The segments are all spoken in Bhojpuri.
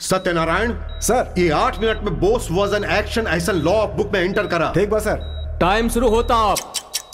सत्यनारायण सर ये आठ मिनट में बोस वर्जन एक्शन ऐसा लॉ ऑफ बुक में एंटर करा ठीक बा सर टाइम शुरू होता आप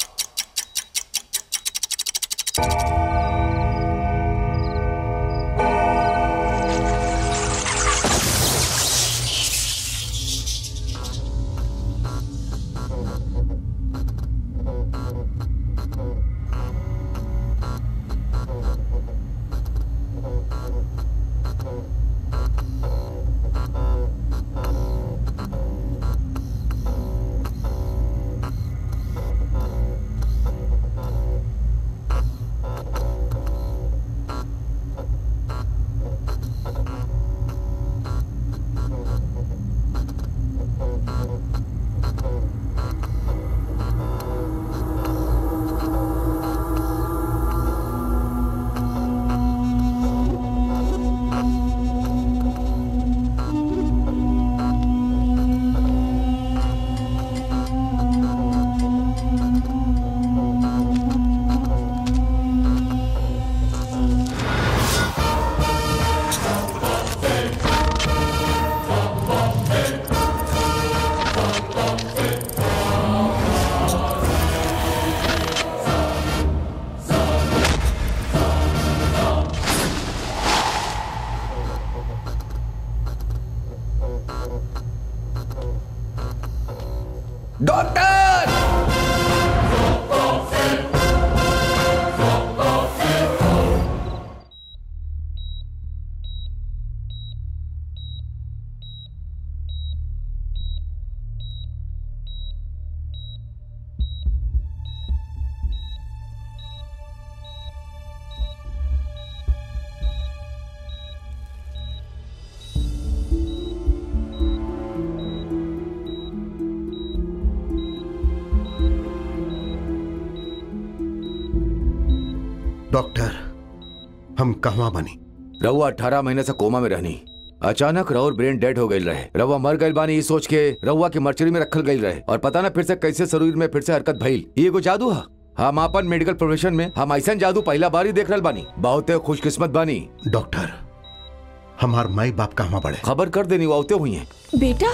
डॉक्टर डॉक्टर हम कहवा बनी रहुआ अठारह महीने से कोमा में रहनी अचानक रहुर ब्रेन डेड हो गई रहे रहुआ मर गई बानी ये सोच के रहुआ के मर्चरी में रखल गई रहे और पता ना फिर से कैसे शरीर में फिर से हरकत भइल ये एगो जादू है हम अपन मेडिकल प्रोफेशन में हम ऐसा जादू पहला बार ही देख रहे बानी बहुत खुशकिस्मत बानी डॉक्टर हमार माई बाप कहवा बड़े खबर कर देनी वो आवते हुई हैं बेटा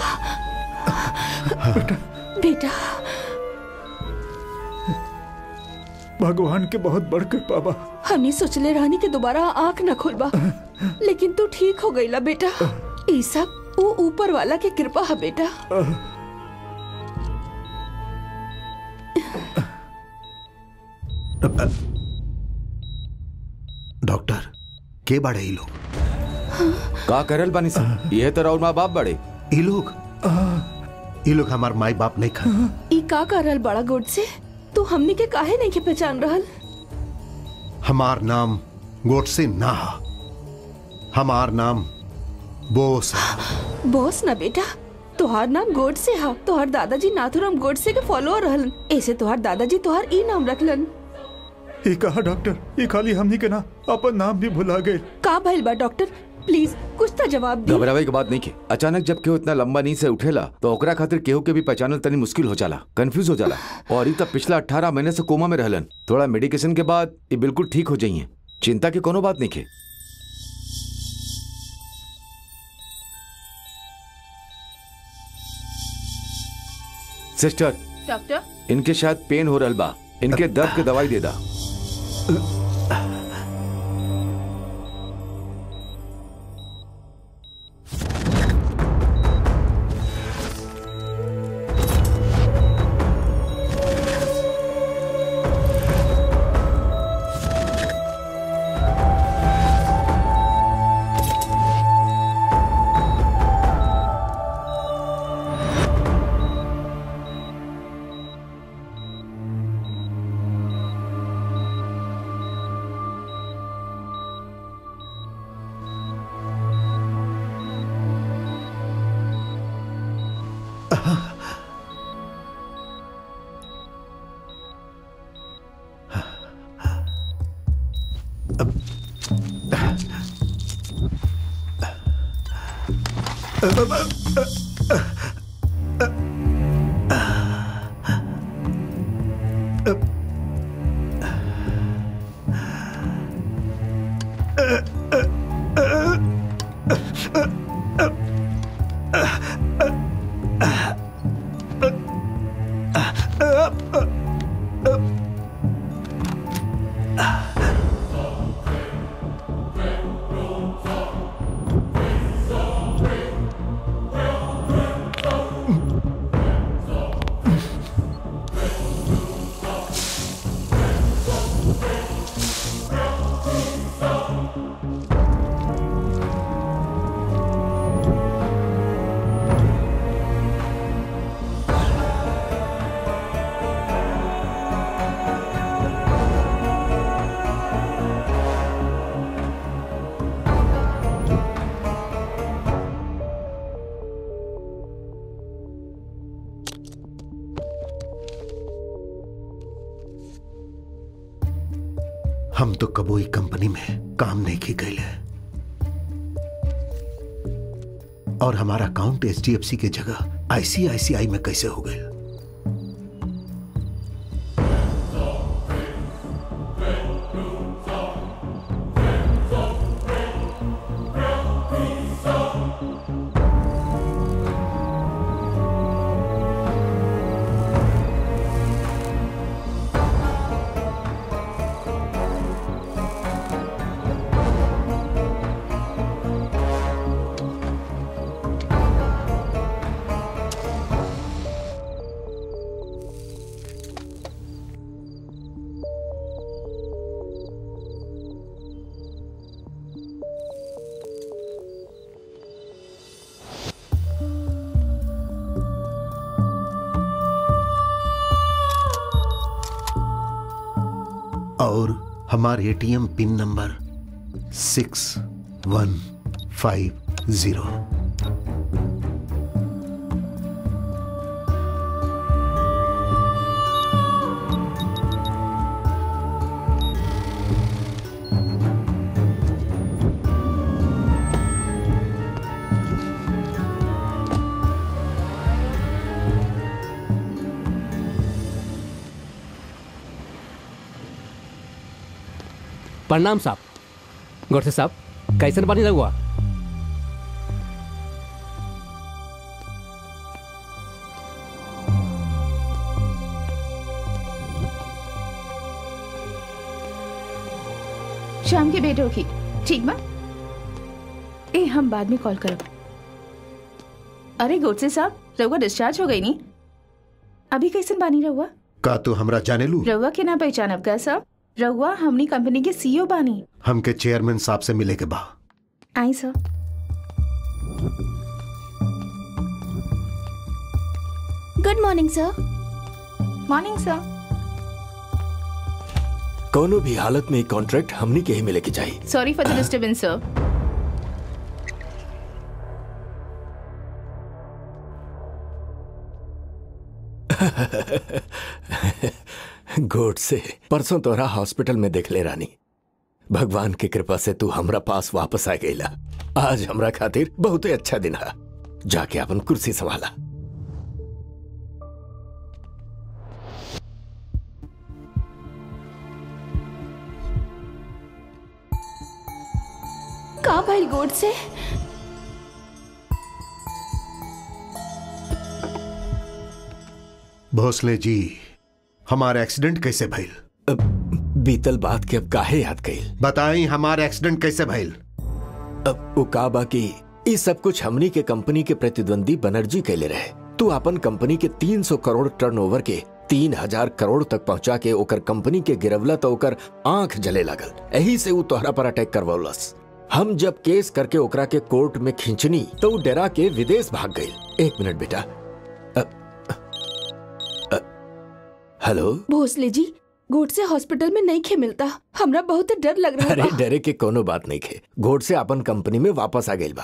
बेटा भगवान के बहुत बड़ कृपा बा हमने सोचले रहनी कि दोबारा आंख न खोलबा लेकिन तू ठीक हो गईला बेटा ई सब वो ऊपर वाला के कृपा है बेटा डॉक्टर के बड़े ये लोग का करल बानी सर ये तो राहुल माँ बाप बड़े ये लोग ये लोग हमार माई बाप नहीं खा ई का कर रहल बड़ा गुड से तू हमनी के काहे नहीं के पहचान रहल हमार नाम गोडसे ना हा। हमार नाम बोस हा। बॉस ना बेटा तोहार नाम गोड से हा तोहार दादाजी नाथुराम गोड से के फॉलोअर रहलन ऐसे तोहार दादाजी तोहार ई नाम रखलन ये कहा डॉक्टर ये खाली हमनी के ना अपन नाम भी भुला गए का भइल बा डॉक्टर प्लीज कुछ तो जवाब दी घबरावे के बात नहीं के अचानक जब केहू इतना लंबा नींद से उठेला तो ओकरा खातिर केहू के भी पहचानल तनी मुश्किल हो जाला कंफ्यूज हो जाला और ई तब पिछला अठारह महीने से कोमा में रहलन थोड़ा मेडिकेशन के बाद ये बिल्कुल ठीक हो जाइए चिंता की कोनो बात नहीं के सिस्टर डॉक्टर इनके शायद पेन हो रहल बा इनके दर्द के दवाई दे दा हम तो कबो ई कंपनी में काम नहीं की गई है और हमारा अकाउंट एच की जगह आईसीआईसीआई में कैसे हो गए और हमारे ATM pin number six one five zero प्रणाम साहब गोरसे साहब कैसन पानी लगवा शाम के भेंट होगी ठीक बा ए हम बाद में कॉल करब अरे गोडसे साहब रउआ डिस्चार्ज हो गई नी अभी कैसन बानी रउआ का तू हमरा जाने लू रउआ के ना पहचानब का साहब रउआ हमनी कंपनी के सीईओ बानी हमके चेयरमैन साहब से मिले के बा आई sir good morning sir morning sir कोनो भी हालत में कॉन्ट्रैक्ट हमनी के ही मिले के चाहिए sorry for the disturbance sir गोड से परसों तोरा हॉस्पिटल में देख ले रानी भगवान की कृपा से तू हमरा पास वापस आ गईला आज हमरा खातिर बहुत ही अच्छा दिन है जाके अपन कुर्सी संभाला का भाई गोड से भोसले जी हमारा एक्सीडेंट कैसे भइल अब बीतल बात के अब काहे याद कईल बताई हमारा एक्सीडेंट कैसे भइल अब वो का बा कि ई सब कुछ हमनी के कंपनी के प्रतिद्वंदी बनर्जी कैले रहे तू अपन कंपनी के 300 करोड़ टर्नओवर के तीन हजार करोड़ तक पहुंचा के ओकर कंपनी के गिरवला तो ओकर आंख जले लागल यही से ऊ तोहरा पर अटैक करवलस हम जब केस करके ओकरा के कोर्ट में खींचनी तो ऊ डरा के विदेश भाग गई एक मिनट बेटा अ- अ- हेलो भोसले जी गोड से हॉस्पिटल में नहीं खे मिलता हमरा बहुत डर लग रहा अरे बा डरे के कोनो बात नहीं खे घोट से अपन कंपनी में वापस आ गई बा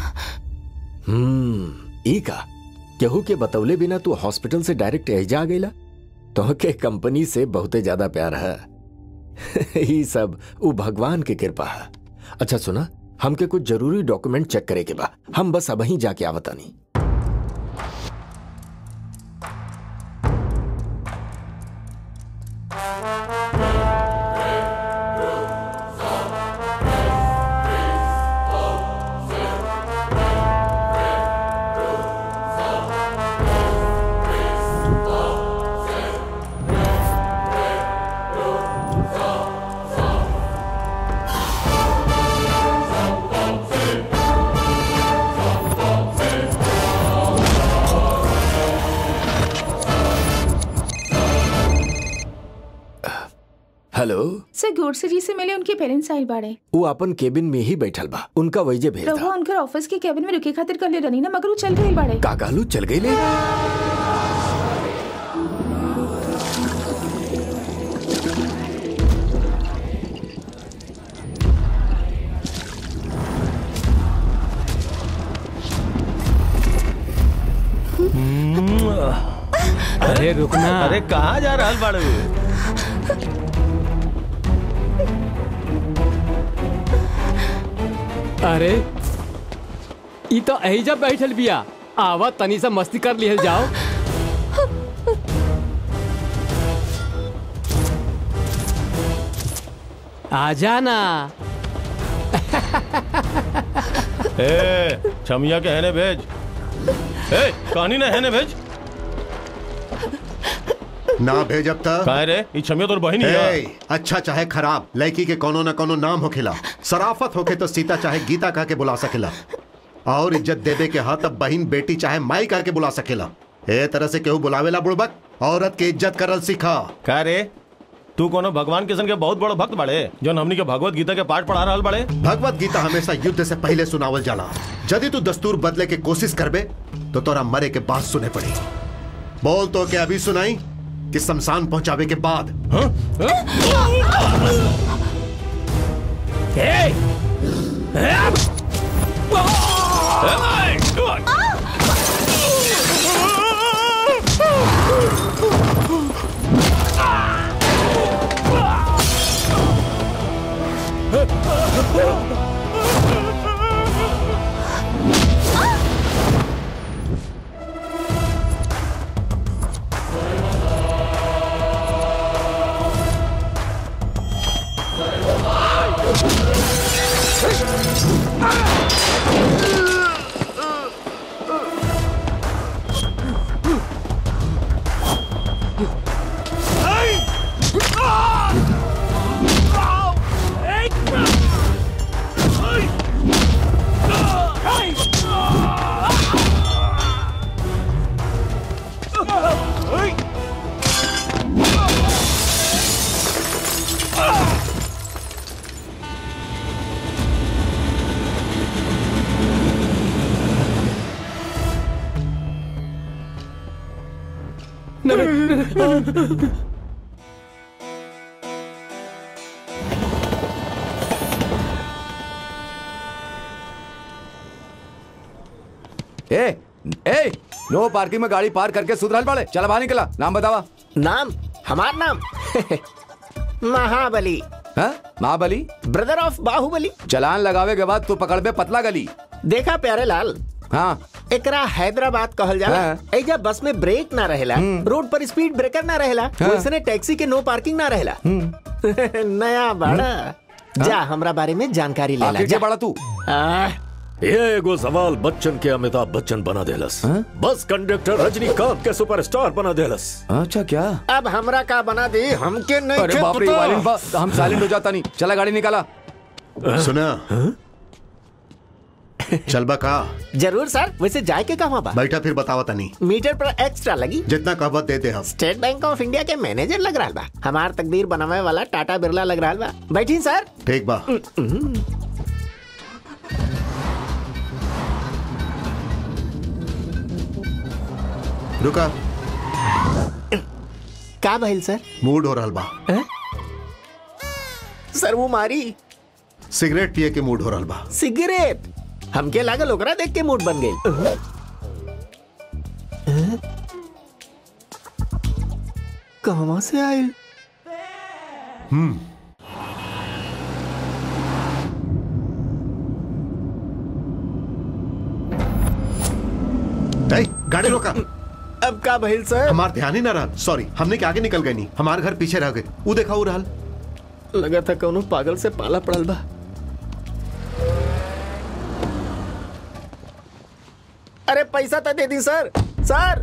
हम्म ई का केहू के बतौले बिना तू हॉस्पिटल से डायरेक्ट एजा आ गईला तो के कंपनी से बहुते ज्यादा प्यार है ई सब उ भगवान के कृपा है अच्छा सुना हमके कुछ जरूरी डॉक्यूमेंट चेक करे के बा हम बस अब ही जाके आवतानी हेलो सर गोडसे जी से मिले उनके पेरेंट्स आइल बाड़े वो अपन केबिन में ही बैठल बा उनका वैजे भेज रहुआ दा उनकर ऑफिस के कैबिन में रुके खातिर कर ले रनी ना मगर वो चल गए बाड़े का कहलू चल गई ले अरे रुकना अरे कहाँ जा रहल बाड़ू अरे ई तो एहिजा बैठल बिया आवा तनी सा मस्ती कर लिहल जाओ आ जाना ए छमिया के हैने भेज ए कहानी ना हैने भेज ना भेज अब तक काहे रे ई छमिया तोर बहिनी है ए, अच्छा चाहे खराब लड़की के कोनो न कोनो नाम होखेला सराफत होखे तो सीता चाहे गीता कह के बुला सकेला और इज्जत देवे के हाथ अब बहन बेटी चाहे माई कह के बुला सकेला ए तरह से केहू बुलावेला बुड़बक औरत के इज्जत करल सीखा का रे तू कोनो भगवान किशन के बहुत बड़ो भक्त बाड़े जो हमनी के भगवत गीता के पाठ पढ़ा रहल बाड़े भगवत गीता हमेशा युद्ध से पहले सुनावल जाला यदि तू दस्तूर बदले के कोशिश करबे तो तोरा मरे के बाद सुने पड़ी बोल तो के अभी सुनाई कि शमशान पहुंचावे के बाद ए ए नो पार्किंग में गाड़ी पार्क करके सुधरल बाड़े चल बाहर निकला नाम बतावा नाम हमार नाम महाबली हाँ महाबली ब्रदर ऑफ बाहुबली चलान लगावे के बाद तू पकड़ बे पतला गली देखा प्यारे लाल हाँ एकरा हैदराबाद कहल जाला हाँ। एजा बस में ब्रेक ना रहेला रोड पर स्पीड ब्रेकर ना रहेला हाँ। वैसने टैक्सी के नो पार्किंग ना रहेला नया बड़ा जा हमरा बारे में जानकारी लेला आखिर जा के बड़ा तू आह, ये एगो सवाल बच्चन के अमिताभ बच्चन बना देलस हाँ? बस कंडक्टर रजनीकांत के सुपरस्टार बना देलस अच्छा क्या अब हमरा का बना दे हमके नहीं अरे के बाप रे पता। वायलेंट बा हम साइलेंट हो जाता नहीं चला गाड़ी निकाला सुना चलबा का जरूर सर वैसे जाए के कहाँ बा बैठा फिर बतावा तनी मीटर पर एक्स्ट्रा लगी जितना कहबत दे दे हम स्टेट बैंक ऑफ इंडिया के मैनेजर लग रहा बा हमार तकदीर बनावे वाला टाटा बिरला लग रहा बा बैठी सर ठीक बा रुका का भइल सर मूड हो रहल बा सर वो मारी सिगरेट पिए के मूड हो रहल बा सिगरेट हमके लागल ओकरा देख के मूड बन गई कहवा से आयल ए, गाड़ी रोका अब का भइल सर हमार ध्यान ही ना रहा सॉरी हमने के आगे निकल गए नहीं हमारे घर पीछे रह गए वो देखा वो रहल लगा था कौनो पागल से पाला पड़ल बा अरे पैसा तो दे दी सर सर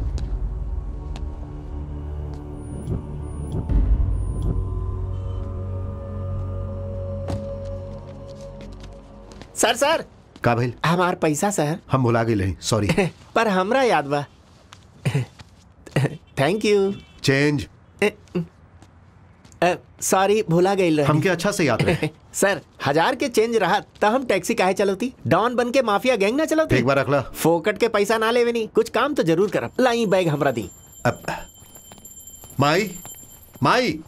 सर सर का भाई हमार पैसा सर हम भुला गए सॉरी पर हमरा याद बा थैंक यू चेंज सॉरी भूला गई हमके अच्छा से याद रहे सर हजार के चेंज रहा तो हम टैक्सी काहे चलती डॉन बन के माफिया गैंग ना चलती एक बार रखला फोकट के पैसा ना लेवे नहीं कुछ काम तो जरूर करब लाई बैग हमरा दी अब माई माई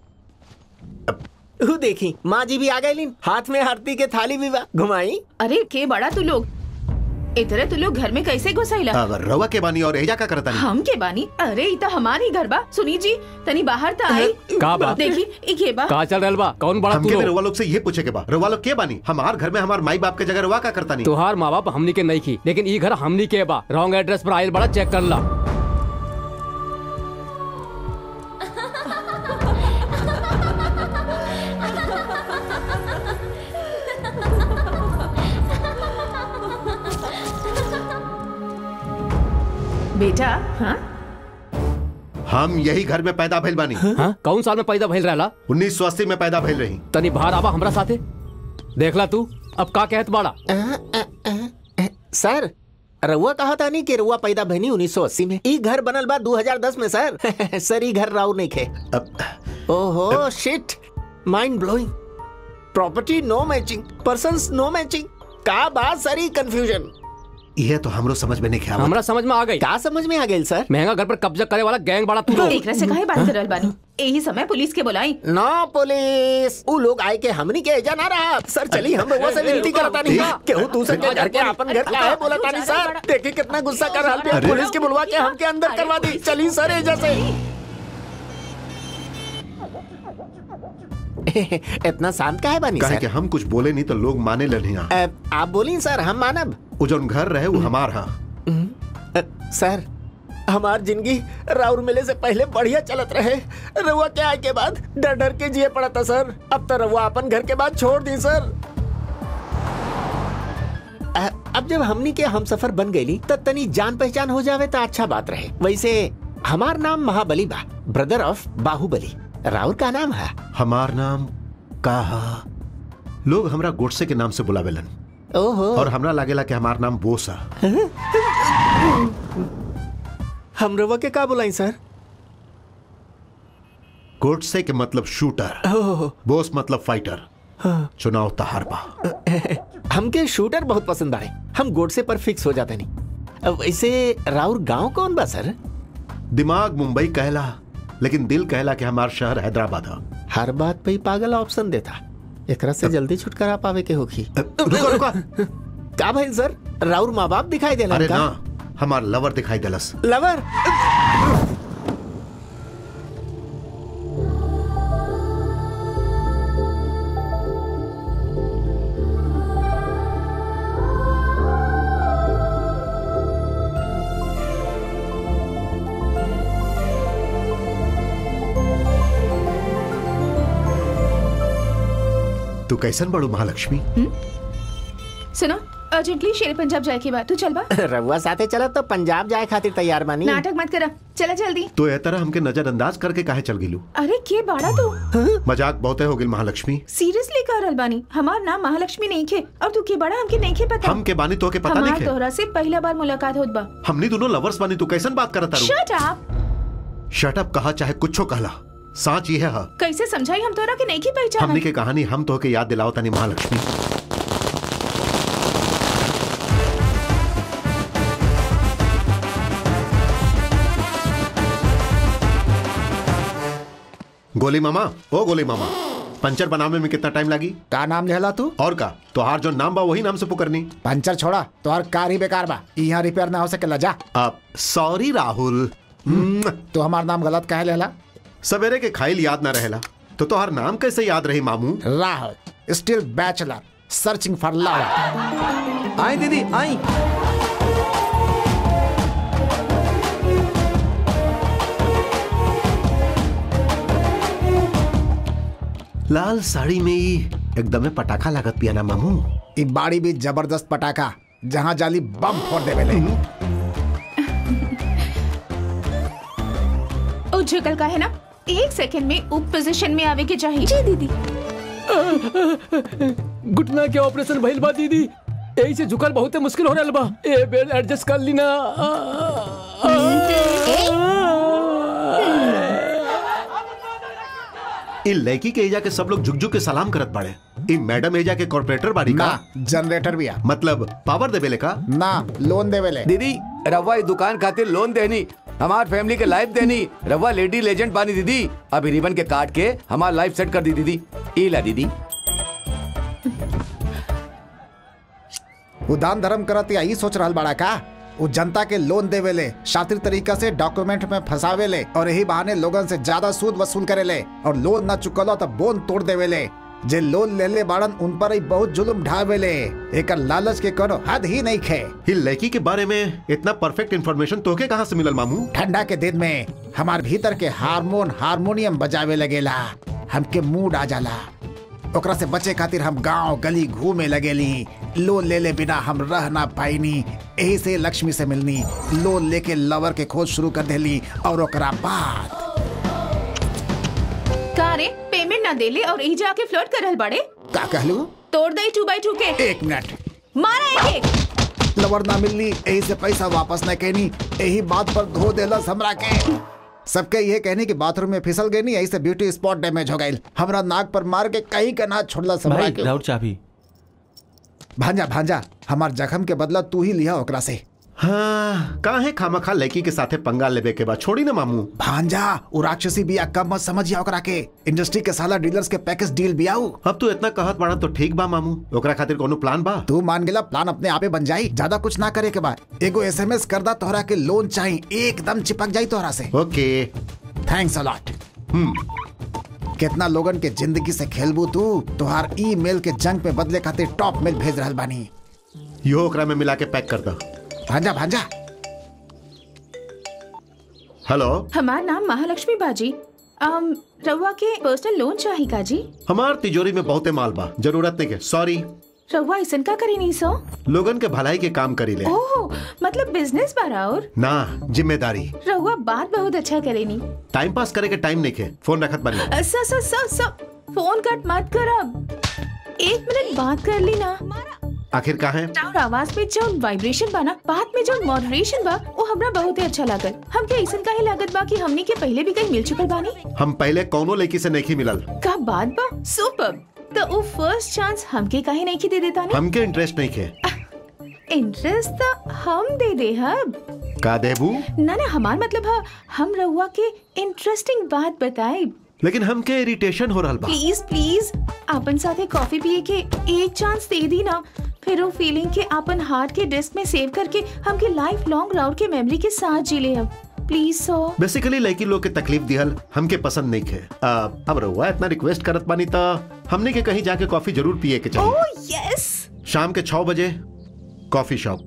ऊ देखी माँ जी भी आ गई हाथ में आरती के थाली भी बा घुमाई अरे के बड़ा तू लोग इतरे तू लोग घर में कैसे घुसाइला अब रवा के बानी और एजा का करता नहीं हम के बानी अरे ई तो हमारी घर बा सुनी जी तनी बाहर तो आई का बा? देखी ई के बा का चल रहल बा कौन बड़ा तू हमके भी लोग रवा लोग से ये पूछे के बा रवा लोग के बानी हमार घर में हमार माई बाप के जगह रवा का करता नहीं तुहार माँ बाप हमनी के नहीं की लेकिन ई घर हमनी के बा रॉन्ग एड्रेस पर आयल बड़ा चेक कर ला बेटा हाँ हम यही घर में पैदा भइल बानी हाँ कौन साल में पैदा भइल रहला उन्नीस सौ अस्सी में पैदा भइल रही तनी बाहर आवा हमरा साथे देखला तू अब का कहत बाड़ा सर रउआ कहा था नहीं कि रउआ पैदा भनी 1980 में ई घर बनल बा 2010 में सर सर ई घर राउ नहीं खे ओहो shit mind blowing property no matching persons no matching का बात सर ई कंफ्यूजन यह तो हमरो समझ में नहीं ख्याल हमरा समझ में आ गई का समझ में आ गई सर महंगा घर पर कब्जा करे वाला गैंग बड़ा तू लोग एकरा से काहे बात करल बानी यही समय पुलिस के बुलाई नो पुलिस उ लोग आए के हमनी के एजा ना रहा सर चली हम रउआ से विनती करता नहीं केहू दूसरे के घर के अपन घर का है बोलता नहीं सर देखी कितना गुस्सा कर रहा है पुलिस के बुलवा के हमके अंदर करवा दी चली सर एजा से इतना शांत का है बानी कहे सर कि हम कुछ बोले नहीं तो लोग माने लनिया अ, आप बोली सर हम मानब वो जौन घर रहे वो हमार हा अ, सर हमार जिंदगी राउर मिले से पहले बढ़िया चलत रहे रउआ के आए के बाद डर डर के जिए पड़ा था सर अब तो रउआ अपन घर के बाद छोड़ दी सर अ, अब जब हमनी के हम सफर बन गई तब तनी जान पहचान हो जावे तो अच्छा बात रहे वैसे हमार नाम महाबली बा ब्रदर ऑफ बाहुबली राउर का नाम है हमार नाम का हा लोग हमरा गोडसे के नाम से बुलावेलन ओहो और हमरा लागेला कि हमार नाम बोस हा हम रउआ के का बुलाई सर गोडसे के मतलब शूटर ओह बोस मतलब फाइटर चुनाव तहार बा हमके शूटर बहुत पसंद आए हम गोडसे पर फिक्स हो जाते नहीं अब वैसे राउर गांव कौन बा सर दिमाग मुंबई कहला लेकिन दिल कहला कि हमार शहर हैदराबाद हा हर बात पे ही पागल ऑप्शन देता एकरा से जल्दी छुटकारा पावे के होखी रुको रुको का भाई सर राउर माँ बाप दिखाई देला अरे का? ना हमार लवर दिखाई देलस लवर तू कैसन बड़ू महालक्ष्मी सुनो अर्जेंटली शेर पंजाब जाए के बाद तू चल बा रउआ साथे चला तो पंजाब जाए खातिर तैयार बानी नाटक मत करा चला जल्दी तो ए तरह हमके नजरअंदाज करके काहे चल गिलू अरे के बाड़ा तू मजाक बहुते हो गिल महालक्ष्मी सीरियसली कह रहल बानी हमार नाम महालक्ष्मी नहीं खे और तू के बड़ा हमके नहीं खे पता हम के बानी तो के पता नहीं हमार खे तोहरा से पहला बार मुलाकात होत बा हमनी दोनों लवर्स बानी तू कैसन बात करता रू शट अप शट अप कहा चाहे कुछो कहला साच ये है कैसे समझाई हम तोरा के नहीं की पहचान हमनी के कहानी हम तो के याद दिलाओ तनी महालक्ष्मी गोली मामा ओ गोली मामा पंचर बनावे में कितना टाइम लगी का नाम लेला तू और का तोहार जो नाम बा वही नाम से पुकरनी पंचर छोड़ा तोहर कार ही बेकार बा यहाँ रिपेयर ना हो सकेला जा अब सॉरी राहुल तो हमार नाम गलत कहे लेला सवेरे के खाइल याद ना रहेला तो तोहार नाम कैसे याद रही मामू Rahul still bachelor searching for love आई दीदी आई लाल साड़ी में ही एकदमे पटाखा लागत पिया ना मामू ई बाड़ी भी जबरदस्त पटाखा जहाँ जाली बम फोड़ देवे ले ओ झुकल का है ना एक सेकंड में उप पोजीशन में आवे के चाहिए जी दीदी घुटना के ऑपरेशन भइल बा दीदी यही से झुकल बहुते मुश्किल हो रहल बा ए बेर एडजस्ट कर ली ना इ लड़की के एजा के सब लोग झुक झुक के सलाम करत बाड़े इ मैडम एजा के कॉर्पोरेटर बाड़ी का ना जनरेटर भी आ मतलब पावर देवेले का ना लोन देवेले दीदी रवा इस दुकान खातिर लोन देनी हमार फैमिली के लाइफ देनी रवा लेडी लेजेंड बानी दीदी अभी रिबन के काट के हमार लाइफ सेट कर दी दीदी ई ला दीदी वो दान धर्म करत या ई सोच रहल बड़ा का वो जनता के लोन देवेले शातिर तरीका से डॉक्यूमेंट में फंसावेले और यही बहाने लोगन से ज्यादा सूद वसूल करेले और लोन न चुकलो तो बोन तोड़ देवेले जे लोन ले ले बाड़न उन पर ही बहुत जुल्म ढावेले एकर लालच के कोनो हद ही नहीं खे इ लड़की के बारे में इतना परफेक्ट इन्फॉर्मेशन तोके कहाँ से मिलल मामू ठंडा के दिन में हमार भीतर के हार्मोन हारमोनियम बजावे लगेला हमके मूड आ जाला ओकरा से बचे खातिर हम गांव गली घूमे लगेली लोन ले ले बिना हम रह ना पाईनी यही से लक्ष्मी से मिलनी लोन लेके लवर के खोज शुरू कर देली और ओकरा बाद का रे पेमेंट ना देले और ई जाके फ्लर्ट करल बड़े का कहलू तोड़ दे टू बाई टू के एक मिनट मारा एक एक लवर ना मिलनी यही से पैसा वापस न कहनी यही बात पर धो देलस हमरा के सबके ये कहनी कि बाथरूम में फिसल गई नहीं यही से ब्यूटी स्पॉट डैमेज हो गई हमरा नाक पर मार के कहीं का ना छोड़ला हमरा भाई के राउर चाबी भांजा भांजा हमार जख्म के बदला तू ही लिया ओकरा से हाँ काहे खामखा लड़की के साथे पंगा लेबे के बाद छोड़ी ना मामू भांजा वो राक्षसी बिया कब मत समझिया ओकरा के इंडस्ट्री के साला डीलर्स के पैकेज डील बियाऊ अब तू इतना कहत बाड़ा तो ठीक बा मामू ओकरा खातिर कोनो प्लान बा तू मान गेला प्लान अपने आपे बन जाई ज्यादा कुछ ना करे के बाद एगो एसएमएस कर दा तोहरा के लोन चाहिए एकदम चिपक जाई तोहरा से ओके थैंक्स अलॉट हम्म कितना लोगन के जिंदगी से खेलबू तू तोहार ईमेल के जंग पे बदले खातिर टॉप मेल भेज रहल बानी यो ओकरा में मिला के पैक कर दो भांजा भांजा हेलो हमार नाम महालक्ष्मी बाजी um, रउआ के पर्सनल लोन चाही का जी हमार तिजोरी में बहुते माल बा जरूरत नहीं के सॉरी रउआ ऐसन का करी नहीं सो लोगन के भलाई के काम करी ले ओह मतलब बिजनेस बारा और ना जिम्मेदारी रउआ बात बहुत अच्छा करेनी टाइम पास करे के टाइम नहीं के फोन रखत बनी अ, स स स स फोन कट मत करब एक मिनट बात कर ली ना आखिर का है और आवाज में जो वाइब्रेशन बा ना बात में जो मॉडरेशन बा वो हमरा बहुत ही अच्छा लागल हमके ऐसन काहे लागत बा कि हमनी के पहले भी कहीं मिल चुकल बानी हम पहले कौनो लड़की से नहीं मिलल का बात बा सुपर तो वो फर्स्ट चांस हमके काहे नहीं की दे देता ने हमके इंटरेस्ट नहीं के इंटरेस्ट तो हम दे दे हब का देबू ना ना हमार मतलब है हम रहुआ के इंटरेस्टिंग बात बताए लेकिन हमके इरिटेशन हो रहल बा प्लीज प्लीज अपन साथे कॉफी पिए के एक चांस दे दी ना फिर वो फीलिंग के अपन हार्ट के डिस्क में सेव करके हमके लाइफ लॉन्ग राउंड के मेमोरी के साथ जी ले अब प्लीज सो बेसिकली लड़की लोग के तकलीफ दिहल हमके पसंद नहीं खे आ, अब रहुआ इतना रिक्वेस्ट करत बानी ता हमने के कहीं जाके कॉफी जरूर पिए के चाहिए ओह यस शाम के छह बजे कॉफी शॉप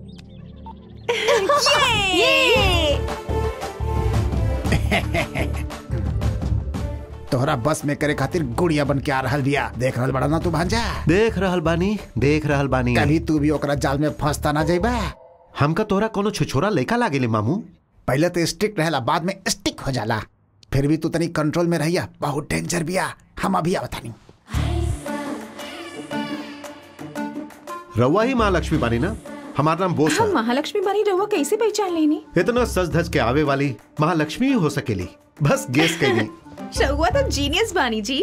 तोहरा बस में करे खातिर गुड़िया बन के आ रहल बिया देख रहल बड़ा ना तू भांजा देख रहल बानी देख रहल बानी कभी तू भी ओकरा जाल में फंसता ना जाइबा हमका तोहरा कोनो छिछोरा लड़का लागेले मामू पहले तो स्ट्रिक्ट रहेला बाद में स्टिक हो जाला फिर भी तू तनी कंट्रोल में रहिया बहुत डेंजर बिया हम अभी आवतानी रउआ ही माँ लक्ष्मी बानी ना हमारा नाम बोस हम है महालक्ष्मी बानी रहुआ कैसे पहचान लेनी इतना सज धज के आवे वाली महालक्ष्मी ही हो सकेली बस गेस कैली रहुआ तो जीनियस बानी जी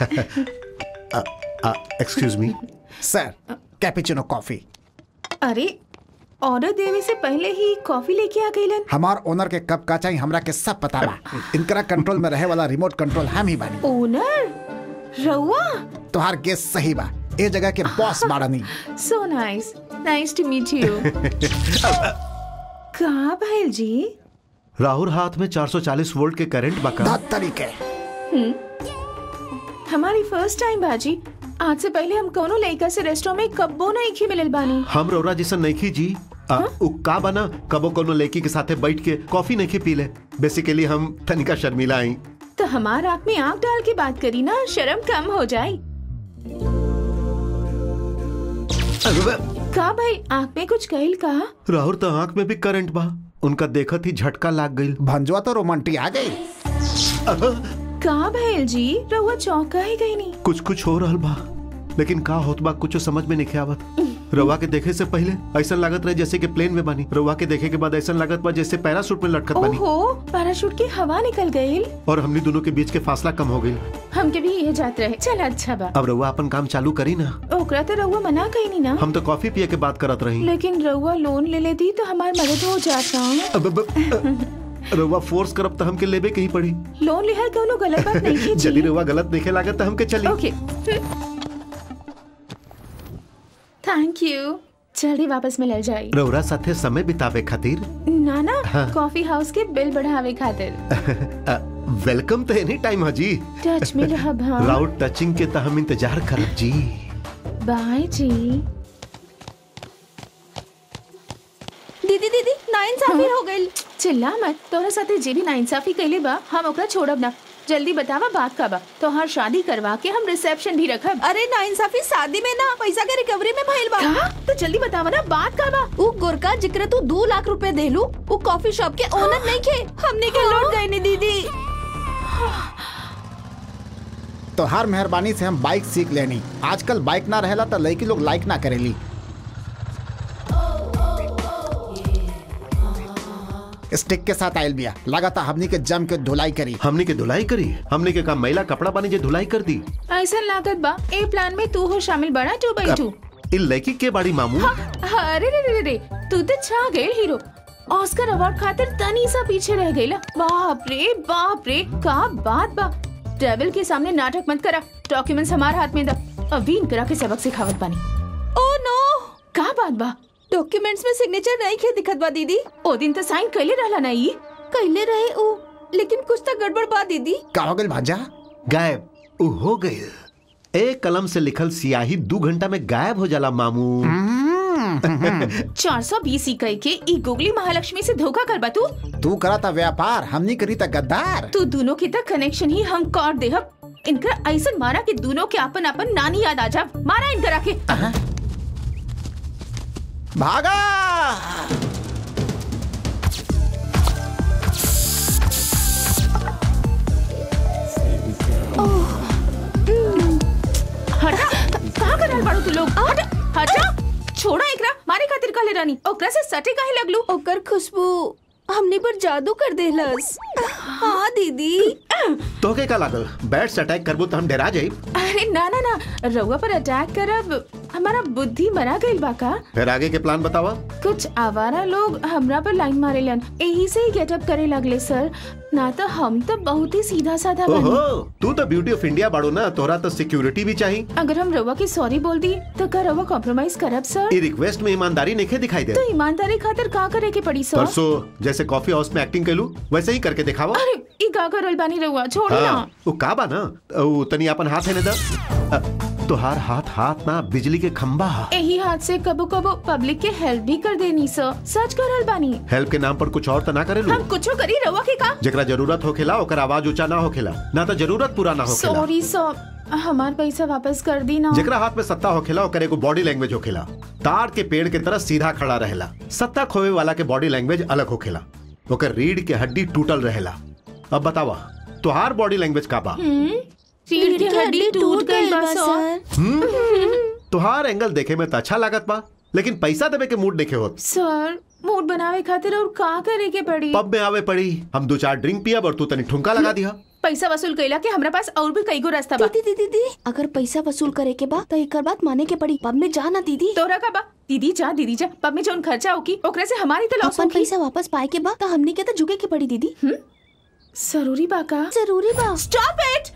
excuse me sir cappuccino coffee अरे ऑर्डर देवे से पहले ही कॉफी लेके आ गईलन हमार ओनर के कब का चाहिए हमरा के सब पता बा इनकरा कंट्रोल में रहे वाला रिमोट कंट्रोल हम ही बानी ओनर रहुआ तोहार गेस सही बा ए जगह के बॉस बाड़नी so nice nice to meet you कहा भाई जी राहुल हाथ में 440 वोल्ट के करंट बका दात तरीके हमारी फर्स्ट टाइम बाजी आज से पहले हम कोनो लड़का से रेस्टोरेंट में कब्बो नहीं खी मिलल बानी हम रौरा जैसा नहीं जी आ, उ का बना कबो कोनो लड़की के साथे बैठ के कॉफी नहीं पी ले बेसिकली हम तनिका शर्मिला आई तो हमार आँख में आँख डाल के बात करी ना शर्म कम हो जाए का भाई आँख में कुछ कहल का राहुल तो आंख में भी करंट बा उनका देखत ही झटका लाग गई भंजवा तो रोमांटी आ गई का भैल जी रहुआ चौंका ही गई नहीं कुछ कुछ हो रहल बा लेकिन का होत बा कुछ समझ में नहीं आवत रवा के देखे से पहले ऐसा लागत रहे जैसे कि प्लेन में बानी रवा के देखे के बाद ऐसा लागत बा जैसे पैराशूट में लटकत बानी ओहो पैराशूट की हवा निकल गई और हमनी दोनों के बीच के फासला कम हो गई हमके भी ये जात रहे चल अच्छा बा अब रवा अपन काम चालू करी ना ओकरा तो रउआ मना कही नहीं ना हम तो कॉफी पिए के बात करत रही लेकिन रउआ लोन ले लेती तो हमारी मदद हो जाता अब अब- अब- रवा फोर्स करब तो हमके लेबे के ही पड़ी लोन लिहल कौनो गलत बात नहीं की यदि रवा गलत देखे लागत तो हमके चली ओके थैंक यू जल्दी वापस में ले जाई रौरा साथे समय बितावे खातिर ना ना हाँ। कॉफी हाउस के बिल बढ़ावे खातिर अ, वेलकम तो एनी टाइम हाजी टच में रहब हाँ राउट टचिंग के तो हम इंतजार करब जी बाय जी दीदी दीदी नाइंसाफी हो गई चिल्ला मत तोरा साथे जे भी नाइंसाफी कैले बा हम ओकरा छोड़ब ना जल्दी बतावा बात का बा तोहार शादी करवा के हम रिसेप्शन भी रखब अरे नाइंसाफी शादी में ना पैसा के रिकवरी में भइल बा का तो जल्दी बतावा ना बात का बा उ गोरका जिक्र तू दो लाख रुपए देलू उ कॉफी शॉप के ओनर नहीं खे हमने के लौट गए नी दीदी तो हर मेहरबानी से हम बाइक सीख लेनी आजकल बाइक ना रहेला तो लड़की लोग लाइक ना करेली स्टिक के साथ आयल बिया लगाता हमनी के जम के धुलाई करी हमने के धुलाई करी हमने के काम मैला कपड़ा बानी जे धुलाई कर दी ऐसा लागत बा ए प्लान में तू हो शामिल बड़ा टू बाई टू इ लड़की के बाड़ी मामू अरे रे रे रे तू तो छा गए हीरो ऑस्कर अवार्ड खातिर तनी सा पीछे रह गई बाप रे बाप रे का बात बा टेबल के सामने नाटक मत करा डॉक्यूमेंट्स हमारे हाथ में दा अभी इनकरा के सबक सिखावत बानी ओ नो का बात बा डॉक्यूमेंट्स में सिग्नेचर नहीं खे दिखत बा दीदी ओ दिन तो साइन कैले रहला ना ई कैले रहे उ लेकिन कुछ तो गड़बड़ बा दीदी का हो गइल भांजा गायब उ हो गई एक कलम से लिखल सियाही दो घंटा में गायब हो जाला मामू चार सौ बीस इकाई के ई गुगली महालक्ष्मी से धोखा कर बा तू तू करा था व्यापार हमनी करी था गद्दार तू दोनों के तक कनेक्शन ही हम काट देहब इनका ऐसा मारा कि दोनों के अपन अपन नानी याद आ जा मारा इनकरा के भागा हटा कहाँ कर रहल बाड़ू तू लोग हटा हटा छोड़ा एकरा मारे खातिर कहले रानी ओकरा से सटे काहे लगलू ओकर खुशबू हमने पर जादू कर देलस हाँ दीदी तो के का लागल बैट से अटैक करबो तो हम डरा जाई अरे ना ना ना रउआ पर अटैक करब हमारा बुद्धि मरा गइल बा का फिर आगे के प्लान बतावा कुछ आवारा लोग हमरा पर लाइन मारेलन यही से ही गेटअप करे लगले सर ना तो हम तो बहुत ही सीधा साधा ओहो बनी तू तो ब्यूटी ऑफ इंडिया बाड़ो ना तोरा तो सिक्योरिटी भी चाहिए अगर हम रउआ की सॉरी बोल दी तो का रउआ कॉम्प्रोमाइज करब सर ई रिक्वेस्ट में ईमानदारी नहीं दिखाई दे तो ईमानदारी खातिर का करे के पड़ी सर परसों जैसे कॉफी हाउस में एक्टिंग कैलू वैसे ही करके दिखावा अरे ई का करल बानी रउआ छोड़ ना हाँ, वो का बा ना वो तनी अपन हाथ है ना दा तोहार हाथ हाथ ना बिजली के खंबा हा। यही हाथ से कबो कबो पब्लिक के हेल्प भी कर देनी सर सच करल बानी हेल्प के नाम पर कुछ और तो ना करेलू हम कुछो करी रउआ के का जेकरा जरूरत होखेला ओकर आवाज ऊंचा ना होखेला ना तो जरूरत पूरा ना होखेला सॉरी सर हमार पैसा वापस कर दी ना जेकरा हाथ में सत्ता होखेला ओकर एगो बॉडी लैंग्वेज होखेला ताड़ के पेड़ के तरह सीधा खड़ा रहेला सत्ता खोवे वाला के बॉडी लैंग्वेज अलग होखेला ओकर रीढ़ के हड्डी टूटल रहेला अब बतावा तोहार बॉडी लैंग्वेज का बा हम्म रीढ़ की हड्डी टूट गई बा सर तोहार एंगल देखे में तो अच्छा लागत बा लेकिन पैसा देवे के मूड देखे होत सर मूड बनावे खातिर और का करे के पड़ी पब में आवे पड़ी हम दो चार ड्रिंक पिया और तू तनी ठुमका लगा दिया पैसा वसूल कैला के हमरा पास और भी कई गो रास्ता बा दीदी दीदी दीदी अगर पैसा वसूल करे के बा तो एकर बात माने के पड़ी पब में जा ना दीदी तोरा का बा दीदी जा दीदी जा पब में जोन खर्चा होकी ओकरे से हमारी तो लॉस अपन होकी पैसा वापस पाए के बा तो हमने के तो झुके के पड़ी दीदी जरूरी बा का जरूरी बा स्टॉप इट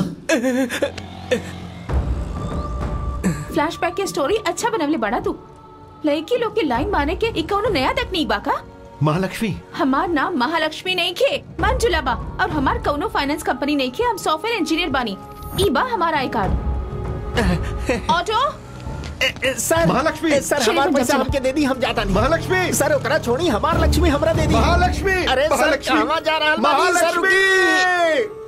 फ्लैशबैक के स्टोरी अच्छा बनवले बड़ा तू लड़की लोग के लाइन मारे के एक कौनो नया तकनीक बा का महालक्ष्मी हमार नाम महालक्ष्मी नहीं खे मंजुला बा और हमार कौनो फाइनेंस कंपनी नहीं खे हम सॉफ्टवेयर इंजीनियर बानी ई बा हमारा I card auto sir Mahalakshmi! Sir चलिए, हमार तुम पैसा चलो। हमके दे दी हम जाता नहीं महालक्ष्मी सर ओकरा छोड़ी हमार लक्ष्मी हमरा दे दी महालक्ष्मी अरे सर महालक्ष्मी! कहाँ जा रहल बानी? सर, महालक्ष्मी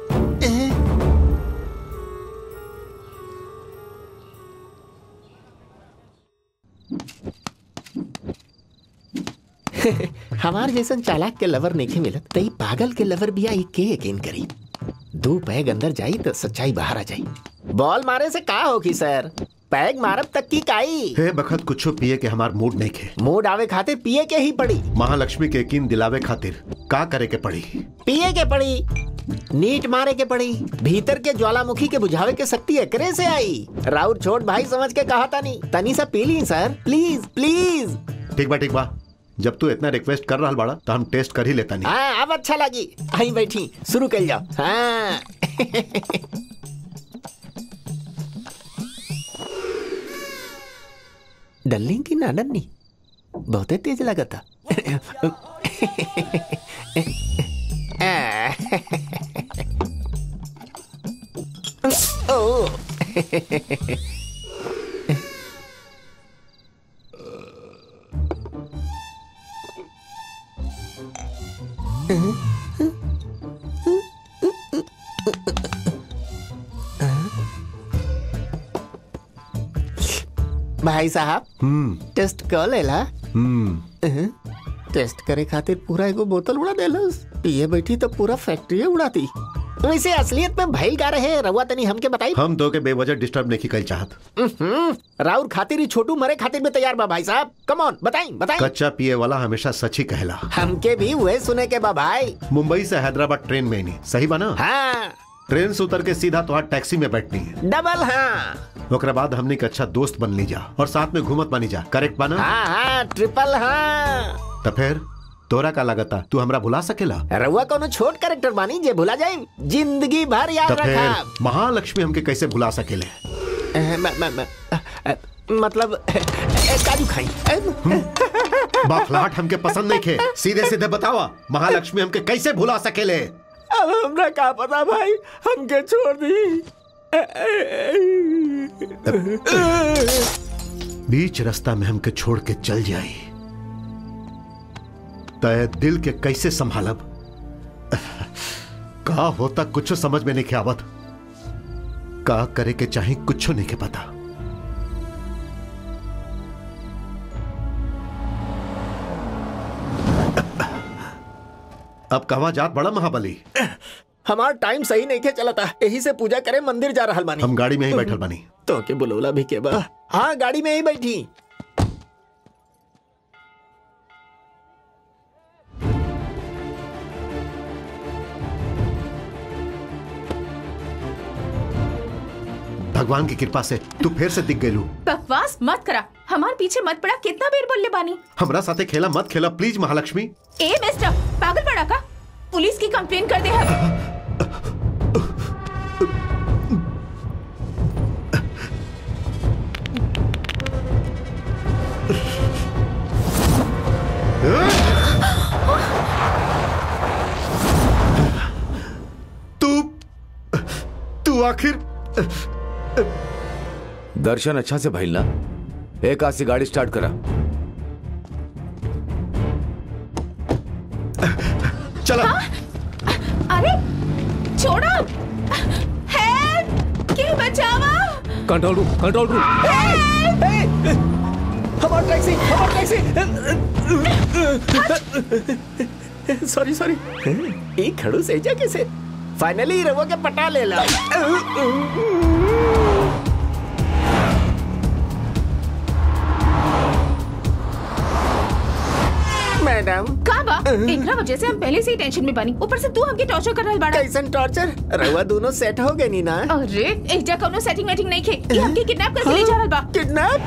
हमार जैसन चालाक के लवर नहीं मिलत तई पागल के लवर भी आई के यकीन करी दो पैग अंदर जाई तो सच्चाई बाहर आ जाई बॉल मारे से का होगी सर पैग मारब तक की काई हे बखत कुछो पिए के हमार मूड नहीं खे मूड आवे खातिर पिए के ही पड़ी महालक्ष्मी के यकीन दिलावे खातिर का करे के पड़ी पिए के पड़ी नीट मारे के पड़ी भीतर के ज्वालामुखी के बुझावे के शक्ति एकरे से आई राउर छोट भाई समझ के कहा था नहीं तनी सा पी ली सर प्लीज प्लीज ठीक बा ठीक बा जब तू इतना रिक्वेस्ट कर रहा बाड़ा तो हम टेस्ट कर ही लेता नहीं हाँ अब अच्छा लगी आई बैठी शुरू कर जाओ हाँ डल्ली की ना डन्नी बहुत तेज लगा था ओ भाई साहब हम्म टेस्ट कर लेला हम्म अहं, टेस्ट करे खातिर पूरा एगो बोतल उड़ा देलस पिए बैठी तो पूरा फैक्ट्री उड़ाती वैसे असलियत में भइल का रहे रउआ तनी हमके बताई हम दो के बेवजह डिस्टर्ब नहीं कल चाहत उहुं, राउर खातिर ही छोटू मरे खातिर में तैयार बा भाई साहब कम ऑन बताई बताई कच्चा पिए वाला हमेशा सच ही कहला हमके भी वही सुने के बा भाई मुंबई से हैदराबाद ट्रेन में ही नहीं सही बा ना हाँ ट्रेन से उतर के सीधा तो टैक्सी में बैठनी है डबल हाँ ओकरा बाद हमने एक अच्छा दोस्त बन ली जा और साथ में घूमत बनी जा करेक्ट बा ना हाँ हाँ ट्रिपल हाँ तो फिर तोरा का लागता तू हमरा भुला सकेला रउआ कोनो छोट कैरेक्टर बानी जे भुला जाए जिंदगी भर याद तो रखा फिर महालक्ष्मी हमके कैसे भुला सकेले अह, म- म- म- अह, मतलब अह, अह, काजू खाई अह, बखलाहट हमके पसंद नहीं खे सीधे सीधे बतावा महालक्ष्मी हमके कैसे भुला सकेले अब हमरा का पता भाई हमके छोड़ दी बीच रास्ता में हमके छोड़ के चल जाई तय दिल के कैसे संभालब का होता कुछ समझ में नहीं के आवत का करे के चाहे कुछ नहीं के पता अब कहवा जात बड़ा महाबली हमार टाइम सही नहीं के चला था यही से पूजा करे मंदिर जा रहल बानी हम गाड़ी में ही बैठल बानी तो के बुलौला भी के बा हाँ गाड़ी में ही बैठी भगवान की कृपा से तू फिर से दिख गयलू बकवास मत करा हमार पीछे मत पड़ा कितना बेर बोलले बानी हमरा साथे खेला मत खेला प्लीज महालक्ष्मी ए मिस्टर पागल पड़ा का पुलिस की कंप्लेन कर दे हम तू तू आखिर दर्शन अच्छा से भइल ना एक हाथ से गाड़ी स्टार्ट करा चला अरे छोड़ो हेल्प के बचावा कंट्रोल रूम कंट्रोल रूम हमार टैक्सी हमार टैक्सी सॉरी सॉरी ई खड़ू से जा कैसे फाइनली रवो के पटा ले ला मैडम का बा एकरा वजह से हम पहले से ही टेंशन में बनी ऊपर से तू हमके टॉर्चर कर रहल बाड़ा कैसन टॉर्चर रवा दोनों सेट हो गए नी ना अरे एजा कोनो सेटिंग वेटिंग नहीं खे ये हमके किडनैप करके ले जा रहल बा किडनैप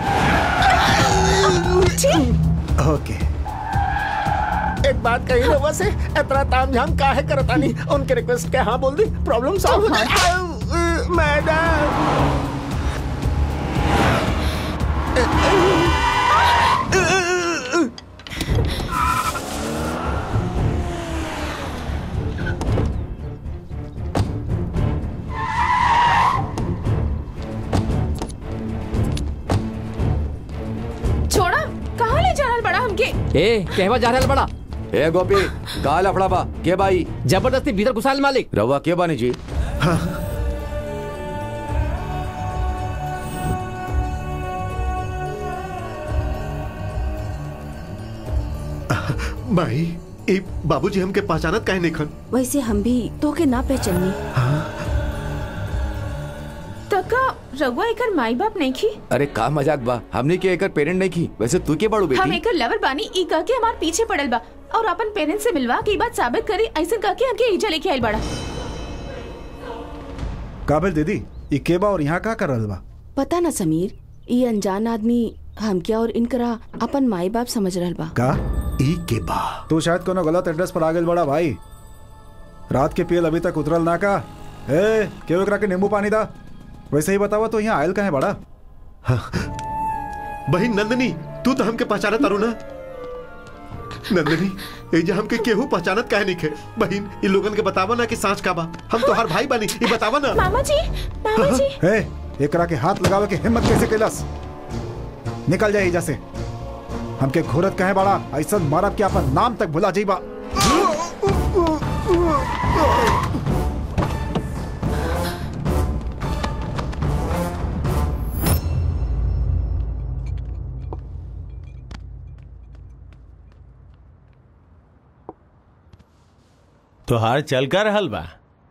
ओके एक बात कही रवा से इतना तामझाम काहे करतानी उनके रिक्वेस्ट के हाँ बोल दी प्रॉब्लम सॉल्व हो जाए मैडम छोड़ा कहाँ ले जा रहल बड़ा हमके ए कहवा जा रहल बड़ा ए गोपी का लफड़ा बा के भाई जबरदस्ती भीतर घुसाल मालिक रवा के बानी जी भाई ए बाबूजी हमके पहचानत काहे नहीं खन वैसे हम भी तो के ना पहचानी तका रउआ एकर माई बाप नहीं खी अरे का मजाक बा हमने के एकर पेरेंट नहीं की वैसे तू के बाड़ू हम बेटी एकर लवर बानी ई कह के हमार पीछे पड़ल बा और अपन पेरेंट्स से मिलवा के ई बात साबित करी ऐसा कह के हमके ईजा लेके आइल बड़ा काबिल दीदी ये केबा और यहाँ का कर रहल बा पता ना समीर ये अनजान आदमी हमके और इनकरा अपन माई बाप समझ रहल बा का ई के बा तू शायद कोनो गलत एड्रेस पर आ गेल बड़ा भाई रात के पियल अभी तक उतरल ना का ए केव एकरा के नींबू पानी दा वैसे ही बतावा तो यहाँ आयल कहे बड़ा बहन नंदनी तू तो हमके पहचाना तारू ना नंदनी एजा हमके केहू पहचानत काहे नहीं खे बहन इ लोगन के बतावा ना कि सांच का बा हम तोहार भाई बानी ई बतावा ना मामा जी मामा जी ए एकरा के हाथ लगावे के हिम्मत कैसे कैलस निकल जाए एजा से हमके घोरत कहे बड़ा ऐसा मारब के अपन नाम तक भुला जाइबा तोहार चल कर रहल बा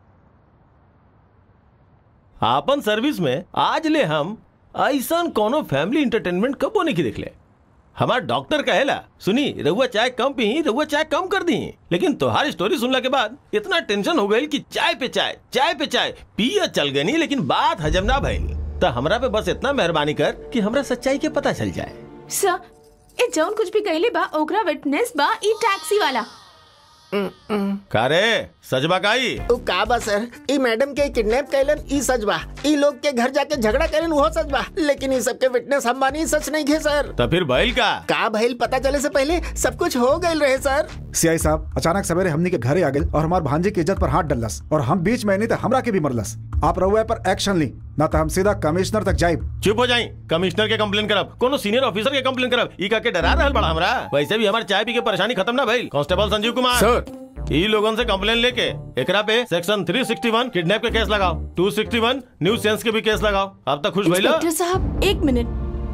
आपन सर्विस में आज ले हम ऐसा कोनो फैमिली इंटरटेनमेंट कबो नहीं की देखले हमार डॉक्टर कहेला सुनी रहुआ चाय कम पी रहुआ चाय कम कर दी लेकिन तोहार स्टोरी सुनला के बाद इतना टेंशन हो गई कि चाय पे चाय चाय पे चाय पिया चल गई लेकिन बात हजम ना भइल तो हमरा पे बस इतना मेहरबानी कर कि हमरा सच्चाई के पता चल जाए सर ए जौन कुछ भी कहले बा ओकरा विटनेस बा ई टैक्सी वाला का रे सजबा काई उ का बा सर ई मैडम के किडनैप कैलन ई सच बा ई लोग के घर जाके झगड़ा कैलन वो सच बा लेकिन ई सब के विटनेस हम बानी सच नहीं थे सर तो फिर भइल का का भइल पता चले से पहले सब कुछ हो गइल रहे सर सीआई साहब अचानक सवेरे हमनी के घरे आ गए और हमार भांजे की इज्जत पर हाथ डलस और हम बीच में नहीं तो हमरा के भी मरलस आप रहुआ पर एक्शन ली ना तो हम सीधा कमिश्नर तक जाइब चुप हो जाई कमिश्नर के कंप्लेन करब कोनो सीनियर ऑफिसर के कंप्लेन करब ई का के डरा रहल बड़ा हमरा वैसे भी हमार चाय पी के परेशानी खत्म ना भइल कांस्टेबल संजीव कुमार सर ई लोगन से कंप्लेन लेके एकरा पे सेक्शन 361 किडनैप के केस लगाओ 261 न्यू सेंस के भी केस लगाओ अब तक खुश भइला इंस्पेक्टर साहब एक मिनट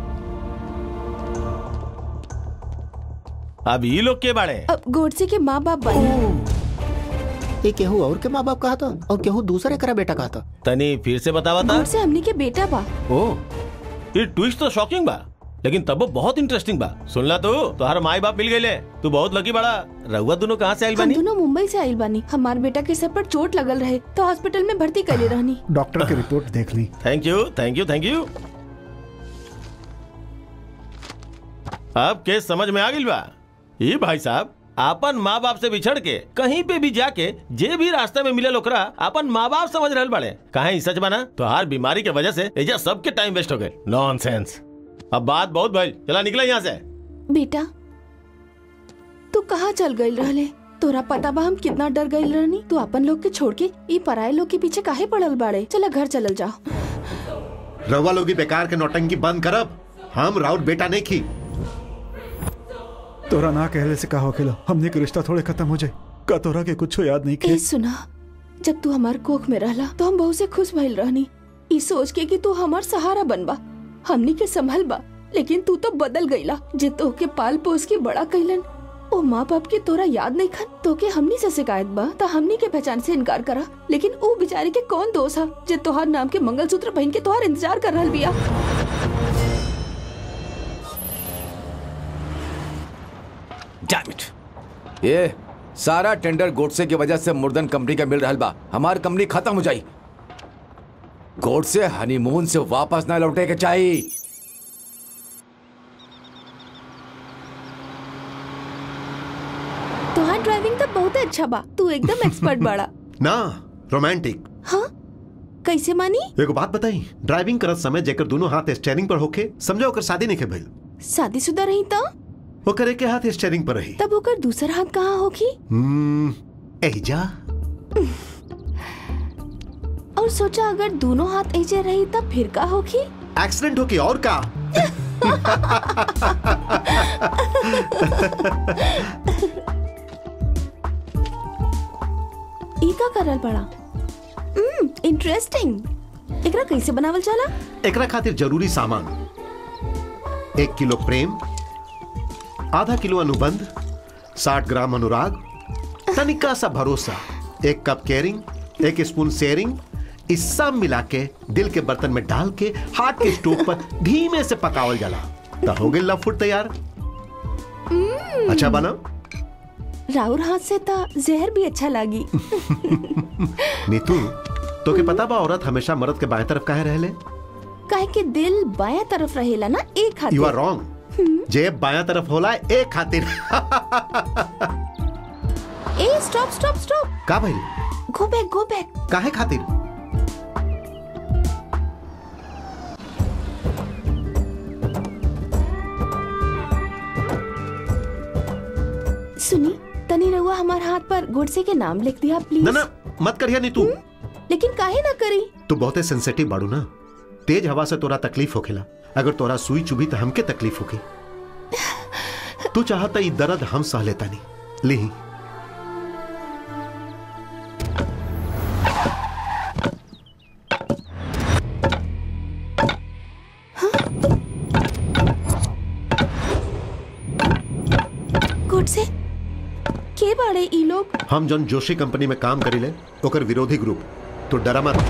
अब ई लोग के बाड़े अब गोडसे के माँ बाप बने ये केहू और के माँ बाप कहा था और केहू दूसरे करा बेटा कहा था तनी फिर से बतावा था गोडसे हमनी के बेटा बा ओ ये ट्विस्ट तो शॉकिंग बा लेकिन तब वो बहुत इंटरेस्टिंग बा सुनला तो तोहर माई बाप मिल गए तू बहुत लकी बड़ा रहुआ दोनों कहाँ से आइल हम बानी दोनों मुंबई से आइल बानी हमार बेटा के सर पर चोट लगल रहे तो हॉस्पिटल में भर्ती कर रहनी डॉक्टर की रिपोर्ट देख ली thank you thank you thank you अब केस समझ में आ गई बा ये भाई साहब आपन माँ बाप से बिछड़ के कहीं पे भी जाके जे भी रास्ते में मिले ओकरा अपन माँ बाप समझ रहल बड़े कहे सच बना तो हर बीमारी के वजह से एजा सबके टाइम वेस्ट हो गए नॉनसेंस अब बात बहुत भाई चला निकला यहाँ से बेटा तू कहाँ चल गई रहले तोरा पता बा हम कितना डर गई रहनी तू अपन लोग के छोड़ के ई पराये लोग के पीछे काहे पड़ल बाड़े चला घर चलल जाओ रवा लोगी बेकार के नौटंकी बंद करब हम राउत बेटा नहीं खी तोरा ना कहले से का होखेला हमने के रिश्ता थोड़े खत्म हो जाए का तोरा के कुछ याद नहीं ए खे सुना जब तू हमार कोख में रहला तो हम बहुत से खुश भइल रहनी ई सोच के कि तू हमार सहारा बनबा हमनी के संभल बा लेकिन तू तो बदल गईला जे तो के पाल पोस के बड़ा कैलन ओ माँ बाप के तोरा याद नहीं खन तो के हमनी से शिकायत बा तो हमनी के पहचान से इनकार करा लेकिन ओ बेचारे के कौन दोष है जे तोहार नाम के मंगलसूत्र पहन के तोहार इंतजार कर रहल बिया Damn it. ये सारा टेंडर गोडसे की वजह से मुर्दन कंपनी का मिल रहा बा हमार कंपनी खत्म हो जाई गोडसे हनीमून से वापस ना लौटे के चाहिए तोहार ड्राइविंग तो बहुत अच्छा बा तू एकदम एक्सपर्ट बाड़ा ना रोमांटिक हाँ कैसे मानी एगो बात बताई ड्राइविंग करत समय जेकर दोनों हाथ स्टेयरिंग पर होखे समझो ओकर शादी नहीं के भइल शादीशुदा रही तो ओकर एक हाथ स्टेयरिंग पर रही तब ओकर दूसर हाथ कहाँ होगी हम्म एहिजा और सोचा अगर दोनों हाथ ऐसे रही तब फिर का होगी एक्सीडेंट होके और का ई का करल पड़ा इंटरेस्टिंग एकरा कैसे बनावल जाला एकरा खातिर जरूरी सामान एक किलो प्रेम आधा किलो अनुबंध साठ ग्राम अनुराग तनिका सा भरोसा एक कप केयरिंग एक स्पून शेयरिंग इस सब मिला के दिल के बर्तन में डाल के हाथ के स्टोव पर धीमे से पकावल जाला तो हो गई लव फूड तैयार अच्छा बना राउर हाथ से तो जहर भी अच्छा लागी नीतू तो के पता बा औरत हमेशा मर्द के बाएं तरफ काहे रहले काहे कि दिल बाया तरफ रहेला ना एक हाथ यू आर रॉन्ग जेब बाया तरफ होला एक खातिर ए स्टॉप स्टॉप स्टॉप का भाई गो बैक गो बैक काहे खातिर सुनी तनी रहुआ हमार हाथ पर गुडसे के नाम लिख दिया प्लीज ना ना मत करिया नीतू लेकिन काहे ना करी तू बहुते सेंसिटिव बाड़ू ना तेज हवा से तोरा तकलीफ होखेला अगर तोरा सुई चुभी तो हमके तकलीफ होगी तू चाहता ई दर्द हम सह लेता नहीं ली गुडसे के बाड़े ई लोग हम जौन जोशी कंपनी में काम करीले ओकर विरोधी ग्रुप तो डरा मत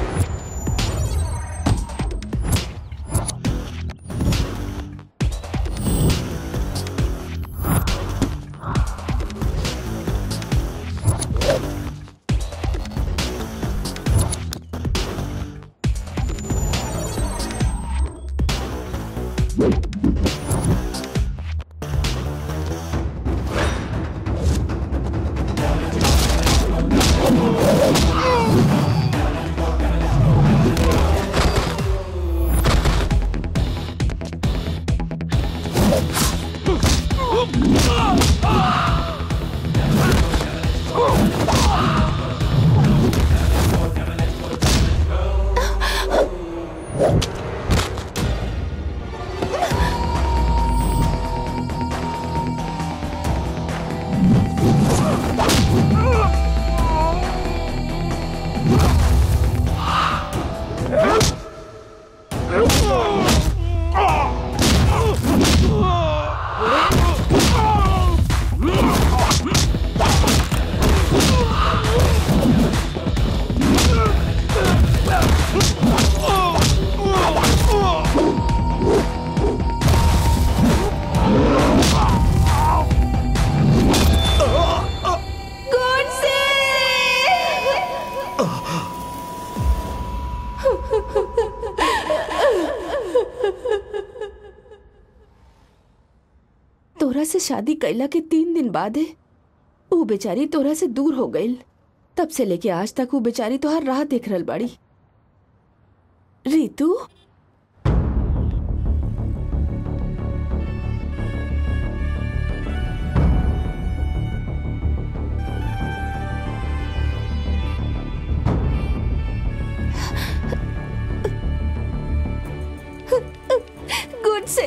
तोरा से शादी कैला के तीन दिन बाद है वो बेचारी तोरा से दूर हो गई तब से लेके आज तक वो बेचारी तोहार राह देख रहल बाड़ी रीतू गुड से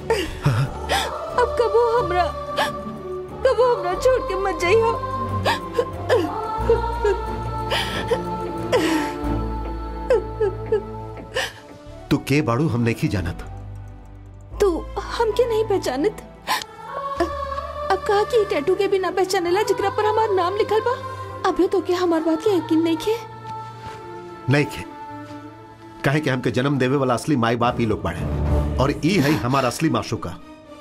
अब कबो हमरा कबो हमरा छोड़ के मत जाइयो तू के बाड़ू हम नहीं जानत तू हमके नहीं पहचानत अब कहा कि टैटू के भी ना पहचानेला जिकरा पर हमार नाम लिखल बा अबे तो के हमार बात के यकीन नहीं खे नहीं खे कहे कि हमके जन्म देवे वाला असली माई बाप ही लोग बाड़े और ई है हमारा असली माशुका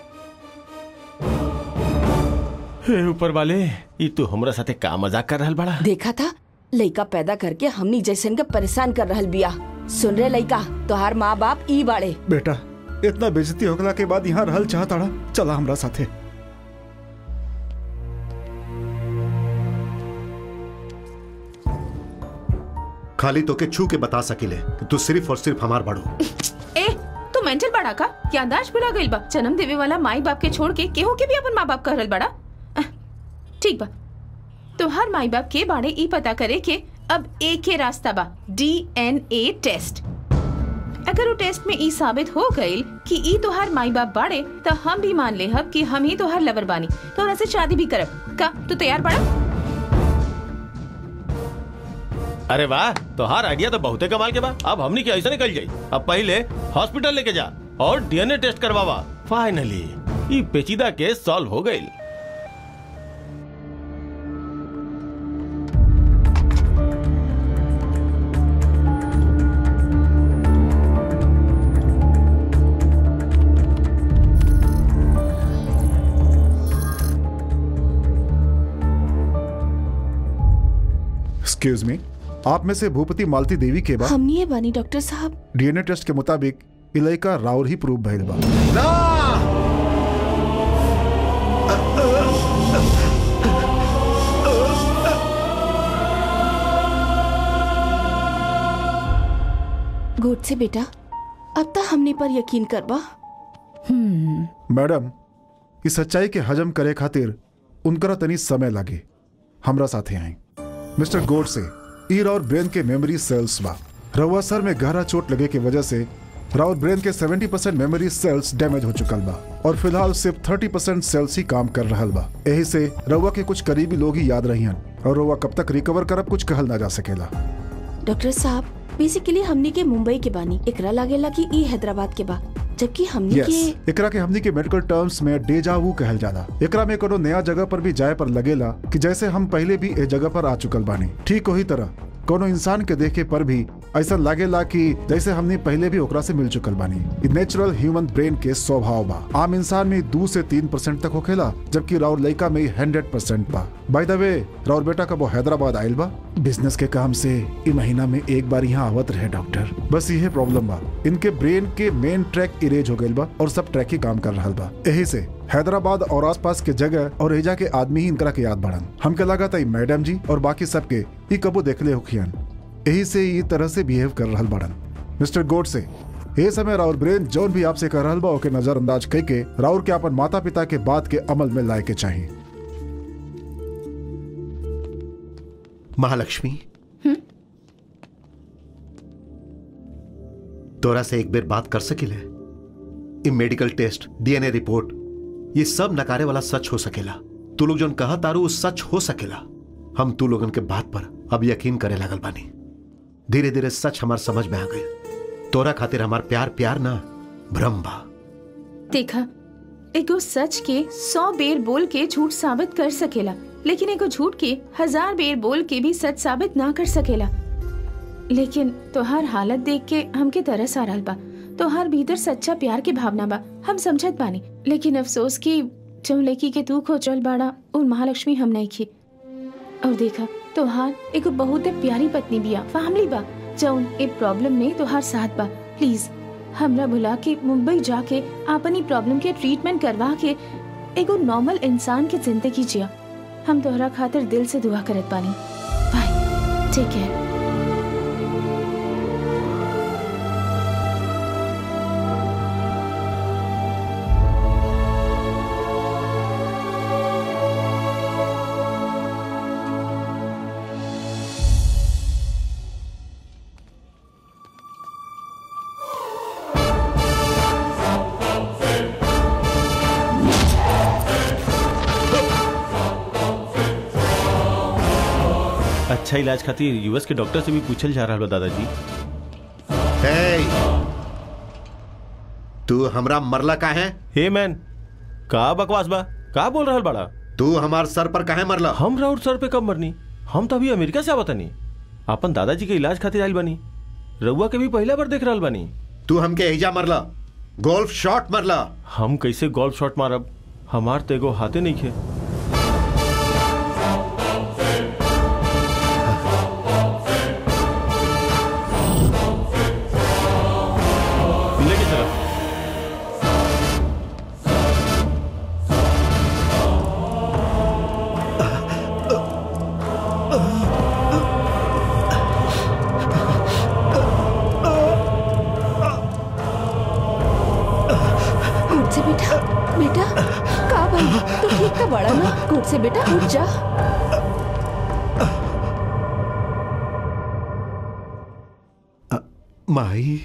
हे ऊपर वाले ई तू हमरा साथे का मजाक कर रहल बड़ा देखा था लइका पैदा करके हमनी जैसन के परेशान कर रहल बिया सुन रे लइका तोहार माँ बाप ई बाड़े बेटा इतना बेजती होगला के बाद यहाँ रहल चाहताड़ा चला हमरा साथे खाली तो के छू के बता सकिले कि तू सिर्फ और सिर्फ हमार बाड़ू ए तू मेंटल बड़ा का क्या अंदाज भुला गइल बा जन्म देवे वाला माई बाप के छोड़ के केहू के भी अपन माँ बाप कह रहल बड़ा अह, ठीक बा तोहार माई बाप के बाड़े ई पता करे के अब एक के रास्ता बा डीएनए टेस्ट अगर वो टेस्ट में ई साबित हो गइल कि ई तोहार माई बाप बाड़े तो हम भी मान ले हब कि हम ही तोहार लवर बानी तोरा से शादी भी करब का तू तैयार बड़ा अरे वाह तोहार आइडिया तो बहुते कमाल के बा अब हमनी के ऐसा निकल जाई अब पहले हॉस्पिटल लेके जा और डीएनए टेस्ट करवावा फाइनली ई पेचीदा केस सॉल्व हो गई एक्सक्यूज मी आप में से भूपति मालती देवी के बाद हमनी है बानी डॉक्टर साहब डीएनए टेस्ट के मुताबिक इलाका राउर ही प्रूफ भइल बा गोद से बेटा अब तक हमने पर यकीन करबा मैडम इस सच्चाई के हजम करे खातिर उनकरा तनी समय लागे हमरा साथे आई मिस्टर गोड से ईर और ब्रेन के मेमोरी सेल्स बा रवा सर में गहरा चोट लगे की वजह से राउर ब्रेन के 70 परसेंट मेमोरी सेल्स डैमेज हो चुकल बा और फिलहाल सिर्फ 30 परसेंट सेल्स ही काम कर रहल बा यही से रवा के कुछ करीबी लोग ही याद रहियन और रवा कब तक रिकवर करब कुछ कहल ना जा सकेला डॉक्टर साहब बेसिकली हमनी के मुंबई के बानी एकरा लागेला कि ई हैदराबाद के बा जबकि हमनी यस के एकरा के हमनी के मेडिकल टर्म्स में डेजावू कहल जाला एकरा में कोनो नया जगह पर भी जाए पर लगेला कि जैसे हम पहले भी ए जगह पर आ चुकल बानी ठीक वही तरह कोनो इंसान के देखे पर भी ऐसा लागेला कि जैसे हमने पहले भी ओकरा से मिल चुकल बानी इ नेचुरल ह्यूमन ब्रेन के स्वभाव बा आम इंसान में दो से तीन परसेंट तक होखेला जबकि राउर लड़का में हंड्रेड परसेंट बा बाय द वे राउर बेटा कब वो हैदराबाद आयल बा बिजनेस के काम से इ महीना में एक बार यहाँ आवत रहे डॉक्टर बस यही प्रॉब्लम बा इनके ब्रेन के मेन ट्रैक इरेज हो गइल बा और सब ट्रैक ही काम कर रहा बा यही से हैदराबाद और आसपास के जगह और एजा के आदमी ही इनकरा के याद बढ़न हमके लगा था मैडम जी और बाकी सबके ई कबो देखले होखियन यही से ई तरह से बिहेव कर रहल बड़न मिस्टर गोड से ये समय राउर ब्रेन जौन भी आपसे कर रहल बा ओके नजरअंदाज कई के राउर के अपन माता पिता के बात के अमल में लाए के चाहिए महालक्ष्मी तोरा से एक बेर बात कर सकिले इ मेडिकल टेस्ट डीएनए रिपोर्ट ये सब नकारे वाला सच हो सकेला तू लोग जोन कहा तारू वो सच हो सकेला हम तू लोगन के बात पर अब यकीन करे लागल बानी धीरे धीरे सच हमार समझ में आ गए तोरा खातिर हमार प्यार प्यार ना भ्रम बा देखा एगो सच के सौ बेर बोल के झूठ साबित कर सकेला लेकिन एगो झूठ के हजार बेर बोल के भी सच साबित ना कर सकेला लेकिन तोहार हालत देख के हमके तरस आ रहल बा तोहार भीतर सच्चा प्यार के भावना बा हम समझत बानी लेकिन अफसोस कि जो लड़की के तू खोजल बाड़ा उन महालक्ष्मी हम नहीं की और देखा तोहार एगो बहुत प्यारी पत्नी बिया फैमिली बा जौन ए प्रॉब्लम में तोहार साथ बा प्लीज हमरा बुला के मुंबई जाके अपनी प्रॉब्लम के ट्रीटमेंट करवा के एगो नॉर्मल इंसान के जिंदगी जिया हम तोहरा खातिर दिल से दुआ करत बानी बाय टेक केयर अच्छा इलाज खातिर यूएस के डॉक्टर से भी पूछल जा रहा बा दादाजी हे तू हमरा मरला का है हे मैन का बकवास बा का बोल रहल बड़ा तू हमार सर पर काहे मरला हम राउर सर पे कब मरनी हम तो अभी अमेरिका से आवत नहीं अपन दादाजी के इलाज खातिर आइल बनी रउआ के भी पहला बार देख रहल बानी तू हमके एजा मरला गोल्फ शॉट मरला हम कैसे गोल्फ शॉट मारब हमार तो एगो हाथे नहीं खे लेके चला घुट से बेटा बेटा का भाई तू ठीक का बड़ा ना घुट से बेटा उठ जा माई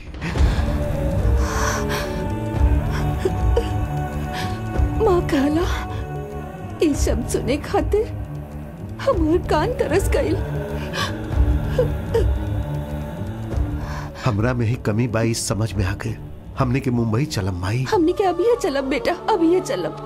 माँ कहला ये शब्द सुने खातिर हमार कान तरस गई हमरा में ही कमी बाई समझ में आ गए हमने के मुंबई चलम माई हमने के अभी ये चलब बेटा अभी ये चलब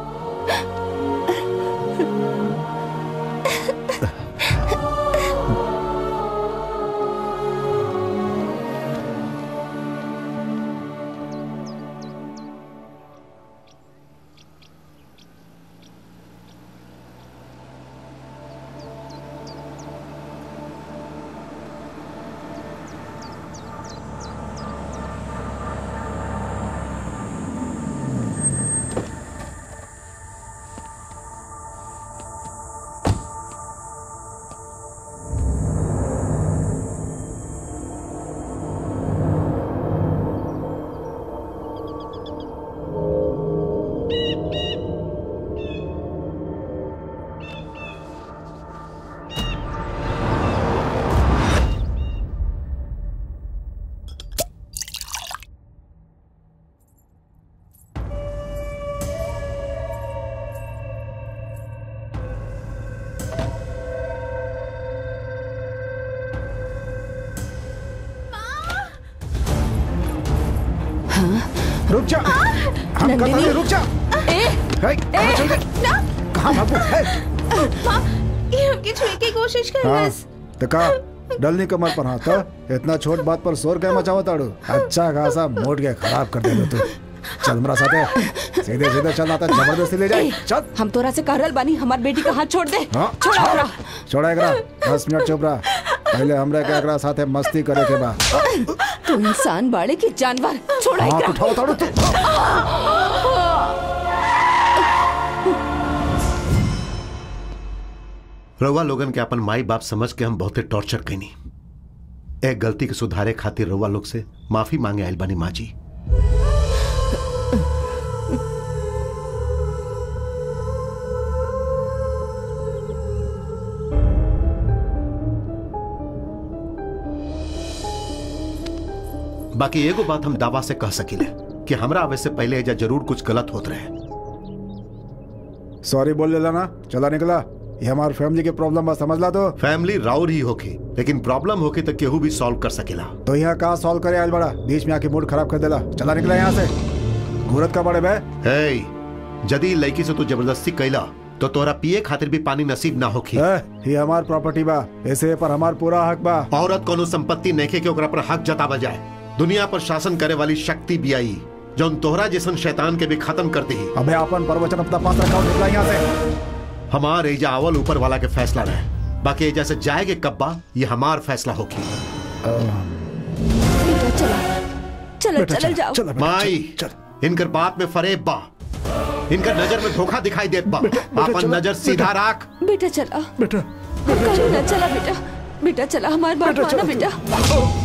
जा हम नंदिनी। कहते हैं, रुक जा ए हे, कहाँ चल गए ना कहाँ भागू हे, माँ ये हमके छुए की कोशिश कर हाँ बस तो का डलनी कमर पर हाथ तो इतना छोट बात पर शोर क्या मचाओ ताड़ू अच्छा खासा मोट के खराब कर दे तू चल मेरा साथे सीधे सीधे चल आता जबरदस्ती ले जाए चल हम तोरा से कह रहल बानी हमार बेटी का हाथ छोड़ दे हाँ, छोड़ा छोड़। ओकरा। छोड़ा एकरा दस मिनट चुप रहा पहले हमरे के एकरा साथे मस्ती करे के बा तू इंसान बाड़े की जानवर छोड़ा हाथ एकरा। उठाओ ताड़ू तू रउआ लोगन के अपन माई बाप समझ के हम बहुते टॉर्चर कैनी एक गलती के सुधारे खातिर रउआ लोग से माफी मांगे आइल बानी माँ जी बाकी एगो बात हम दावा से कह सकिले कि हमरा आवे से पहले एजा जरूर कुछ गलत होत रहे सॉरी बोल लेला ना चला निकला ये हमार फैमिली के प्रॉब्लम बा समझ ला तो फैमिली राउर ही होके लेकिन प्रॉब्लम होके तो केहू भी सॉल्व कर सकेला तो यहाँ कहा सॉल्व करे आयल बड़ा बीच में आके मूड खराब कर देला चला निकला यहाँ से घूरत का बड़े बे हे जदी लड़की से तू जबरदस्ती कैला तो तोरा पिए खातिर भी पानी नसीब ना होखी ए, ये हमार प्रॉपर्टी बा ऐसे पर हमार पूरा हक बा औरत कोनो संपत्ति नैखे के ओकरा पर हक जतावा जाए दुनिया पर शासन करे वाली शक्ति भी आई जौन तोहरा जैसन शैतान के भी खत्म कर दी अबे अपन प्रवचन अपना पास रखा और निकला यहाँ से हमार एजा आवल ऊपर वाला के फैसला रहे बाकी एजा से जाएगे कब्बा ये हमार फैसला होगी बेटा चला चलो चल जाओ चल बेटा, माई चल, इनकर बात में फरेब बा इनकर नजर में धोखा दिखाई देत बा अपन चलो, नजर सीधा राख बेटा चला बेटा कहीं ना चला बेटा बेटा चला हमारी बात बेटा, माना चलो, बेटा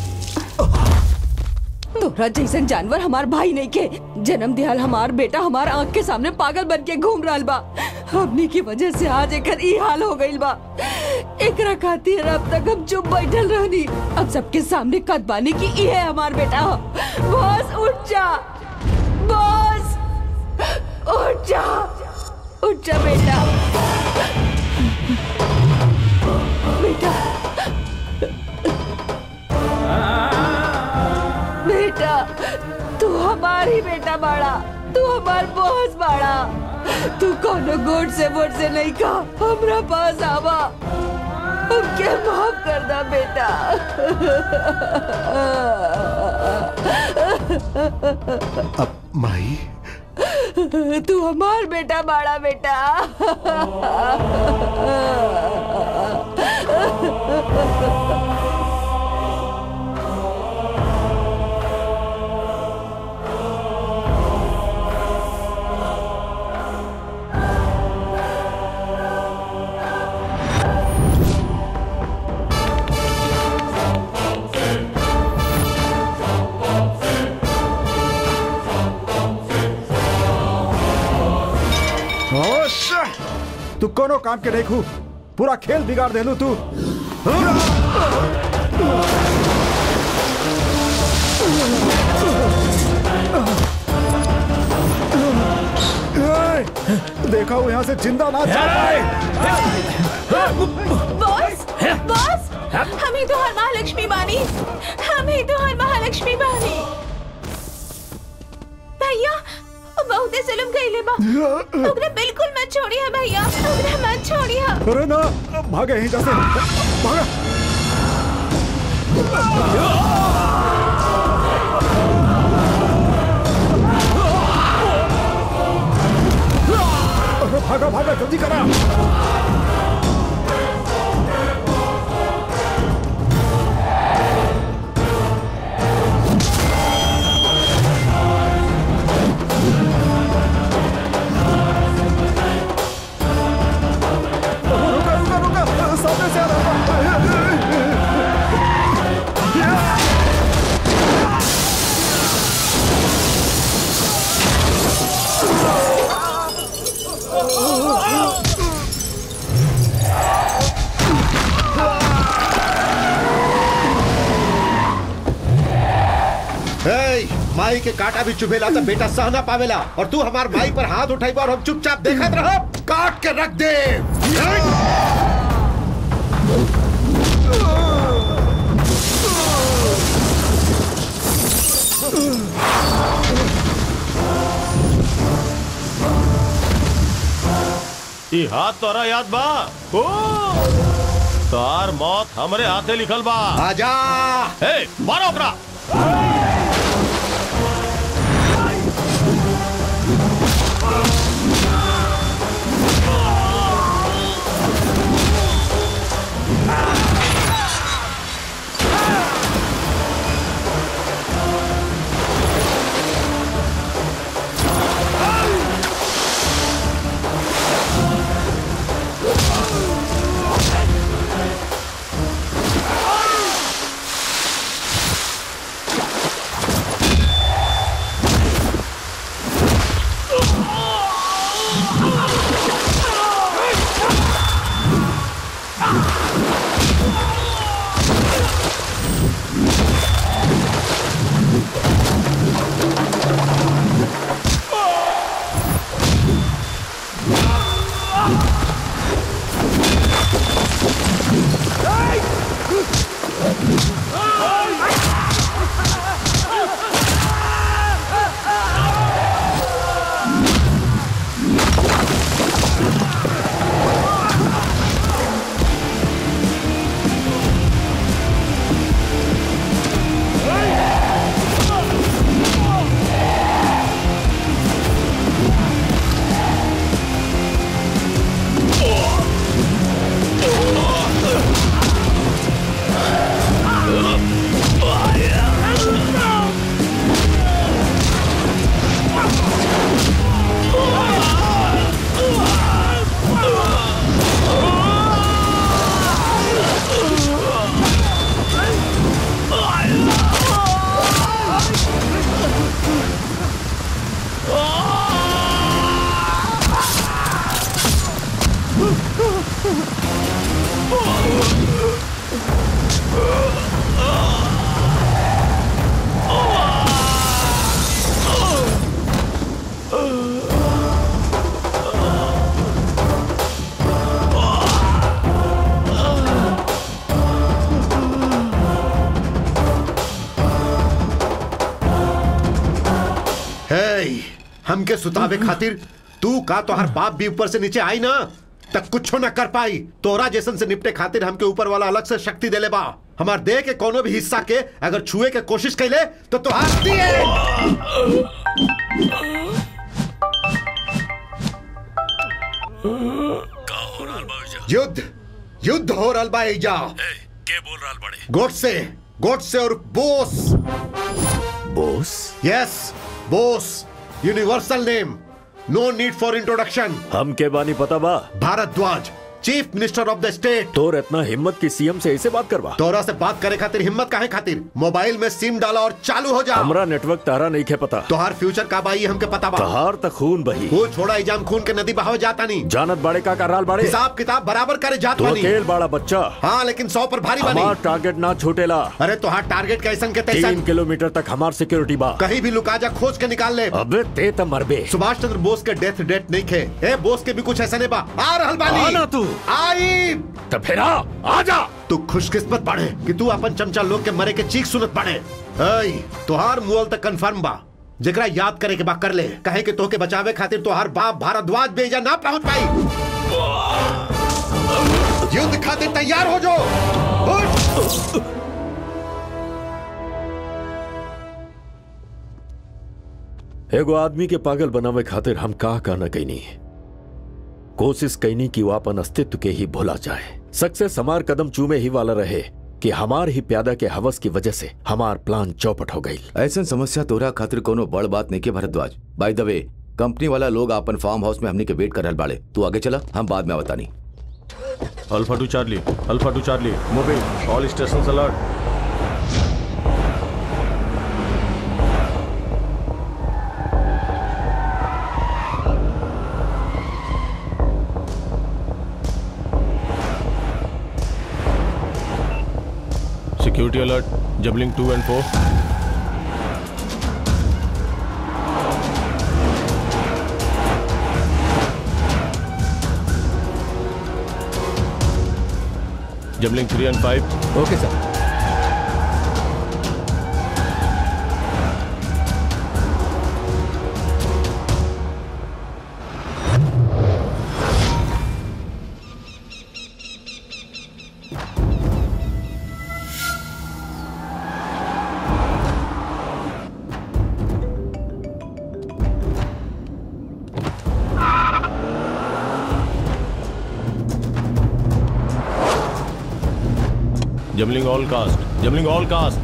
तोरा जैसन जानवर हमार भाई नहीं के जन्म दियाल हमार बेटा हमार आंख के सामने पागल बन के घूम रहा बा हमनी की वजह से आज एकर ई हाल हो गइल बा एकरा खातिर अब तक हम चुप बैठल रहनी अब सबके सामने कद बानी की ई है हमार बेटा बॉस उठ जा बॉस उठ जा उठ जा बेटा बेटा बेटा तू हमारी बेटा बाड़ा तू हमार बॉस बाड़ा तू कोनो गोट से वोट से नहीं का हमरा पास आवा हमके माफ कर दा बेटा अब माई तू हमार बेटा बाड़ा बेटा होश तू कोनो काम के नहीं खू पूरा खेल बिगाड़ देलू तू ए, देखा हूँ यहाँ से जिंदा ना जा पाए बॉस बॉस हम ही तो हर महालक्ष्मी बानी हम ही तो हर महालक्ष्मी बानी भैया वो बहुते जुल्म कइले बा ओकरा बिल्कुल मत छोड़िए भैया ओकरा मत छोड़िए अरे ना भागे यहीं जैसे भागा अरे भागा भागा जल्दी करा रुका रुका रुका सामने से आ रहा हे, माई के काटा भी चुभेला तो बेटा सह ना पावेला और तू हमार माई पर हाथ उठाई और हम चुपचाप देखत रह काट के रख दे ई हाथ तोरा याद बा ओ तार मौत हमरे हाथे लिखल बा आजा ए मारो ओकरा हे हमके सुतावे खातिर तू का तोहर बाप भी ऊपर से नीचे आई ना तक कुछ न कर पाई तोरा जैसन से निपटे खातिर हमके ऊपर वाला अलग से शक्ति देले बा हमार देह के कोनो भी हिस्सा के अगर छुए के कोशिश कैले तो तोहार दिए युद्ध युद्ध हो रहा बा एजा के बोल रहा बड़े गोट से गोट से और Bose Bose yes Bose universal name no need for introduction हम के बानी पता बा Bharadwaj chief minister of the state तोर इतना हिम्मत की सीएम से ऐसे बात करवा तोरा से बात करे खातिर हिम्मत काहे खातिर मोबाइल में सिम डाला और चालू हो जा हमरा नेटवर्क तारा नहीं खे पता तोहार फ्यूचर का बाई हमके पता बा तहार तक खून बही वो छोड़ा इजाम खून के नदी बहाव जाता नहीं जानत बाड़े का कराल बाड़े हिसाब किताब बराबर करे जात तू बानी अकेल बाड़ा बच्चा हाँ लेकिन सौ पर भारी हमार बनी टारगेट ना छूटेला अरे तोहार टारगेट कैसन के तीन तैसन किलोमीटर तक हमार सिक्योरिटी बा कहीं भी लुका जा खोज के निकाल ले अबे ते त मरबे सुभाष चंद्र बोस के डेथ डेट नहीं खे ए बोस के भी कुछ ऐसा नहीं बा आ रहल बानी आना तू। आई तो फिर आ आ जा तू खुशकिस्मत बाड़े कि तू अपन चमचा लोग के मरे के चीख सुनत बाड़े ऐ तोहार मुअल तक कंफर्म बा जेकरा याद करे के बा कर ले कहे कि तोहके बचावे खातिर तोहार बाप भारद्वाज बेजा ना पहुंच पाई युद्ध खातिर तैयार हो जो उठ! एगो आदमी के पागल बनावे खातिर हम का कहना कैनी कोशिश कैनी कि वो अपन अस्तित्व के ही भुला जाए सक्सेस हमार कदम चूमे ही वाला रहे कि हमार ही प्यादा के हवस की वजह से हमार प्लान चौपट हो गई ऐसा समस्या तोरा खातिर कोनो बड़ बात नहीं के Bharadwaj by the way company वाला लोग अपन फार्म हाउस में हमनी के वेट कर रहल बाड़े तू आगे चला हम बाद में बतानी alpha two Charlie alpha two Charlie moving all station alert security alert जबलिंग टू एंड फोर जबलिंग three and five okay sir jamming all cast jamming all cast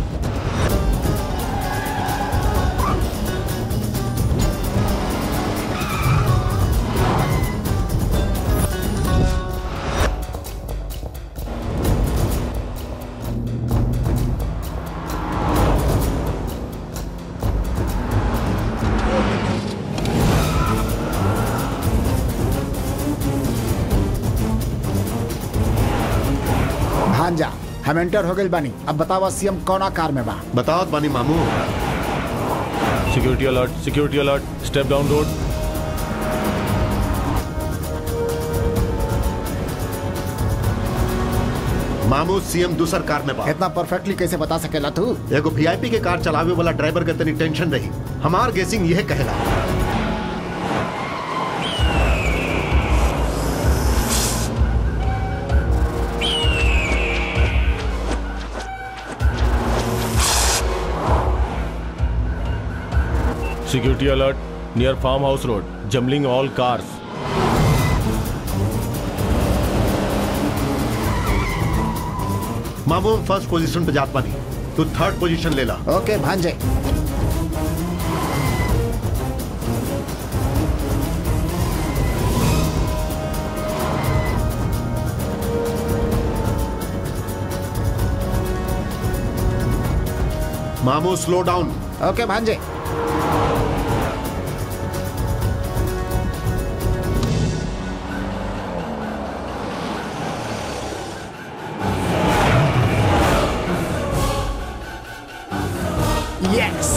भांजा हम एंटर हो गइल बानी अब बतावा सीएम कौना कार में बा बताओ बानी मामू security alert security alert step down road मामू सीएम दूसर कार में बा इतना परफेक्टली कैसे बता सकेला तू एगो वीआईपी के कार चलावे वाला ड्राइवर के तनी टेंशन रही हमार गेसिंग यह कहेला security alert near farm house road jamming all cars मामू हम फर्स्ट पोजीशन पे जात बानी तू थर्ड पोजीशन ले ला ओके भांजे मामू स्लो डाउन ओके भांजे yes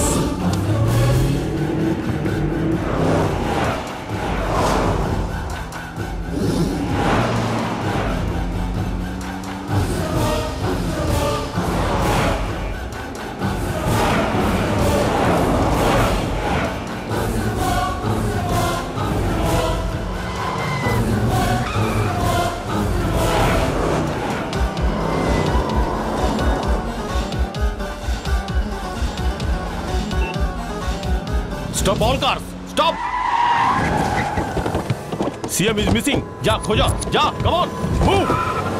stop all cars stop CM is missing जा खोजा जा कम ऑन मूव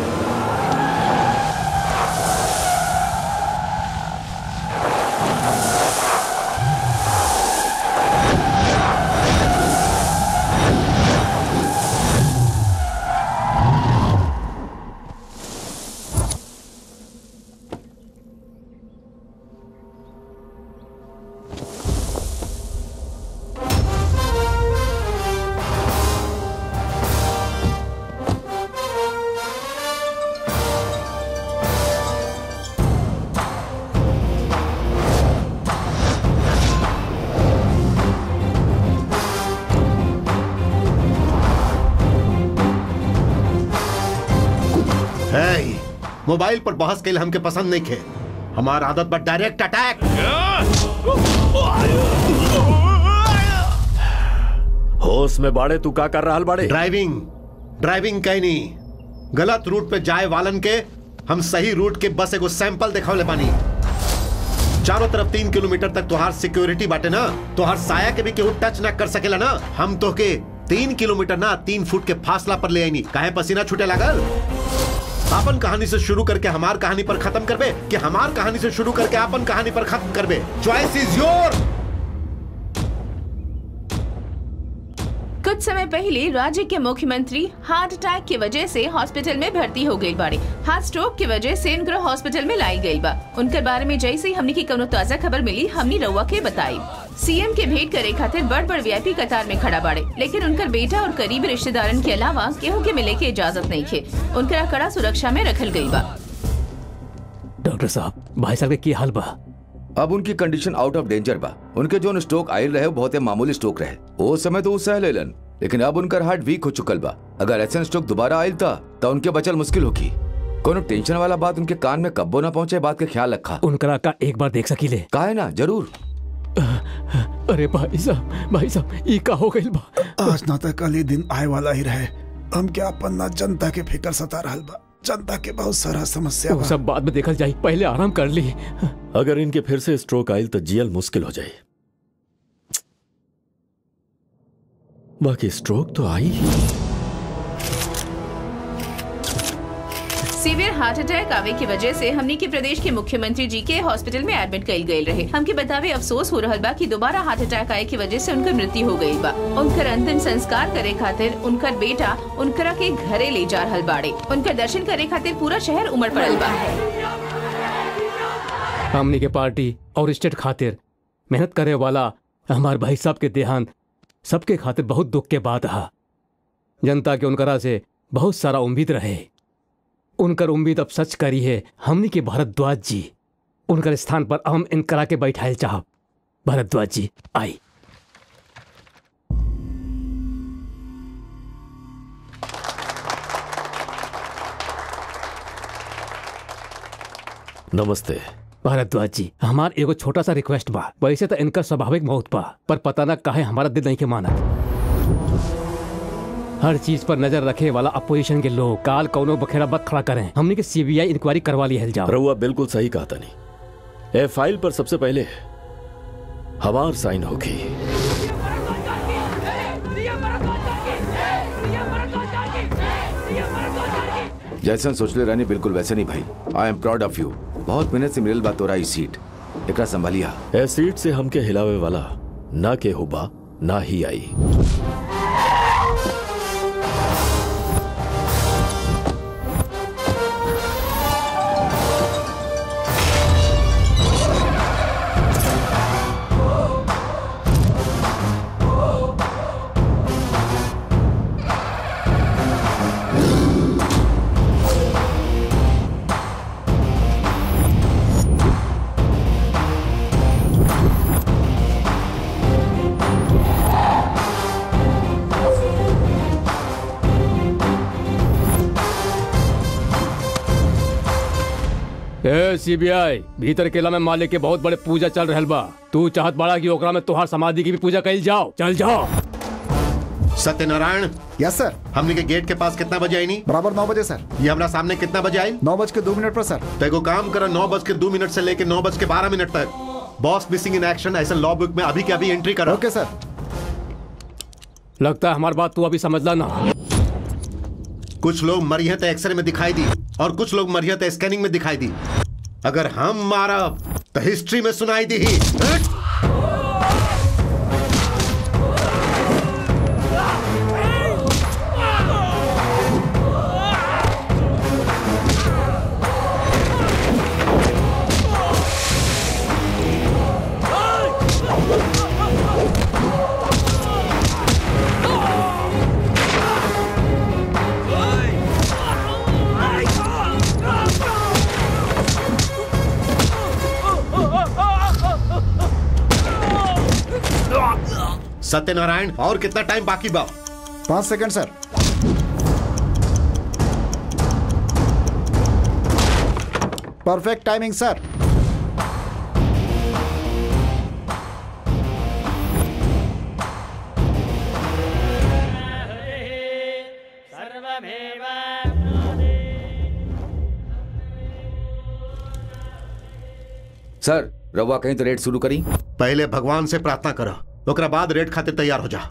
है मोबाइल पर बहस के लिए हमके पसंद नहीं खे हमार आदत पर डायरेक्ट अटैक होश में बाड़े तू का कर रहा बाड़े ड्राइविंग ड्राइविंग कहीं नहीं गलत रूट पे जाए वालन के हम सही रूट के बस एगो सैंपल दिखावले पानी चारों तरफ तीन किलोमीटर तक तुहार सिक्योरिटी बाटे ना तुहार साया के भी केहू टच ना कर सकेला ना हम तो के तीन किलोमीटर ना तीन फुट के फासला पर ले आईनी काहे पसीना छूटे लागल आपन कहानी से शुरू करके हमार कहानी पर खत्म करबे कि हमार कहानी से शुरू करके आपन कहानी पर खत्म करबे चॉइस इज योर कुछ समय पहले राज्य के मुख्यमंत्री हार्ट अटैक की वजह से हॉस्पिटल में भर्ती हो गई बाड़े हार्ट स्ट्रोक की वजह से इनकर हॉस्पिटल में लाई गई बा उनके बारे में जैसे ही हमने की कोनो ताजा खबर मिली हमने रउआ के बताई सीएम के भेंट करे खातिर बड़ बड़ वीआईपी कतार में खड़ा बाड़े लेकिन उनकर बेटा और करीबी रिश्तेदारन के अलावा केहू के मिले के इजाजत नहीं थे उनकरा कड़ा सुरक्षा में रखल गई बा डॉक्टर साहब भाई साहब के की हाल बा अब उनकी कंडीशन आउट ऑफ डेंजर बा उनके जो स्ट्रोक आयल रहे वो बहुत ही मामूली स्ट्रोक रहे वो समय तो वो सह लेलन लेकिन अब उनका हार्ट वीक हो चुकल बा अगर ऐसा स्ट्रोक दोबारा आयल था तो उनके बचल मुश्किल होगी कोनो टेंशन वाला बात उनके कान में कब्बो ना पहुंचे बात का ख्याल रखा उनकरा का एक बार देख सकीले का है ना जरूर अरे भाई साहब भाई साहब ई का हो गइल बा आज ना तक कल ही दिन आए वाला ही रहे हम क्या अपन ना जनता के फिकर सता रहल बा जनता के बहुत सारा समस्या वो बा सब बाद में देखल जाई पहले आराम कर ली अगर इनके फिर से स्ट्रोक आयल तो जियल मुश्किल हो जाए बाकी स्ट्रोक तो आई ही सीवियर हार्ट अटैक आवे की वजह से हमनी के प्रदेश के मुख्यमंत्री जी के हॉस्पिटल में एडमिट कइल गई रहे हमके बतावे अफसोस हो रहल बा कि दोबारा हार्ट अटैक आए की वजह से उनकर मृत्यु हो गई बा उनकर अंतिम संस्कार करे खातिर उनकर बेटा उनकरा के घरे ले जा रहल बाड़े उनकर दर्शन करे खातिर पूरा शहर उमड़ पड़ल बा हमनी के पार्टी और स्टेट खातिर मेहनत करे वाला हमार भाई साहब के देहांत सबके खातिर बहुत दुख के बात हा जनता के उनकरा से बहुत सारा उम्मीद रहे उनकर उम्मीद अब सच करी है हमनी के भारद्वाज जी उनकर स्थान पर हम इनकरा के बैठाए चाहब भारद्वाज जी आई नमस्ते भारद्वाज जी हमार एगो छोटा सा रिक्वेस्ट बा वैसे तो इनका स्वाभाविक मौत बा पर पता ना काहे हमारा दिल नहीं के माना हर चीज पर नजर रखे वाला अपोजिशन के लोग काल कौनो बखेड़ा मत खड़ा करें हमने के सीबीआई इंक्वायरी करवा ली है जाओ रउआ बिल्कुल सही कहा तनी ए फाइल पर सबसे पहले हमार साइन होगी जैसन सोचले रहनी बिल्कुल वैसे नहीं भाई I am proud of you बहुत मेहनत से मिलल बा तोरा ई सीट एकरा संभालिया ए सीट से हमके हिलावे वाला ना के हुबा ना ही आई ए सीबीआई भीतर केला में मालिक के बहुत बड़े पूजा चल रहल बा तू चाहत बाड़ा कि ओकरा में तोहार समाधि की भी पूजा कइल जाओ चल जाओ सत्यनारायण यस सर हमने के गेट के पास कितना बजे आई नहीं बराबर नौ बजे सर ये हमारा सामने कितना बजे आई नौ बज के दो मिनट पर सर तो एगो काम करो नौ बज के दो मिनट से लेके नौ बज के बारह मिनट तक बॉस मिसिंग इन एक्शन ऐसा लॉ बुक में अभी के अभी एंट्री करो ओके सर लगता है हमारी बात तू अभी समझला ना कुछ लोग मरिया तो एक्सरे में दिखाई दी और कुछ लोग मरिया तो स्कैनिंग में दिखाई दी अगर हम मारा तो हिस्ट्री में सुनाई दी ही सत्यनारायण और कितना टाइम बाकी बा पाँच second sir perfect timing sir sir रवा कहीं तो रेड शुरू करी पहले भगवान से प्रार्थना करो ओकरा बाद रेट खातिर तैयार हो जा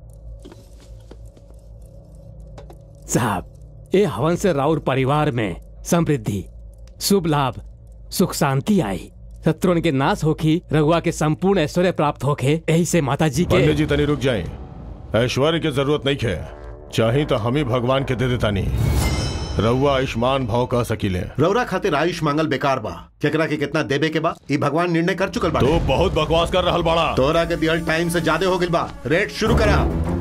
साहब ए हवन से राउर परिवार में समृद्धि शुभ लाभ सुख शांति आई शत्रुन के नाश होखी रघुआ के संपूर्ण ऐश्वर्य प्राप्त होखे यही से माता जी के पंडित जी तनी रुक जाए ऐश्वर्य की जरूरत नहीं है चाहे तो हम ही भगवान के दे देता नहीं रउआ आयुष्मान भाव कह सकीले रौरा खातिर आयुष मांगल बेकार बा केकरा के कितना देबे के बा ई भगवान निर्णय कर चुकल बा तो बहुत बकवास कर रहल बाड़ा तोरा के दियल टाइम से ज्यादा हो गइल बा रेट शुरू करा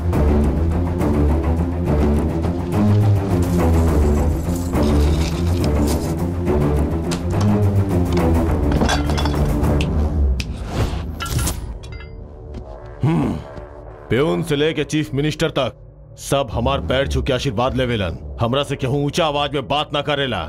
प्यून से लेके चीफ मिनिस्टर तक सब हमार पैर छू के आशीर्वाद लेवेलन हमरा से केहू ऊंचा आवाज में बात ना करेला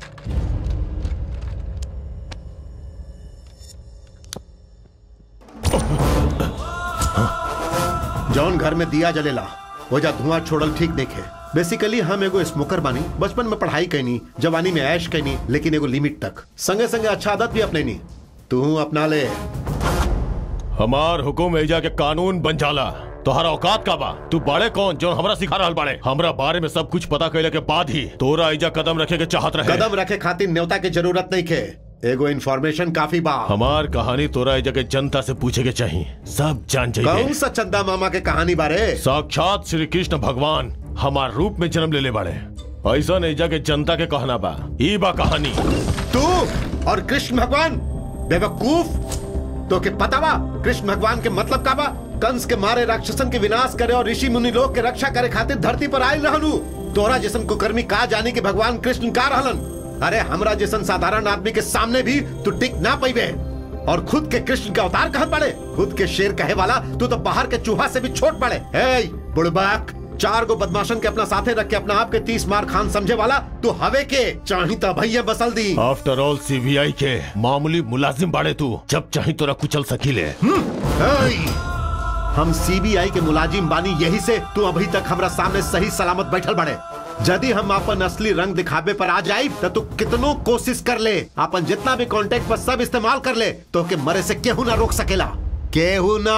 जौन घर में दिया जलेला वो जा धुआं छोड़ल ठीक देखे बेसिकली हम एगो स्मोकर बानी बचपन में पढ़ाई कैनी जवानी में ऐश कैनी लेकिन एगो लिमिट तक संगे संगे अच्छा आदत भी अपने नी तू अपना ले हमार हुकुम एजा के कानून बन जाला तोहरा औकात का बा तू बाड़े कौन जो हमरा सिखा रहल बाड़े हमरा बारे में सब कुछ पता कैले के बाद ही तोरा इजा कदम रखे के चाहत रहे कदम रखे खातिर न्योता की जरूरत नहीं खे एगो इन्फॉर्मेशन काफी बा हमार कहानी तोरा इजा के जनता से पूछे के चाहिए सब जान कौन जाइए सा चंदा मामा के कहानी बारे साक्षात श्री कृष्ण भगवान हमार रूप में जन्म ले ले बाड़े ऐसा नहीं जाके जनता के कहना बा ई बा कहानी तू और कृष्ण भगवान बेवकूफ तो के पता बा कृष्ण भगवान के मतलब का बा कंस के मारे राक्षसन के विनाश करे और ऋषि मुनि लोग के रक्षा करे खातिर धरती पर आयल रहलू तोरा जैसन कुकर्मी का जानी कि भगवान कृष्ण का रहलन अरे हमरा जैसन साधारण आदमी के सामने भी तू टिक ना पैबे और खुद के कृष्ण का अवतार कहत पड़े खुद के शेर कहे वाला तू तो बाहर के चूहा से भी छोट पड़े हे बुड़बाक चार गो बदमाशन के अपना साथे रख के अपना आप के तीस मार खान समझे वाला तू हवे के चाही तो भैया बसल दी आफ्टर ऑल सीबीआई के मामूली मुलाजिम बाड़े तू जब चाही तोरा कुचल सकीले हेय! हम सीबीआई के मुलाजिम बानी यही से तू अभी तक हमरा सामने सही सलामत बैठल बड़े यदि हम अपन असली रंग दिखावे पर आ जाई तो तू कितनो कोशिश कर ले अपन जितना भी कांटेक्ट पर सब इस्तेमाल कर ले तो के मरे से केहू ना रोक सकेला केहू ना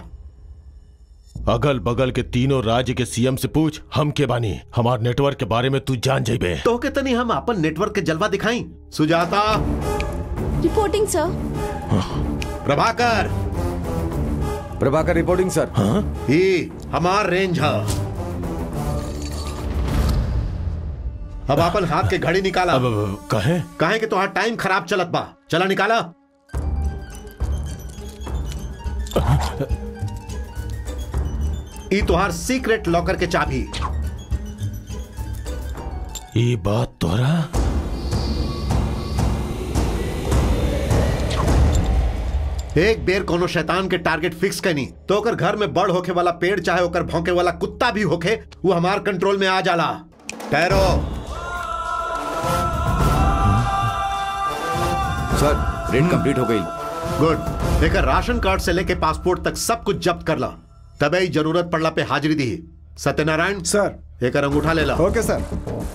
अगल बगल के तीनों राज्य के सीएम से पूछ हम के बानी हमार नेटवर्क के बारे में तू जान जाइबे तो के तनी हम अपन नेटवर्क के जलवा दिखाई Sujata reporting sir Prabhakar Prabhakar reporting sir हाँ? ये हमार रेंज है अब अपन हाथ के घड़ी निकाला अब अब, कहे कहे कि तुम्हारा टाइम खराब चलत बा चला निकाला ई तुहार सीक्रेट लॉकर के चाबी ये बात तोरा एक बेर कोनो शैतान के टारगेट फिक्स कनी तो ओकर घर में बड़ होके वाला पेड़ चाहे ओकर भौंके वाला कुत्ता भी होके वो हमार कंट्रोल में आ जाला ठहरो सर रेड कंप्लीट हो गई गुड लेकर राशन कार्ड से लेके पासपोर्ट तक सब कुछ जब्त कर ला तबे ही जरूरत पड़ला पे हाजिरी दी सत्यनारायण सर एक अंगूठा ले ला ओके सर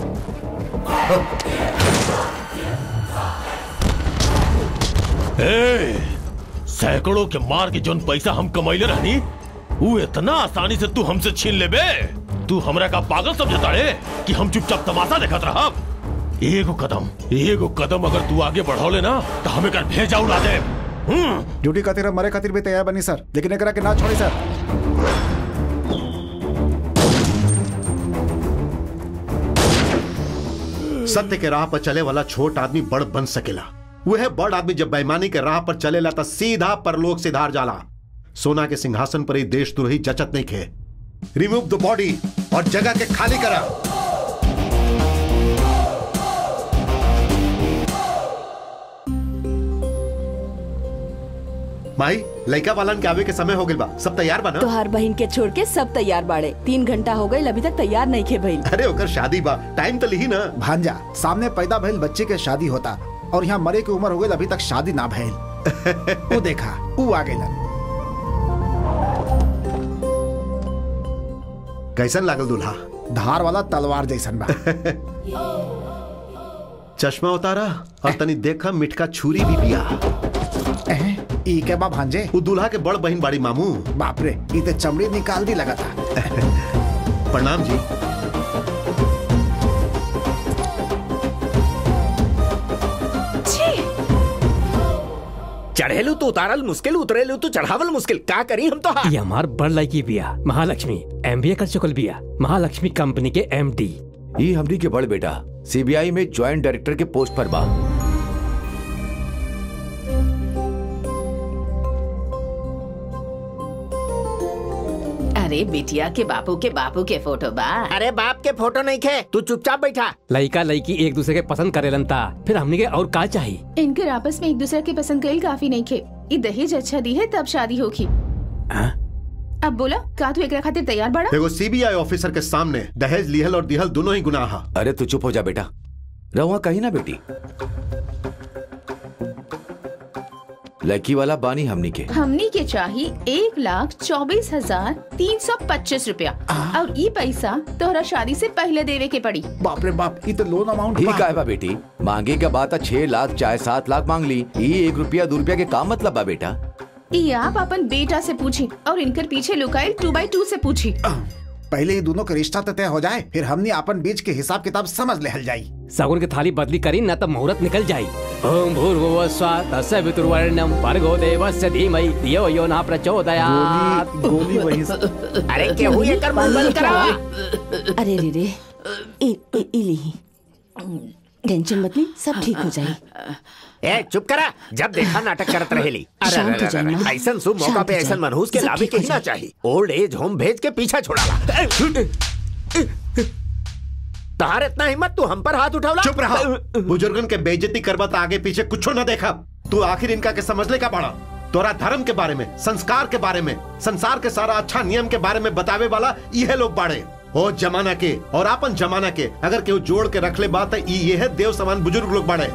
ए, सैकड़ों के मार के जोन पैसा हम कमाइले रहनी वो इतना आसानी से तू हमसे छीन लेबे तू हमरा का पागल समझता रे कि हम चुपचाप तमाशा देखत रहब एगो कदम एगो कदम अगर तू आगे बढ़ौले ना तो हमें कर भेजा उड़ा दे हम्म ड्यूटी खातिर हम मरे खातिर भी तैयार बनी सर लेकिन एकरा के ना छोड़ी सर सत्य के राह पर चले वाला छोट आदमी बड़ बन सकेला वह बड़ आदमी जब बेईमानी के राह पर चलेला तो सीधा परलोक सिधार जाला सोना के सिंहासन पर ही देशद्रोही जचत नहीं खे रिमूव द बॉडी और जगह के खाली करा माई लड़का वालन के आवे के समय हो गइल बा सब तैयार बा ना तोहार बहन के छोड़ के सब तैयार बाड़े तीन घंटा हो गए अभी तक तैयार नहीं खे भइल अरे ओकर शादी बा टाइम तो लिही ना भांजा सामने पैदा भइल बच्चे के शादी होता और यहाँ मरे की उम्र हो गई अभी तक शादी ना भइल वो देखा वो आ गइलन कैसन लागल दूल्हा धार वाला तलवार जैसन बा चश्मा उतारा और तनी देखा मिठका छुरी भी पिया एहे, ई के बा भांजे वो दूल्हा के बड़ बहन बाड़ी मामू बाप रे ई ते चमड़ी निकाल दी लगा था प्रणाम जी चढ़ेलू तो उतारल मुश्किल उतरेलू तो चढ़ावल मुश्किल का करी हम तो ये हमार बड़ लड़की बिया महालक्ष्मी एमबीए कर चुकल बिया महालक्ष्मी कंपनी के एमडी ये हमरी के बड़ बेटा सीबीआई में ज्वाइंट डायरेक्टर के पोस्ट पर बा अरे बिटिया के बापू के बापू के फोटो बा अरे बाप के फोटो नहीं खे तू चुपचाप बैठा लड़का लड़की एक दूसरे के पसंद करेलन ता फिर हमने के और का चाहिए इनके आपस में एक दूसरे के पसंद कईल काफी नहीं खे ई दहेज अच्छा दी है तब शादी होगी अब बोला का तू एकरा खातिर तैयार बड़ा देखो सीबीआई ऑफिसर के सामने दहेज लिहल और दिहल दोनों ही गुनाह हा। अरे तू चुप हो जा बेटा रहुआ कहीं ना बेटी लड़की वाला बानी हमनी के हमनी के चाहिए एक लाख चौबीस हजार तीन सौ पच्चीस रूपया और ई पैसा तोहरा शादी से पहले देवे के पड़ी बाप रे बाप ई तो लोन अमाउंट ठीक है बा बेटी मांगे के बात छह लाख चाहे सात लाख मांग ली ये एक रुपया दो रुपया के काम मतलब बा बेटा ये आप अपन बेटा से पूछी और इनकर पीछे लुकाइल टू बाई टू से पूछी पहले ही दोनों का रिश्ता तो तय हो जाए फिर हमने अपन बीच के हिसाब किताब समझ लेहल जाई सगुन की थाली बदली करी न तब मुहूर्त निकल जाई ओम भूर्भुव स्वा तस्य वितुर्वर्णम भर्गो देवस्य धीमहि धियो यो न प्रचोदयात् गोली वही अरे केहू एकर मुंह बंद करा अरे रे रे इ, इ, इली टेंशन मत ली सब ठीक हो जाए ए चुप करा जब देखा नाटक करत रहेली अरे शांत अरे हो जाए अरे ना। ऐसन शुभ मौका शांत पे हो ऐसन जाए। मनहूस के सब लावे ठीक के हो ही ना जाए। चाहिए ओल्ड एज होम भेज के पीछा छोड़ाला तार इतना हिम्मत तू हम पर हाथ उठावला चुप रहा बुजुर्गन के बेइज्जती करबा त आगे पीछे कुछो न देखा तू आखिर इनका के समझ ले का पड़ा तोरा धर्म के बारे में संस्कार के बारे में संसार के सारा अच्छा नियम के बारे में बतावे वाला यह लोग बाड़े ओ जमाना के और आपन जमाना के अगर केहू जोड़ के रख ले बात ये है देव समान बुजुर्ग लोग बाड़े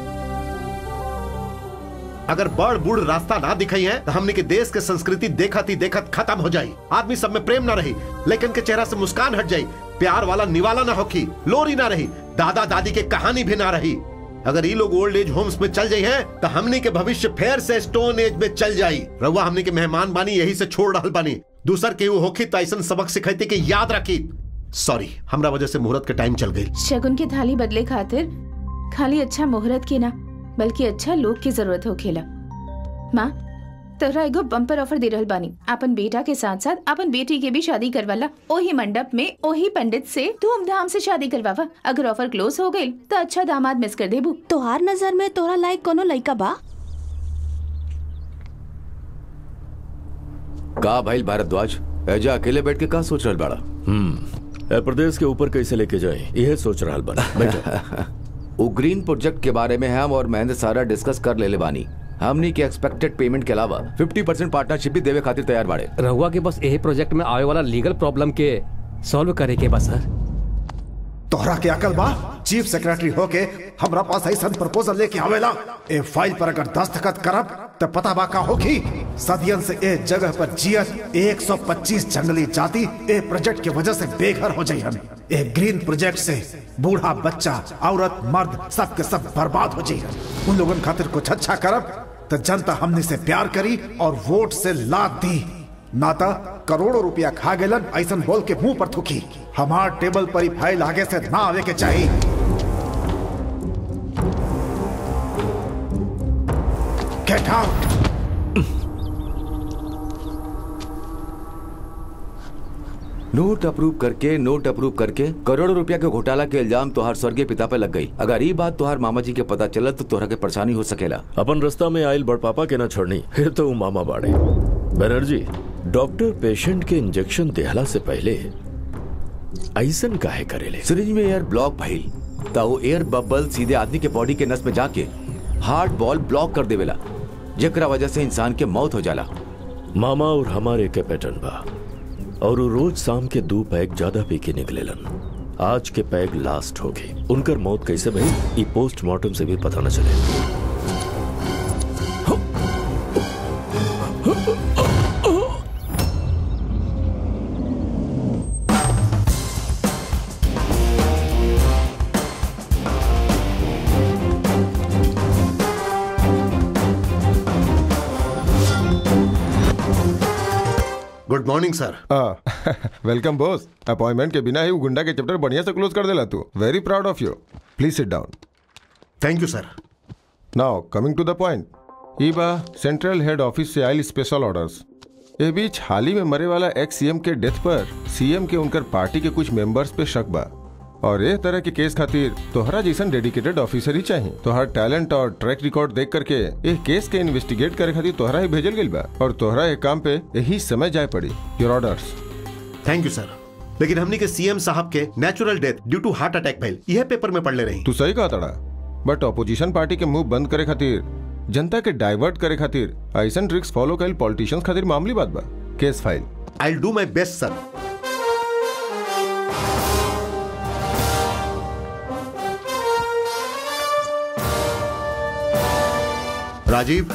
अगर बड़ बूढ़ रास्ता ना दिखाई है तो हमने के देश के संस्कृति देखत ही देखत खत्म हो जाई आदमी सब में प्रेम ना रही लेकिन के चेहरा से मुस्कान हट जाई प्यार वाला निवाला ना होखी लोरी ना रही दादा दादी के कहानी भी ना रही अगर ये लोग ओल्ड एज होम्स में चल जाई हैं तो हमने के भविष्य फेर से स्टोन एज में चल जाई रउआ हमने के मेहमान बानी यही से छोड़ रहल बानी दूसर के होखी तो ऐसा सबक सिखाती के याद रखी सॉरी हमरा वजह से मुहूर्त के टाइम चल गई शगुन की थाली बदले खातिर खाली अच्छा मुहूर्त की ना बल्कि अच्छा लोग की जरूरत हो खेला माँ तोरा एगो बम्पर ऑफर दे रहल बानी अपन बेटा के साथ साथ अपन बेटी के भी शादी करवाला ओही मंडप में ओही पंडित से धूमधाम से शादी करवावा अगर ऑफर क्लोज हो गई तो अच्छा दामाद मिस कर देबू तोहार नजर में तोरा लायक कोनो लइका बा का भाई भारद्वाज एजा अकेले बैठ के का सोच रहल बाड़ा हम्म ए प्रदेश के ऊपर कैसे लेके जाए यह सोच रहा बना बैठो वो ग्रीन प्रोजेक्ट के बारे में हम और महेंद्र सारा डिस्कस कर ले ले बानी हमनी के एक्सपेक्टेड पेमेंट के अलावा 50 परसेंट पार्टनरशिप भी देवे खातिर तैयार बाड़े रहुआ के बस यही प्रोजेक्ट में आवे वाला लीगल प्रॉब्लम के सॉल्व करे के बस सर तोहरा के अकल बा चीफ सेक्रेटरी होके हमरा पास ऐसा प्रपोजल लेके आवेला ए फाइल पर अगर दस्तखत करब तो पता बा का होगी सदियन से ए जगह पर जियत 125 जंगली जाति ए प्रोजेक्ट के वजह से बेघर हो जाई हमें ए ग्रीन प्रोजेक्ट से बूढ़ा बच्चा औरत मर्द सब के सब बर्बाद हो जाई उन लोगन खातिर कुछ अच्छा करब तो जनता हमने से प्यार करी और वोट से लाद दी नाता करोड़ों रुपया खा गेलन ऐसन बोल के मुंह पर थूकी हमार टेबल पर ही फाइल आगे से ना आवे के चाहिए गेट आउट नोट अप्रूव करके नोट अप्रूव करके करोड़ों रुपया के घोटाला के इल्जाम तोहार स्वर्गीय पिता पे लग गई अगर ये बात तोहार मामा जी के पता चलत तो तोहरा के परेशानी हो सकेला अपन रास्ता में आयल बड़ पापा के ना छोड़नी फिर तो वो मामा बाड़े बनर्जी डॉक्टर पेशेंट के इंजेक्शन देहला से पहले ऐसन काहे करेले सिरिंज में एयर ब्लॉक भइल ता वो एयर बबल सीधे आदमी के बॉडी के नस में जाके हार्ट बॉल ब्लॉक कर देवेला जेकरा वजह से इंसान के मौत हो जाला मामा और हमारे के पैटर्न बा और वो रोज शाम के दो पैग ज्यादा पी के निकलेलन आज के पैग लास्ट हो गई उनकर मौत कैसे भई ई पोस्टमार्टम से भी पता न चले good morning sir welcome boss appointment के बिना ही वो गुंडा के चैप्टर बढ़िया से क्लोज कर देला तू very proud of you please sit down thank you sir now coming to the point ई बा सेंट्रल हेड ऑफिस से आयल स्पेशल ऑर्डर्स ए बीच हाल ही में मरे वाला एक्स सीएम के डेथ पर सीएम के उनकर पार्टी के कुछ मेंबर्स पे शक बा और ए तरह के केस खातिर तोहरा जैसन डेडिकेटेड ऑफिसर ही चाहिए तोहर टैलेंट और ट्रैक रिकॉर्ड देख करके ए केस के इन्वेस्टिगेट करे खातिर तोहरा ही भेजल गइल बा और तोहरा ए काम पे यही समय जाए पड़ी your orders thank you sir लेकिन हमने के सीएम साहब के natural death due to heart attack भइल यह पेपर में पढ़ ले रही तू सही कहा तड़ा बट ऑपोजिशन पार्टी के मुंह बंद करे खातिर जनता के डाइवर्ट करे खातिर ऐसन ट्रिक्स फॉलो करेल पॉलिटिशियंस खातिर मामूली बात बा case file I do my best sir Rajiv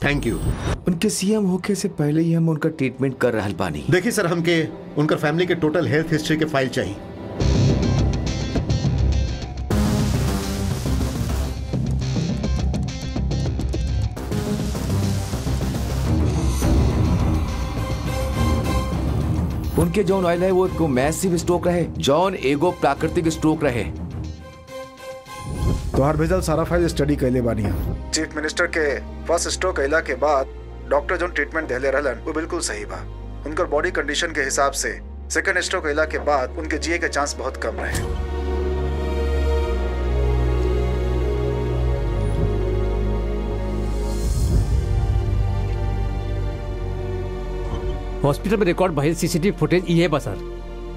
thank you उनके सीएम होके से पहले ही हम उनका ट्रीटमेंट कर रहल बानी देखिए सर हमके उनकर फैमिली के टोटल हेल्थ हिस्ट्री के फाइल चाहिए उनके जौन ऑयल है वो एगो मैसिव स्ट्रोक रहे जौन एगो प्राकृतिक स्ट्रोक रहे तोहार भेजल सारा फाइल स्टडी कैले बानी हम चीफ मिनिस्टर के फर्स्ट स्ट्रोक कैला के बाद डॉक्टर जो ट्रीटमेंट देले रहलन वो बिल्कुल सही बा उनकर बॉडी कंडीशन के हिसाब से सेकंड स्ट्रोक कैला के बाद उनके जिए के चांस बहुत कम रहे हॉस्पिटल में रिकॉर्ड भइल सीसीटीवी फुटेज इहे बा सर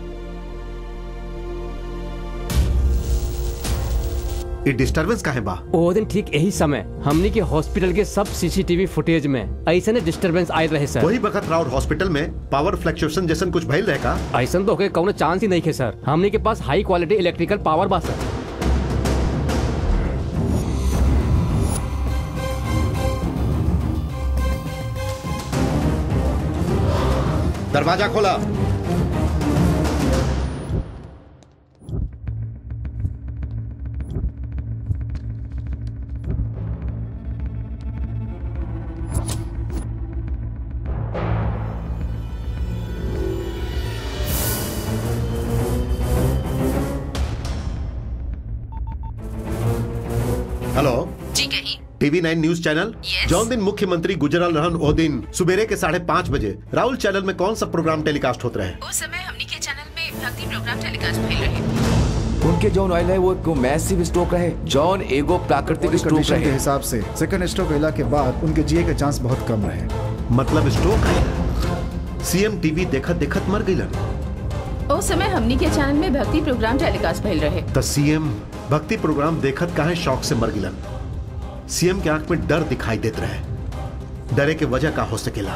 ये डिस्टरबेंस काहे बा ओ दिन ठीक यही समय हमनी के हॉस्पिटल के सब सीसीटीवी फुटेज में ऐसे ने डिस्टरबेंस आए रहे सर वही बखत राउर हॉस्पिटल में पावर फ्लक्चुएशन जैसन कुछ भइल रहे का ऐसा तो होके कौनो चांस ही नहीं है सर हमनी के पास हाई क्वालिटी इलेक्ट्रिकल पावर बा सर दरवाजा खोला हेलो जी कहीं टीवी नाइन न्यूज चैनल जौन दिन मुख्यमंत्री गुजरल रहन ओ दिन सुबेरे के साढ़े पाँच बजे राहुल चैनल में कौन सा प्रोग्राम टेलीकास्ट होते रहे उस समय हमनी के चैनल में भक्ति प्रोग्राम टेलीकास्ट भइल रहे उनके जौन ऑयल है वो एगो मैसिव स्ट्रोक रहे जौन एगो प्राकृतिक स्ट्रोक कंडीशन के रहे हिसाब से सेकंड स्ट्रोक कैला के बाद उनके जिए के चांस बहुत कम रहे मतलब स्ट्रोक है सीएम टीवी देखत देखत मर गईलन उस समय हमनी के चैनल में भक्ति प्रोग्राम टेलीकास्ट भइल रहे त सीएम भक्ति प्रोग्राम देखत काहे शौक से मर गिलन सीएम के आंख में डर दिखाई देत रहे डरे के वजह का हो सकेला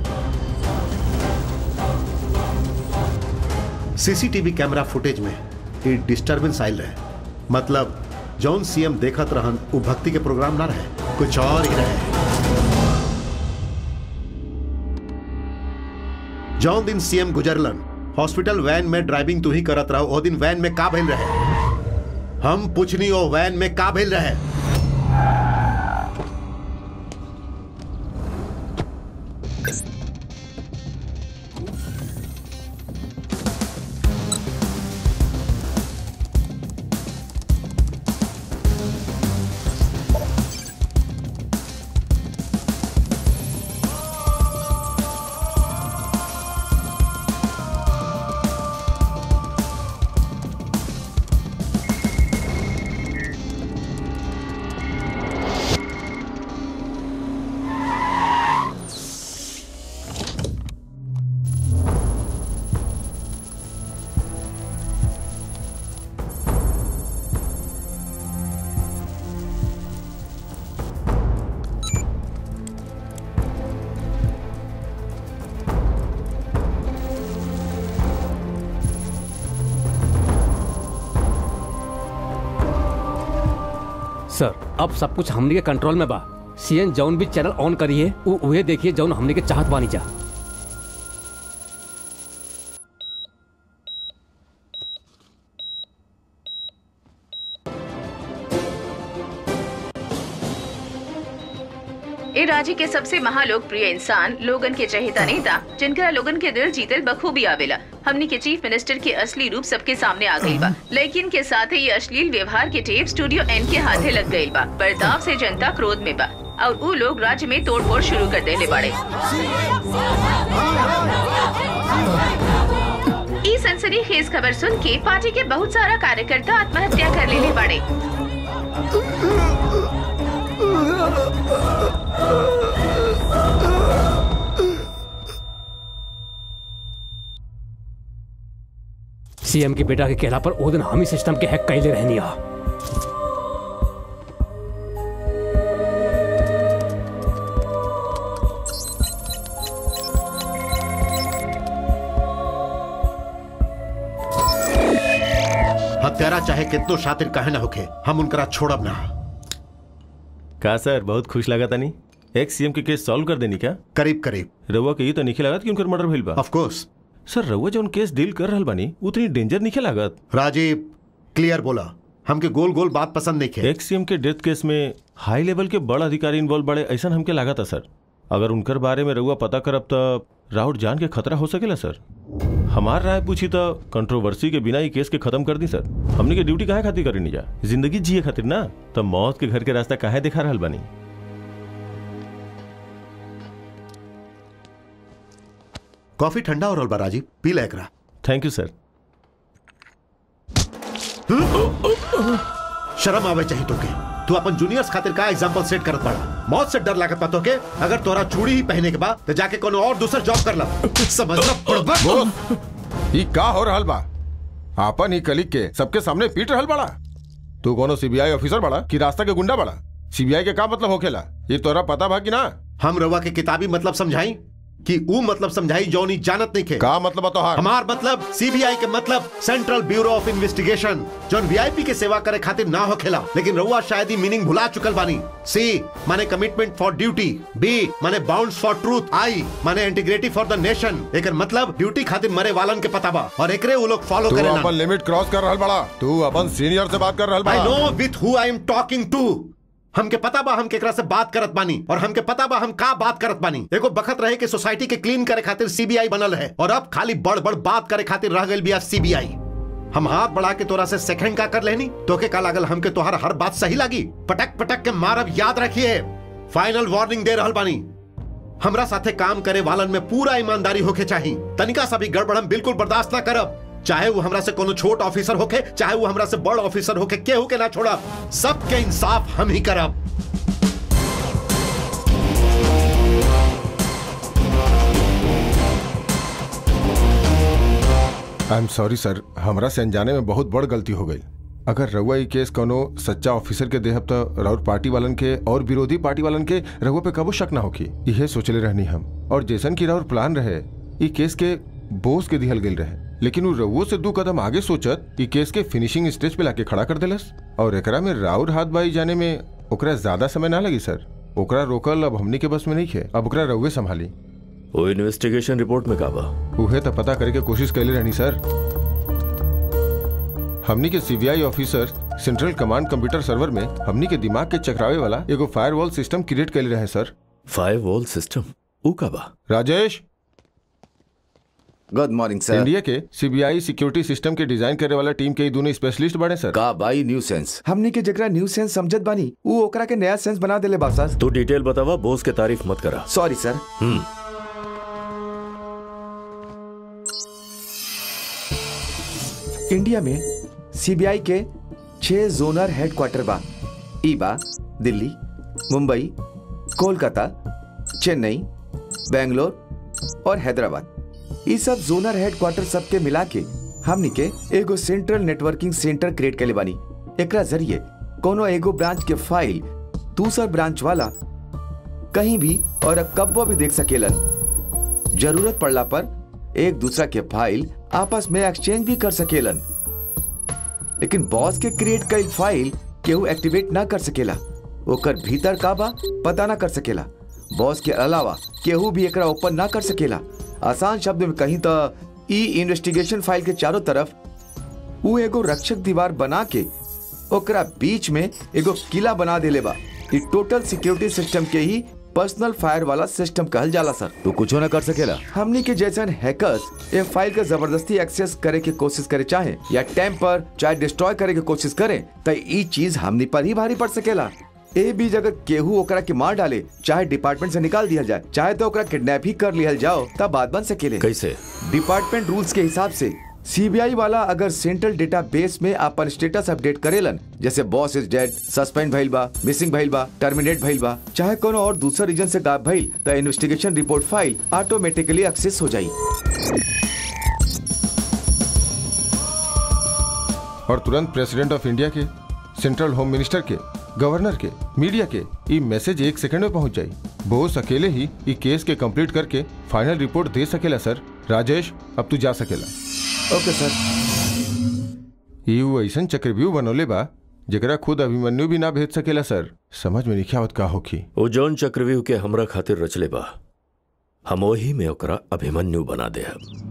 सीसीटीवी कैमरा फुटेज में ये डिस्टरबेंस आयल रहे मतलब जौन सीएम देखत रहन वो भक्ति के प्रोग्राम ना रहे कुछ और ही रहे जौन दिन सीएम गुजरलन हॉस्पिटल वैन में ड्राइविंग तू ही करत रहो ओ दिन वैन में का भइल रहे हम पूछनी ओ वैन में का भइल रहे सर अब सब कुछ हमनी के कंट्रोल में बा सीएन जौन भी चैनल ऑन करिए उ उहे देखिए जौन हमनी के चाहत बानी जा ए राज्य के सबसे महालोकप्रिय इंसान लोगन के चहेता नेता जिनका लोगन के दिल जीतल बखूबी आवेला हमनी के चीफ मिनिस्टर के असली रूप सबके सामने आ गई बा लेकिन के साथ ही ये अश्लील व्यवहार के टेप स्टूडियो एन के हाथे लग गई बा बर्ताव से जनता क्रोध में बा और वो लोग राज्य में तोड़ फोड़ शुरू कर देने बाड़े ई सनसनी खेज खबर सुन के पार्टी के बहुत सारा कार्यकर्ता आत्महत्या कर लेने बाड़े सीएम के बेटा के कहला पर ओ दिन हम ही सिस्टम के हैक कैले रहनी आ हत्यारा चाहे कितनो शातिर कहे ना होके हम उनकरा छोड़ब ना का सर बहुत खुश लगा तनी एक्स सीएम के केस सॉल्व कर देनी क्या करीब करीब रउआ के ये तो नहीं लागत कि उनकर मर्डर भइल बा ऑफ कोर्स सर रउआ जौन केस डील कर रहल बानी उतनी डेंजर नहीं लागत राजीव क्लियर बोला हमके गोल गोल बात पसंद नहीं खे एक्स सीएम के डेथ केस में हाई लेवल के बड़ अधिकारी इन्वॉल्व बड़े ऐसा हमके लागत है सर अगर उनकर बारे में रउआ पता करब तो राउत जान के खतरा हो सकेला सर हमार राय पूछी तो कंट्रोवर्सी के बिना ही केस के खत्म कर दी सर हमने के ड्यूटी काहे खातिर करी जा जिंदगी जिए खातिर ना तब मौत के घर के रास्ता काहे दिखा रहल बानी कॉफी ठंडा हो रहल बा राजीव पी ले एकरा थैंक यू सर शर्म आवे चाहिए तोके तू अपन जूनियर्स खातिर का एग्जांपल सेट करत पड़ा मौत से डर लागत बा तोके अगर तोरा चूड़ी ही पहने के बाद तो जाके कोनो और दूसर जॉब कर ला समझना पड़बा ई का हो रहल बा आपन ही कलीग के सबके सामने पीट रहल बड़ा तू कोनो सीबीआई ऑफिसर बड़ा कि रास्ता के गुंडा बड़ा सीबीआई के का मतलब होखेला ये तोरा पता बा कि ना हम रवा के किताबी मतलब समझाई कि ऊ मतलब समझाई जौनी जानत नहीं खे का मतलब तोहार हमार मतलब सीबीआई के मतलब सेंट्रल ब्यूरो ऑफ इन्वेस्टिगेशन जौन वीआईपी के सेवा करे खातिर ना होखेला लेकिन रउआ शायद ही मीनिंग भुला चुकल बानी सी माने कमिटमेंट फॉर ड्यूटी बी माने बाउंड्स फॉर ट्रूथ आई माने इंटीग्रिटी फॉर द नेशन एकर मतलब ड्यूटी खातिर मरे वालन के पता बा और एकरे वो लोग फॉलो तू करेला अपन लिमिट क्रॉस कर रहल बड़ा तू अपन सीनियर से बात कर रहल आई बड़ा know with who I am talking two हमके पता बा हम केकरा से बात करत बानी और हमके पता बा हम का बात करत बानी एगो बखत रहे कि सोसाइटी के क्लीन करे खातिर सीबीआई बनल है और अब खाली बड़ बड़ बात करे खातिर रह गइल बिया सीबीआई हम हाथ बढ़ा के तोरा से सेकंड का कर लेनी तोके का लागल हमके तोहर हर बात सही लागी पटक पटक के मारब याद रखिए फाइनल वार्निंग दे रहल बानी हमरा साथे काम करे वालन में पूरा ईमानदारी होके चाहिए तनिका सा भी गड़बड़ हम बिल्कुल बर्दाश्त ना करब चाहे वो हमरा से कोनो छोट ऑफिसर होके चाहे वो हमरा से बड़ ऑफिसर होके केहू के ना छोड़ा सबके इंसाफ हम ही करब आई एम सॉरी सर हमरा से अनजाने में बहुत बड़ गलती हो गई अगर रउआ ई केस कोनो सच्चा ऑफिसर के देहब तो राउर पार्टी वालन के और विरोधी पार्टी वालन के रउआ पे कबो शक ना होखी इहे सोचले रहनी हम और जैसन की राउर प्लान रहे ई केस के बोस के दिहल गई रहे लेकिन वो रउओ से दो कदम आगे सोचत ई केस के फिनिशिंग स्टेज पे लाके खड़ा कर देलस और एकरा में राउर हाथ बाई जाने में ओकरा ज्यादा समय ना लगी सर ओकरा रोकल अब हमनी के बस में नहीं खे अब ओकरा रउए संभाली वो इन्वेस्टिगेशन रिपोर्ट में का बा उहे तो पता करे के कोशिश कैले रहनी सर हमनी के CBI officer central command computer server में हमनी के दिमाग के चकरावे वाला एगो फायरवॉल सिस्टम क्रिएट कैले रहे सर फायरवॉल सिस्टम ऊ का बा Rajesh good morning sir India के सीबीआई सिक्योरिटी सिस्टम के डिजाइन करे वाला टीम के ई दोनों स्पेशलिस्ट बने सर का बाई न्यू सेंस हमने के जकरा न्यू सेंस समझत बानी ऊ ओकरा के नया सेंस बना देले बा सर तू डिटेल बतावा बोस के तारीफ मत करा सॉरी सर हम्म इंडिया में सीबीआई के छह जोनर हेडक्वार्टर बा ई बा दिल्ली मुंबई कोलकाता चेन्नई बेंगलोर और हैदराबाद ई सब जोनर हेडक्वार्टर सबके मिला के हमनी के एगो सेंट्रल नेटवर्किंग सेंटर क्रिएट कैले बानी एकरा जरिए कोनो एगो ब्रांच के फाइल दूसर ब्रांच वाला कहीं भी और कब्बो भी देख सकेलन जरूरत पड़ला पर एक दूसरा के फाइल आपस में एक्सचेंज भी कर सकेलन लेकिन बॉस के क्रिएट कईल फाइल केहू एक्टिवेट ना कर सकेला ओकर भीतर का बा पता ना कर सकेला बॉस के अलावा केहू भी एकरा ओपन ना कर सकेला आसान शब्द में कहीं तो ई इन्वेस्टिगेशन फाइल के चारों तरफ वो एगो रक्षक दीवार बना के ओकरा बीच में एगो किला बना देले बा ई टोटल सिक्योरिटी सिस्टम के ही पर्सनल फायर वाला सिस्टम कहल जाला सर तू कुछ ना कर सकेला हमनी के जैसन हैकर्स ये फाइल के जबरदस्ती एक्सेस करे के कोशिश करे चाहे या टेम्पर चाहे डिस्ट्रॉय करे के कोशिश करे तो ई चीज हमनी पर ही भारी पड़ सकेला ए बीच अगर केहू ओकरा के मार डाले चाहे डिपार्टमेंट से निकाल दिया जाए चाहे तो ओकरा किडनैप ही कर लिया जाओ तब बात बन सकेले कैसे डिपार्टमेंट रूल्स के हिसाब से सीबीआई वाला अगर सेंट्रल डेटा बेस में अपन स्टेटस अपडेट करेलन जैसे बॉस इज डेड सस्पेंड भइल बा मिसिंग भइल बा टर्मिनेट भइल बा चाहे कोनो और दूसरा रीजन से गायब भइल तो investigation report file automatically access हो जाई और तुरंत प्रेसिडेंट ऑफ इंडिया के सेंट्रल होम मिनिस्टर के गवर्नर के मीडिया के ई मैसेज एक सेकंड में पहुंच जाई बोस अकेले ही ई केस के कंप्लीट करके फाइनल रिपोर्ट दे सकेला सर राजेश अब तू जा सकेला ओके सर ई ऊ ऐसन चक्रव्यूह बनौले बा जकरा खुद अभिमन्यु भी ना भेज सकेला सर समझ में नहीं आवत का होखी वो जौन चक्रव्यूह के हमरा खातिर रचले बा हम वही में ओकरा अभिमन्यु बना दे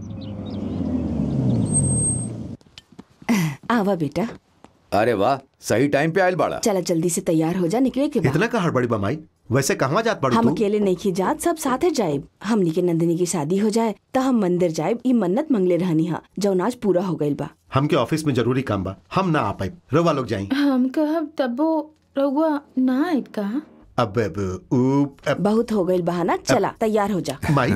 आवा बेटा अरे वाह सही टाइम पे आयल बाड़ा चला जल्दी से तैयार हो जा निकले के बाद इतना का हड़बड़ी बमाई वैसे कहाँ जात पड़ी हम तू अकेले नहीं की जात सब साथे जाए हमनी के नंदिनी की शादी हो जाए त हम मंदिर जाए ई मन्नत मंगले रहनी हा जौन आज पूरा हो गइल बा हमके ऑफिस में जरूरी काम बा हम ना आ पाई रवा लोग जाई हम कहब तबो रउआ ना आइब का अब अब ऊप अब बहुत हो गइल बहाना चला तैयार हो जा माई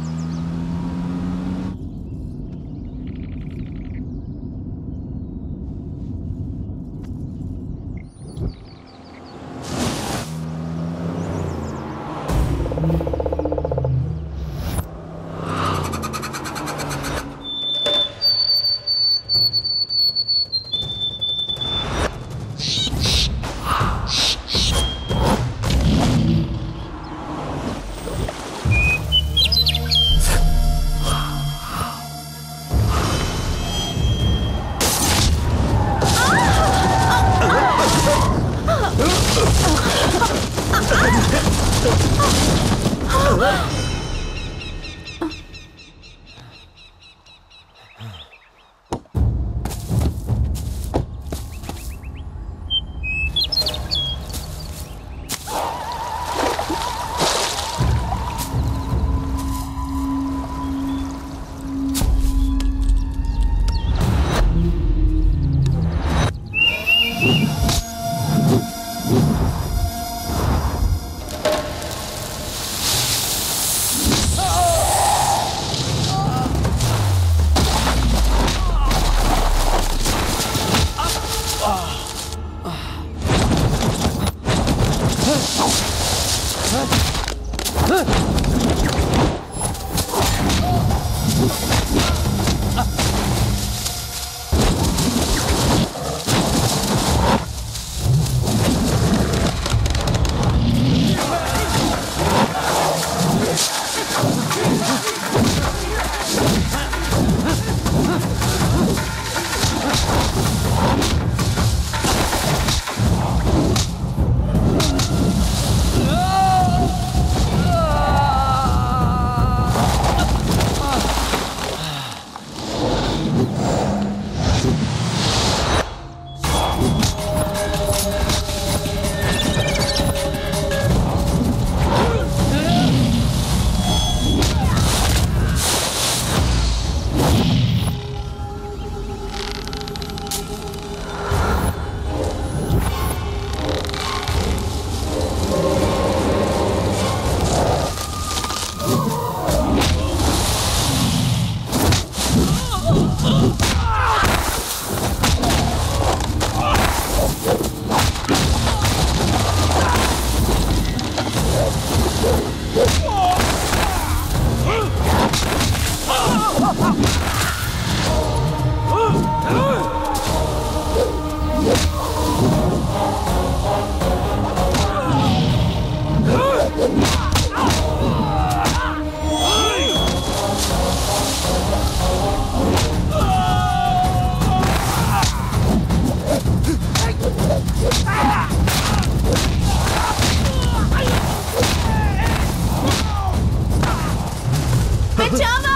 बचावा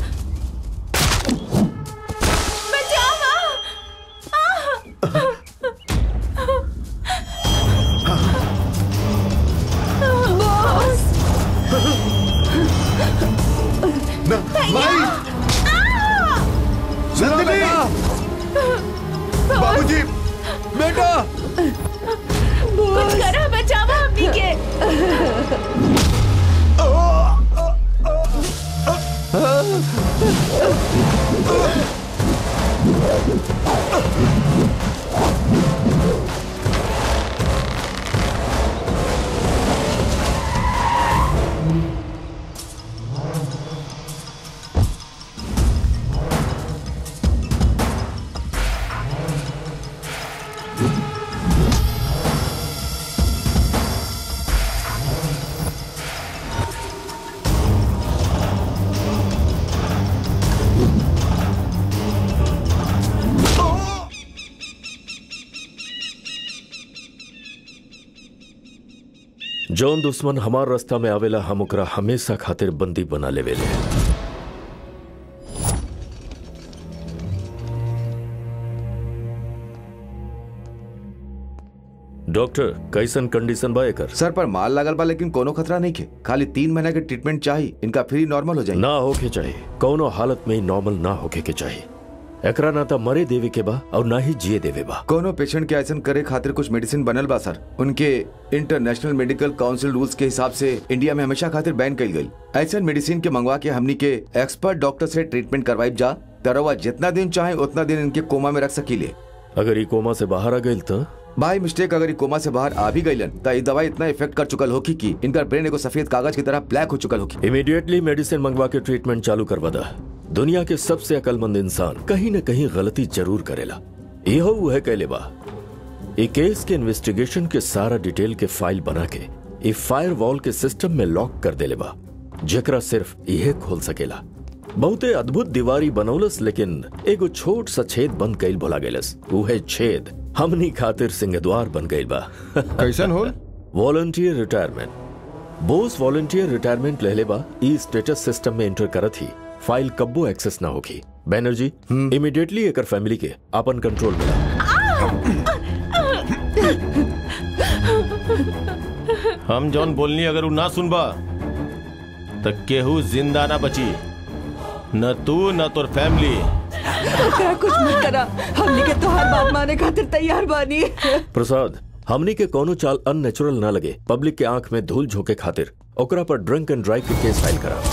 बचावा बॉस नंदिनी बाबूजी बेटा कुछ करो बचावा अपनी के जौन दुश्मन हमार रास्ता में आवेला हम ओकरा हमेशा खातिर बंदी बना लेवेले डॉक्टर कैसन कंडीशन बा एकर सर पर माल लगल बा लेकिन कोनो खतरा नहीं के खाली तीन महीना के ट्रीटमेंट चाहिए इनका फ्री नॉर्मल हो जाए ना होके चाहिए कौनो हालत में नॉर्मल ना होके के चाहिए एकरा ना तो मरे देवे के बा और ना ही जिए देवे बा कोनो पेशेंट के ऐसा करे खातिर कुछ मेडिसिन बनल बा सर उनके इंटरनेशनल मेडिकल काउंसिल रूल्स के हिसाब से इंडिया में हमेशा खातिर बैन कल गई ऐसा मेडिसिन के मंगवा के हमनी के एक्सपर्ट डॉक्टर से ट्रीटमेंट करवाई जा तरवा जितना दिन चाहे उतना दिन इनके कोमा में रख सकीले अगर ई कोमा से बाहर आ गई तो भाई मिस्टेक अगर ई कोमा से बाहर आ भी गईलन तो ई दवाई इतना इफेक्ट कर चुकल होकी कि इनका ब्रेन एगो सफेद कागज की तरह ब्लैक हो चुकल होकी इमीडिएटली मेडिसिन मंगवा के ट्रीटमेंट चालू करवा दा दुनिया के सबसे अकलमंद इंसान कहीं न कहीं गलती जरूर करेला यहो वह कहले बा ई केस के इन्वेस्टिगेशन के सारा डिटेल के फाइल बना के ई फायर वॉल के सिस्टम में लॉक कर देले बा जेकरा सिर्फ इहे खोल सकेला बहुते अद्भुत दीवारी बनौलस लेकिन एगो छोट सा छेद बंद कईल भुला गेलस उहे छेद हमनी खातिर सिंहद्वार बन गईल बा कैसन होल volunteer retirement Bose volunteer retirement लेले बा ई स्टेटस सिस्टम में एंटर करत ही फाइल कब्बो एक्सेस ना होगी बैनर्जी इमीडिएटली एकर फैमिली के अपन कंट्रोल में हम जौन बोलनी अगर उ ना सुनबा तो केहू जिंदा ना बची न तू न तोर फैमिली ओकरा कुछ मत करा हमनी के तोहार बात माने खातिर तैयार बानी प्रसाद हमनी के कोनो चाल अननेचुरल ना लगे पब्लिक के आंख में धूल झोंके खातिर ओकरा पर ड्रंक एंड ड्राइव के केस फाइल करा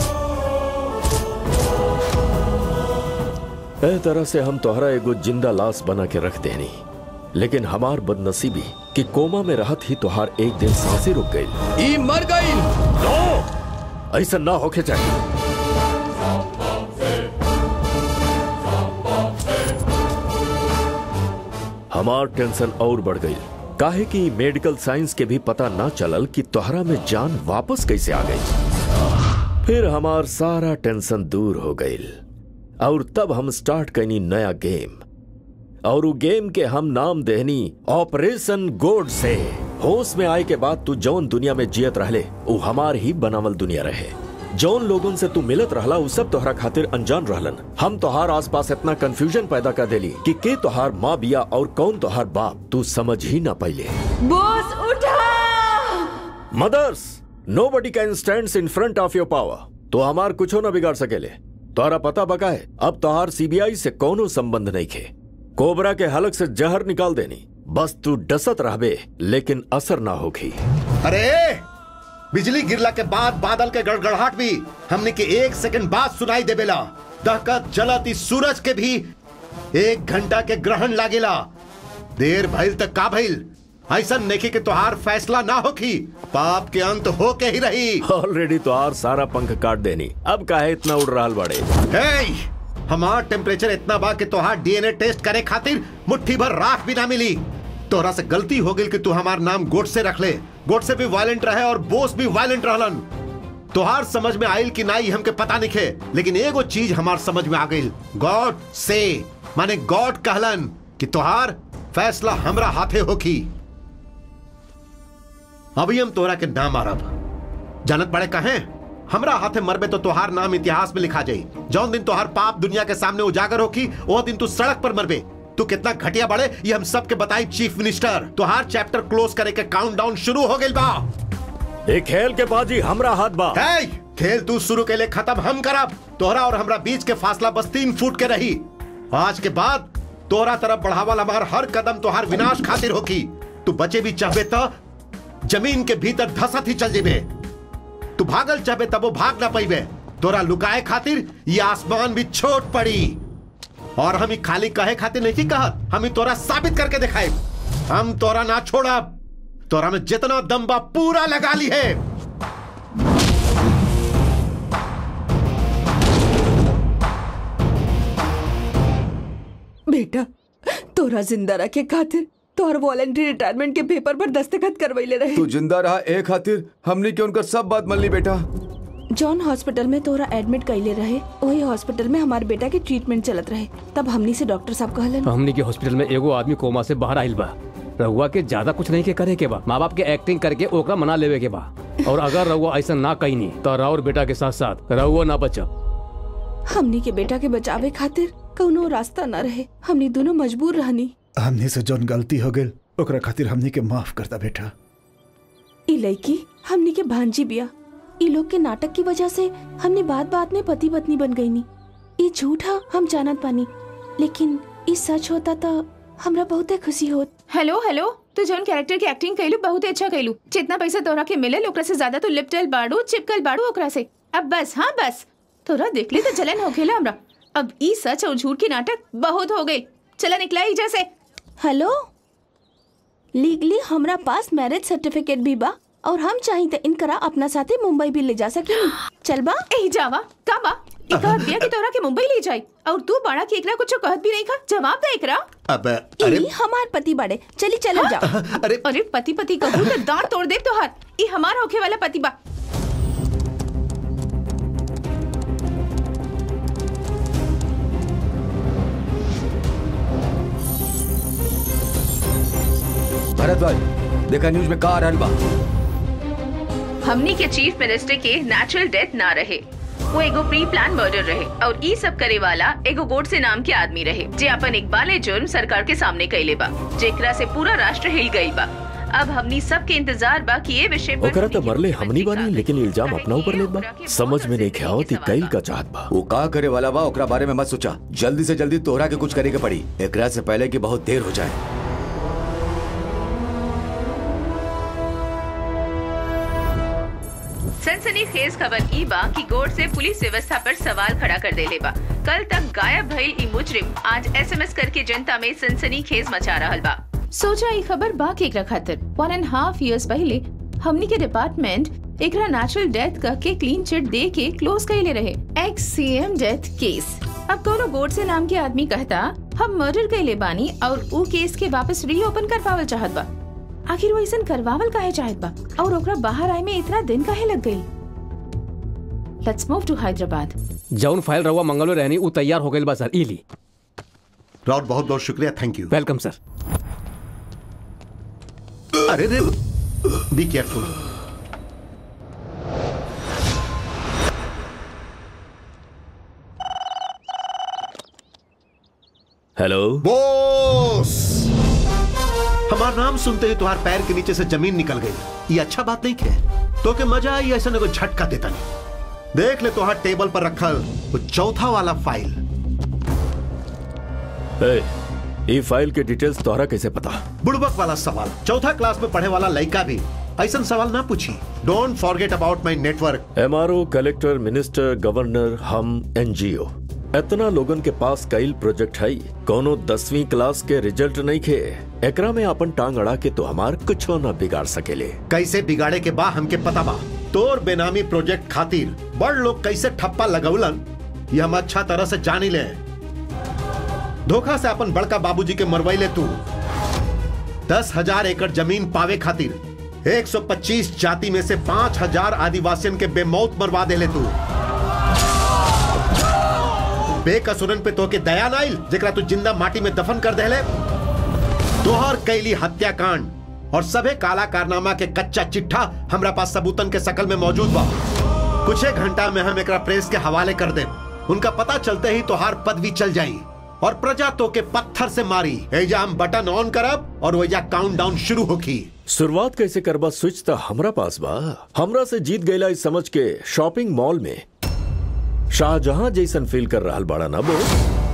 ए तरह से हम तोहरा एगो जिंदा लाश बना के रख देनी लेकिन हमार बदनसीबी कि कोमा में रहत ही तोहार एक दिन सांसें रुक गई ई मर गई नो ऐसा ना होके चाहिए हमार टेंशन और बढ़ गई काहे कि मेडिकल साइंस के भी पता ना चलल कि तोहरा में जान वापस कैसे आ गई फिर हमार सारा टेंशन दूर हो गई और तब हम स्टार्ट कैनी नया गेम और उ गेम के हम नाम देहनी ऑपरेशन गोड से होश में आए के बाद तू जौन दुनिया में जियत रहले उ हमार ही बनावल दुनिया रहे जौन लोगन से तू मिलत रहला उ सब तोहरा खातिर अनजान रहलन हम तोहार आसपास इतना कंफ्यूजन पैदा कर देली कि के तोहार माँ बिया और कौन तोहार बाप तू समझ ही ना पाइले बॉस उठा mothers nobody can stand in front of your power तो हमार कुछो ना बिगाड़ सकेले तोहरा पता बका है अब तोहार सीबीआई से कोनो संबंध नहीं खे कोबरा के हलक से जहर निकाल देनी बस तू डसत रहबे लेकिन असर ना होगी अरे बिजली गिरला के बाद बादल के गड़गड़ाहट भी हमने के एक सेकंड बाद सुनाई देवेला दहकत जलत इस सूरज के भी एक घंटा के ग्रहण लागेला देर भइल तक का भइल ऐसा नेकी के तोहार फैसला ना होखी पाप के अंत हो के ही रही ऑलरेडी तोहार सारा पंख काट देनी अब काहे इतना उड़ रहा बड़े हे हमार टेम्परेचर इतना बा कि तोहार डीएनए टेस्ट करे खातिर मुट्ठी भर राख भी ना मिली तोहरा से गलती हो गई कि तू हमार नाम गोट से रख ले गोट से भी वायलेंट रहे और बोस भी वायलेंट रहलन तोहार समझ में आयल कि नाई हमके पता नहीं खे लेकिन एगो चीज हमार समझ में आ गई गॉड से माने गॉड कहलन कि तोहार फैसला हमरा हाथे होखी अभी हम तोहरा के नाम मारब जानत पड़े कहे हमरा हाथे मरबे तो तोहार नाम इतिहास में लिखा जाई जौन दिन तोहार पाप दुनिया के सामने उजागर होखी वो दिन तू सड़क पर मरबे तू कितना घटिया बड़े ये हम सब के बताई चीफ मिनिस्टर तोहार चैप्टर क्लोज करे के काउंटडाउन शुरू हो गइल बा ए खेल के बाजी हमरा हाथ बा हे खेल तू शुरू के लिए खत्म हम करब तोहरा और हमरा बीच के फासला बस तीन फुट के रही आज के बाद तोहरा तरफ बढ़ावल हमार हर कदम तोहार विनाश खातिर होकी तू बचे भी चाहबे तो जमीन के भीतर धसत ही चल जेबे तू भागल चाहबे तब वो भाग ना पैबे तोरा लुकाए खातिर ये आसमान भी छोट पड़ी और हम ही खाली कहे खातिर नहीं कहत हम ही तोरा साबित करके दिखाए हम तोरा ना छोड़ब तोरा में जितना दम बा पूरा लगा ली है बेटा तोरा जिंदा रखे खातिर तोहर वॉलेंट्री रिटायरमेंट के पेपर पर दस्तखत करवैले रहे तू जिंदा रहा ए खातिर हमने क्यों उनकर सब बात मान ली बेटा जॉन हॉस्पिटल में तोरा एडमिट कैले रहे वही हॉस्पिटल में हमारे बेटा के ट्रीटमेंट चलत रहे तब हमनी से डॉक्टर साहब कहलन हमनी के हॉस्पिटल में एगो आदमी कोमा से बाहर आइल बा रहुआ के ज्यादा कुछ नहीं के करे के बा माँ बाप के एक्टिंग करके ओकरा मना लेवे के बा और अगर रहुआ ऐसा ना कही नहीं तो राउर बेटा के साथ साथ रहुआ ना बचा हमनी के बेटा के बचावे खातिर कौनो रास्ता न रहे हमनी दोनों मजबूर रहनी हमने से जौन गलती हो गई ओकरा खातिर हमनी के माफ करता बेटा ई लड़की हमनी के भांजी बिया ई लोग के नाटक की वजह से हमने बात बात में पति पत्नी बन गई नी ई झूठा हम जानत पानी लेकिन ई सच होता तो हमरा बहुते खुशी होत हेलो हेलो तू जौन कैरेक्टर की एक्टिंग कैलू बहुत अच्छा कैलू जितना पैसा तोरा के मिले ओकरा से ज्यादा तू लिपटल बाड़ू चिपकल बाड़ू ओकरा से अब बस हाँ बस तोरा देखली तो जलन हो खेला हमरा अब ई सच और झूठ की नाटक बहुत हो गई चला निकला ही जैसे हेलो लीगली हमरा पास मैरिज सर्टिफिकेट भी बा और हम चाही तो इनकरा अपना साथे मुंबई भी ले जा सके चल बा ए जावा का बा ई कहत बिया कि तोरा के मुंबई ले जाई और तू बड़ा के एकरा कुछ कहत भी नहीं खा जवाब दे एकरा अब अरे ई हमार पति बड़े चली चलो जा अरे अरे पति पति कहू तो दांत तोड़ दे तोहार ई हमार होखे वाला पति बा भरद्वाज देखा न्यूज में का आ रहल बा हमनी के चीफ मिनिस्टर के नेचुरल डेथ ना रहे वो एगो प्री प्लान मर्डर रहे और ई सब करे वाला एगो गोडसे नाम के आदमी रहे जे अपन इकबाले जुर्म सरकार के सामने कैले बा जेकरा से पूरा राष्ट्र हिल गई बा अब हमनी सब के इंतजार बा कि ये विषय पर ओकरा तो मरले हमनी बानी लेकिन इल्जाम अपना ऊपर लेत बा समझ में नहीं ख्यावत ई कैल का चाहत बा वो का करे वाला बा ओकरा बारे में मत सोचा जल्दी से जल्दी तोहरा के कुछ करे के पड़ी एकरा से पहले कि बहुत देर हो जाए सनसनी खेज खबर ई बा कि गोड से पुलिस व्यवस्था पर सवाल खड़ा कर देले बा कल तक गायब भइल ई मुजरिम आज एसएमएस करके जनता में सनसनी खेज मचा रहल बा सोचा ई खबर बा केकरा खातिर वन एंड हाफ इयर्स पहले हमनी के डिपार्टमेंट एकरा नेचुरल डेथ का के क्लीन चिट दे के क्लोज कैले रहे एक्स सीएम डेथ केस अब कोनो गोड से नाम के आदमी कहता हम मर्डर कैले बानी और ऊ केस के वापस रीओपन कर पावल चाहत बा आखिर वो ऐसा करवावल काहे चाहत बा और ओकरा बाहर आए में इतना दिन काहे लग गई लेट्स मूव टू हैदराबाद जौन फाइल रहुआ मंगल में रहनी वो तैयार हो गई बा सर इली राउत बहुत बहुत शुक्रिया थैंक यू वेलकम सर अरे रे बी केयरफुल हेलो बॉस हमारा नाम सुनते ही तुम्हारे पैर के नीचे से जमीन निकल गई ये अच्छा बात नहीं है तो के मजा आई ऐसा न कोई झटका देता नहीं देख ले तुम्हारे टेबल पर रखल वो चौथा वाला फाइल ए, ई फाइल के डिटेल्स तोहरा कैसे पता बुड़बक वाला सवाल चौथा क्लास में पढ़े वाला लड़का भी ऐसा सवाल ना पूछी don't forget about my network MRO collector minister governor हम एनजीओ इतना लोगन के पास कई प्रोजेक्ट है कोनो दसवीं क्लास के रिजल्ट नहीं खे एकरा में अपन टांग अड़ा के तो हमार कुछ न बिगाड़ सकेले कैसे बिगाड़े के बा हमके पता बा तोर बेनामी प्रोजेक्ट खातिर बड़ लोग कैसे ठप्पा लगौलन ये हम अच्छा तरह से जानी ले धोखा से अपन बड़का बाबूजी के मरवैले तू दस हजार एकड़ जमीन पावे खातिर 125 जाति में से पांच हजार आदिवासियों के बेमौत मरवा देले तू बेकसुरन पे तोके दया नाइल जेकरा तू जिंदा माटी में दफन कर देले तोहर कैली हत्याकांड और सभे काला कारनामा के कच्चा चिट्ठा हमरा पास सबूतन के शकल में मौजूद बा कुछ एक घंटा में हम एकरा प्रेस के हवाले कर दे उनका पता चलते ही तोहार पदवी चल जाई और प्रजा तो के पत्थर से मारी एजा हम बटन ऑन करब और वैजा काउंट डाउन शुरू होगी शुरुआत कैसे करबा स्विच तो हमरा पास बा हमरा से जीत गईला इस समझ के शॉपिंग मॉल में शाहजहां जैसन फील कर रहा बड़ा ना बो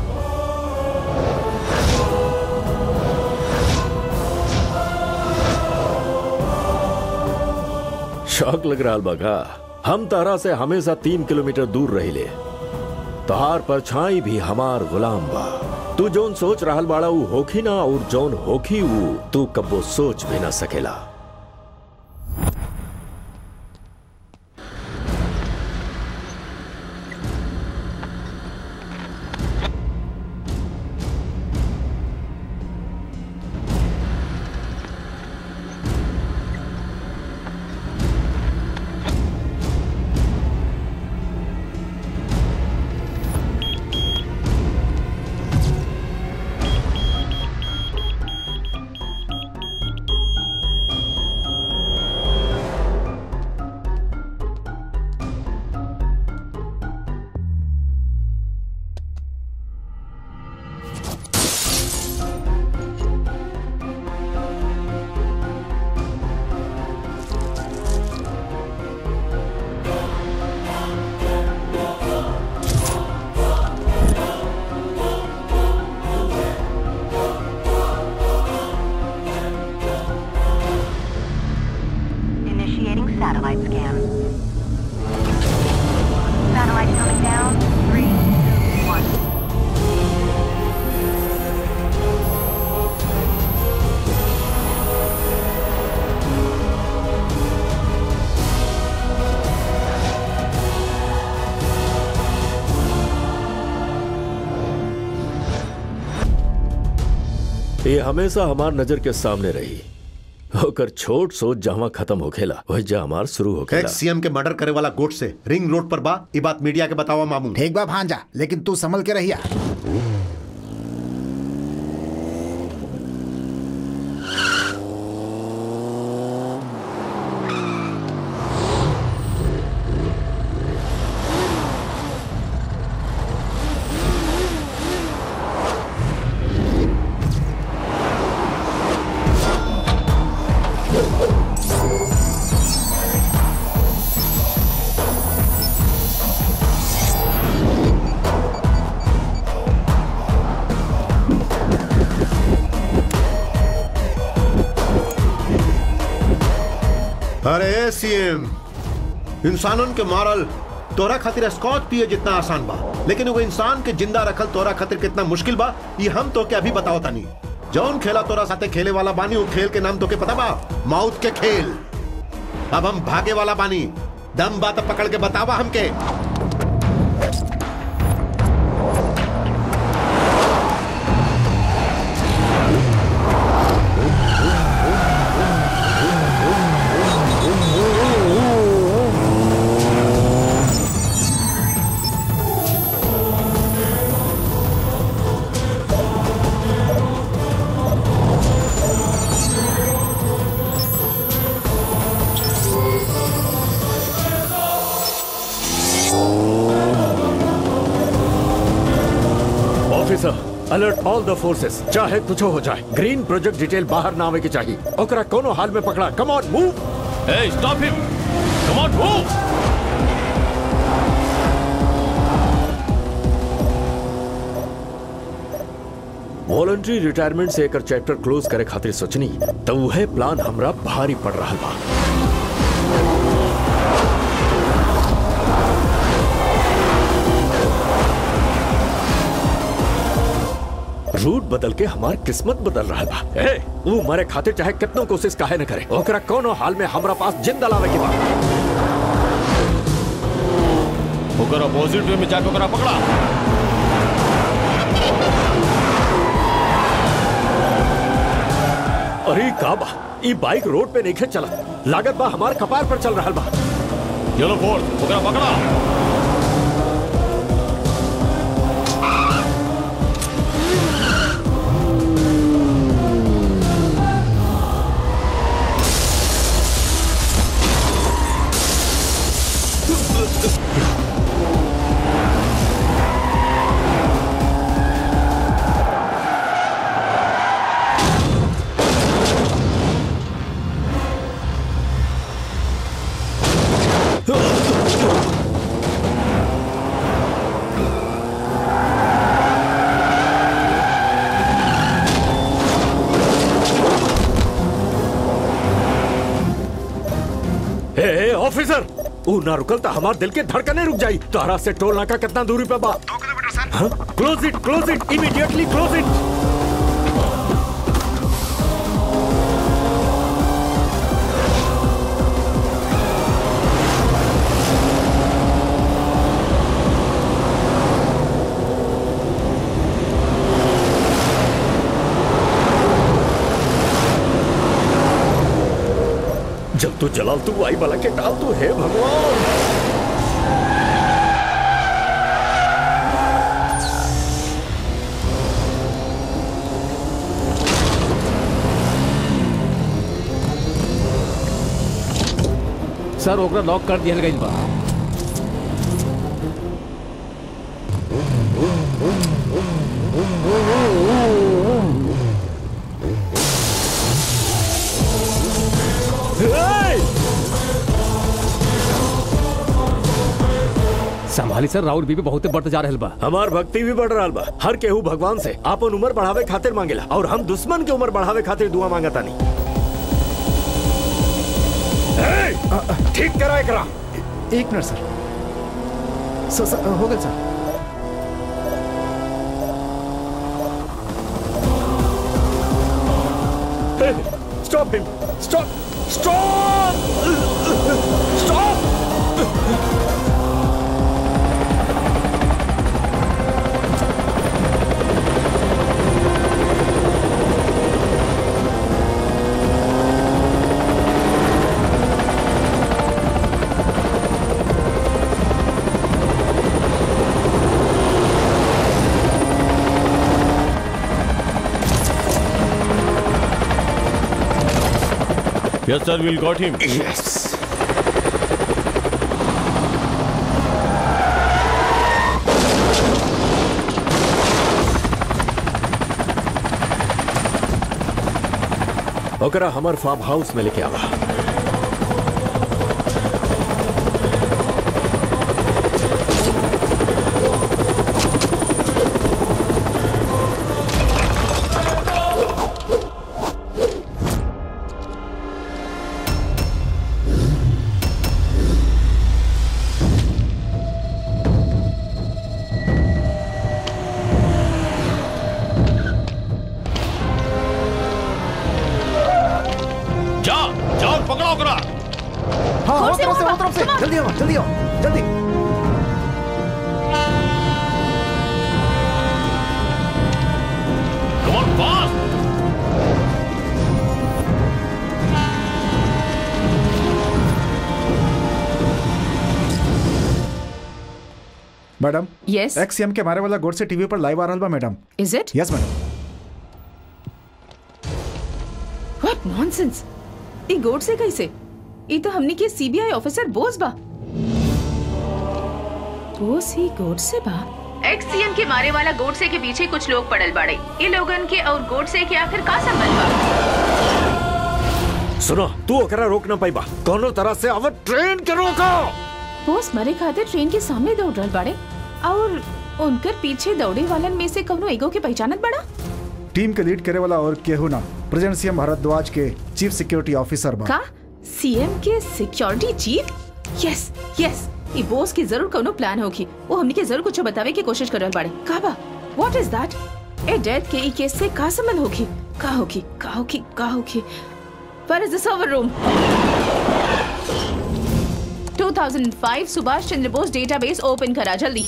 शौक लग रहा बगा हम तारा से हमेशा तीन किलोमीटर दूर रही ले तहार परछाई भी हमार गुलाम बा तू जोन सोच रहल बाड़ा ऊ होखी ना और जोन होखी ऊ तू कब्बो सोच भी ना सकेला ये हमेशा हमार नजर के सामने रही होकर छोट सोच जहां खत्म होखेला वही जा हमार शुरू होखेला एक्स सीएम के मर्डर करे वाला गोट से रिंग रोड पर बा ये बात मीडिया के बतावा मामू ठीक बा भांजा लेकिन तू संभल के रहिया अरे सीएम इंसानन के मारल तोरा खातिर स्कॉच पिए जितना आसान बा लेकिन वो इंसान के जिंदा रखल तोरा खातिर कितना मुश्किल बा ये हम तो के अभी बताओ तानी जौन खेला तोरा साथे खेले वाला बानी वो खेल के नाम तो के पता बा माउथ के खेल अब हम भागे वाला बानी दम बात पकड़ के बतावा हमके officer alert all the forces चाहे कुछ हो जाए ग्रीन प्रोजेक्ट डिटेल बाहर ना आवे के चाहिए ओकरा कोनो हाल में पकड़ा come on move Hey, stop him! Come on, move! Voluntary retirement से एकर चैप्टर क्लोज करे खातिर सोचनी तो वह प्लान हमरा भारी पड़ रहा बा रूट बदल के हमार किस्मत बदल रहा बा ए वो मरे खातिर चाहे कितनो कोशिश काहे न करे ओकरा कोनो हाल में हमरा पास जिंदा लावे के बा ओकर अपोजिट वे में जाके ओकरा पकड़ा अरे का बा ई बाइक रोड पे नहीं चला लागत बा हमार कपार पर चल रहा बा चलो फोर्स ओकरा पकड़ा ए, ए ऑफिसर ऊ ना रुकल तो हमार दिल के धड़कने रुक जाई तोहरा से टोल नाका कितना दूरी पे बा दो kilometre sir close it close it immediately close it जब तू जलाल तू आई वाला के डाल तू है भगवान सर ओकरा लॉक कर दिया गई बा संभाली सर राउर बीबी बहुत बढ़ते जा रहल बा हमार भक्ति भी बढ़ रहा बा हर केहू भगवान से आपन उम्र बढ़ावे खातिर मांगेला और हम दुश्मन के उम्र बढ़ावे खातिर दुआ मांगता नहीं ठीक करा एकरा एक मिनट सर सर, सर हो गया sir stop him stop stop stop Yes, sir, we'll got him. Yes. ओकरा हमर फार्म हाउस में लेके आवा जा जाओ पकड़ो ओकरा हाँ और वो से तरफ से वो वहाँ तरफ से come on. जल्दी आओ जल्दी आओ जल्दी Come on, fast! Madam Yes. एक्सएम के मारे वाला गोड से टीवी पर लाइव आ रहा बा madam Is it? Yes madam What nonsense? ई गोड से कैसे ई तो हमनी के सीबीआई ऑफिसर बोस बा बोस ही गोड से बा एक्स सीएम के मारे वाला गोडसे के पीछे कुछ लोग पड़ल बाड़े ये लोगन के और गोडसे के आखिर का संबंध बा सुनो तू ओकरा रोक ना पाइबा कोनो तरह से अवर ट्रेन के रोको बोस मरे खातिर ट्रेन के सामने दौड़ रहल बाड़े और उनकर पीछे दौड़े वालन में से कवनो एगो के पहचानत बड़ा टीम के लीड करे वाला और केहू ना प्रेजेंट सीएम भारद्वाज के चीफ सिक्योरिटी ऑफिसर बा का सीएम के सिक्योरिटी चीफ यस यस ई बोस की जरूर कोनो प्लान होगी वो हमनी के जरूर कुछ बतावे की कोशिश कर रहल बाड़े का बा what is that a death के ई केस से का संबंध होगी का होगी का होगी का होगी Where is the server room? 2005 Subhash Chandra Bose database open करा जल्दी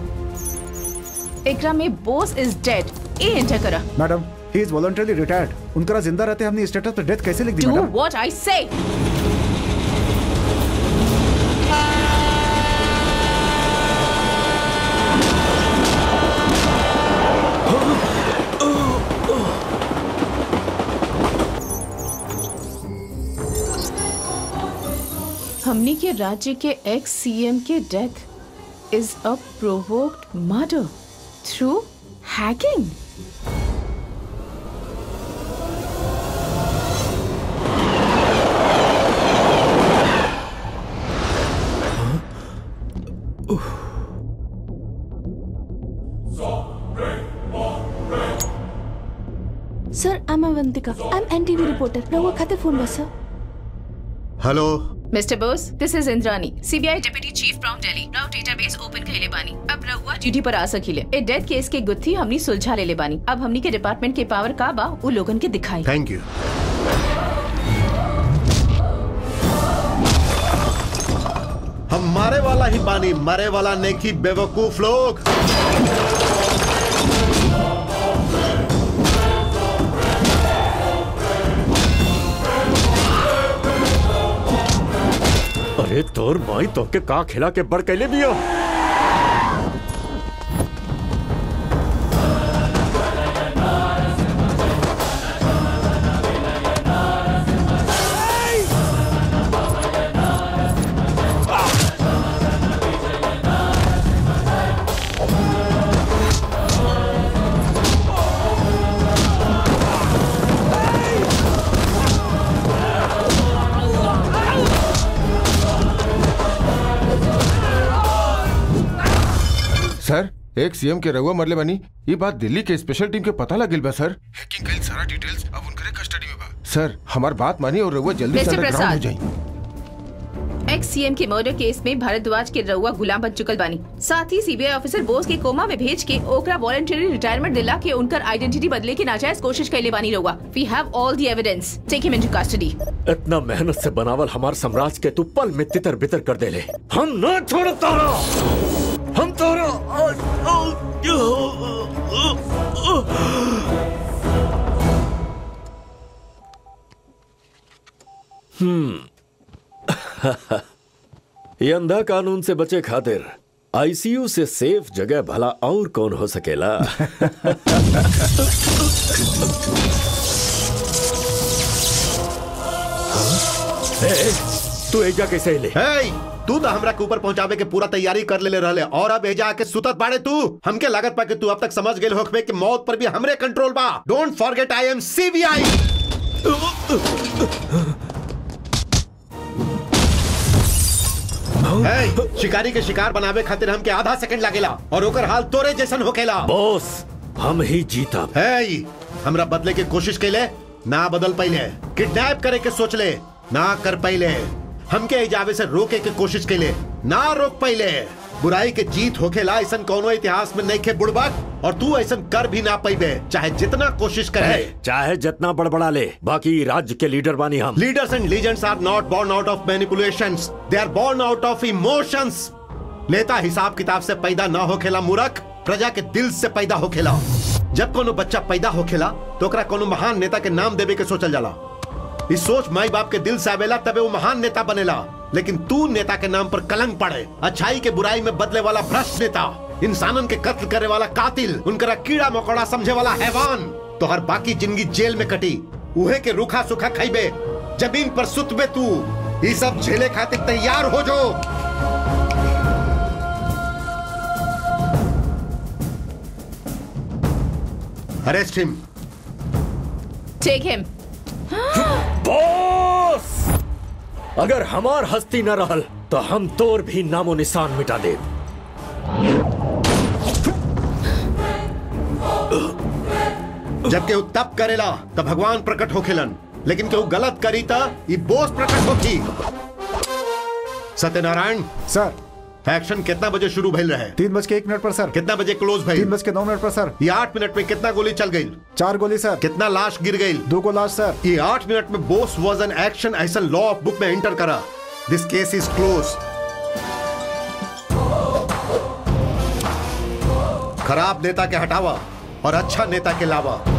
एकरा में Bose is dead a enter करा madam he is voluntarily retired उनका जिंदा रहते हमने स्टेटस पे डेथ कैसे लिख दी do madam what I say हमनी के राज्य के एक्स सीएम के death is a provoked murder through hacking sir I am Avantika I am NTV reporter रहुआ खातिर फोन बस sir hello mister Bose this is Indrani CBI deputy chief from Delhi Rao database open कैले बानी अब रहुआ ड्यूटी पर आ सकीले ए डेथ केस के गुत्थी हमनी सुलझा लेले बानी अब हमनी के डिपार्टमेंट के पावर का बा उ लोगन के दिखाई थैंक यू हम मारे वाला ही बानी मरे वाला नेकी बेवकूफ लोग अरे तोर माई तो के का खिला के बड़ कैले बिया सर एक सीएम के रघुआ मरले बनी ये बात दिल्ली के स्पेशल टीम के पता लगिल बा सर हैकिंग कईल सारा डिटेल्स अब उनकरे कस्टडी में बा सर हमार बात मानी और रघुआ जल्दी से मिस्टर अंडरग्राउंड हो प्रसाद। जाई एक्स सीएम के मर्डर केस में भारद्वाज के रउआ गुलाम बन चुकल बानी साथ ही सीबीआई ऑफिसर बोस के कोमा में भेज के ओकरा वॉलंटरी रिटायरमेंट दिला के उनकर आइडेंटिटी बदले के नाजायज कोशिश कैले बानी रउआ we have all the evidence take him into custody इतना मेहनत से बनावल हमार साम्राज्य के तू पल में तितर बितर कर देले हम न छोड़ तारा हम तारा हम्म ये अंधा कानून से बचे खातिर आईसीयू से सेफ जगह भला और कौन हो सकेला हाँ? तू एजा कैसे ले hey, तू तो हमरा के ऊपर पहुंचावे के पूरा तैयारी कर ले रहले और अब एजा आके सुतत बाड़े तू हमके लागत पा कि तू अब तक समझ गेल होखबे कि मौत पर भी हमरे कंट्रोल बा don't forget I am CBI hey, शिकारी के शिकार बनावे खातिर हमके आधा सेकंड लागेला और ओकर हाल तोरे जैसन होखेला बॉस हम ही जीता hey, हमरा बदले के कोशिश कैले ना बदल पहले किडनैप करे के सोच ले ना कर पहले हमके इजावे से रोके के कोशिश कैले ना रोक पहले बुराई के जीत होखेला ऐसन कोनो इतिहास में नहीं खे बुड़बक और तू ऐसन कर भी ना पैबे चाहे जितना कोशिश करे चाहे जितना बड़बड़ा ले बाकी राज्य के लीडर बानी हम leaders and legends are not born out of manipulations they are born out of emotions नेता हिसाब किताब से पैदा ना होखेला मूर्ख प्रजा के दिल से पैदा होखेला जब कोनो बच्चा पैदा होखेला तो ओकरा कोनो महान नेता के नाम देवे के सोचल जाला इस सोच माई बाप के दिल से आवेला तबे वो महान नेता बनेला लेकिन तू नेता के नाम पर कलंक पड़े अच्छाई के बुराई में बदले वाला भ्रष्ट नेता इंसानन के कत्ल करे वाला कातिल उनकरा कीड़ा मकोड़ा समझे वाला हैवान तो हर बाकी जिंदगी जेल में कटी उहे के रूखा सुखा खाइबे जमीन पर सुतबे तू ये सब झेले खातिर तैयार हो जो arrest him take him boss अगर हमार हस्ती न रहल तो हम तोर भी नामो निशान मिटा दे जब केहू तप करेला तो भगवान प्रकट होखेलन लेकिन केहू गलत करी त ई बोस प्रकट होखी सत्यनारायण सर एक्शन कितना बजे शुरू भइल रहे तीन बज के एक मिनट पर सर कितना बजे क्लोज भइल तीन बज के नौ मिनट पर सर ये आठ मिनट में कितना गोली चल गई चार गोली सर कितना लाश गिर गई दो को लाश सर ये आठ मिनट में बोस वॉज एन एक्शन ऐसा लॉ ऑफ बुक में एंटर करा दिस केस इज क्लोज खराब नेता के हटावा और अच्छा नेता के लावा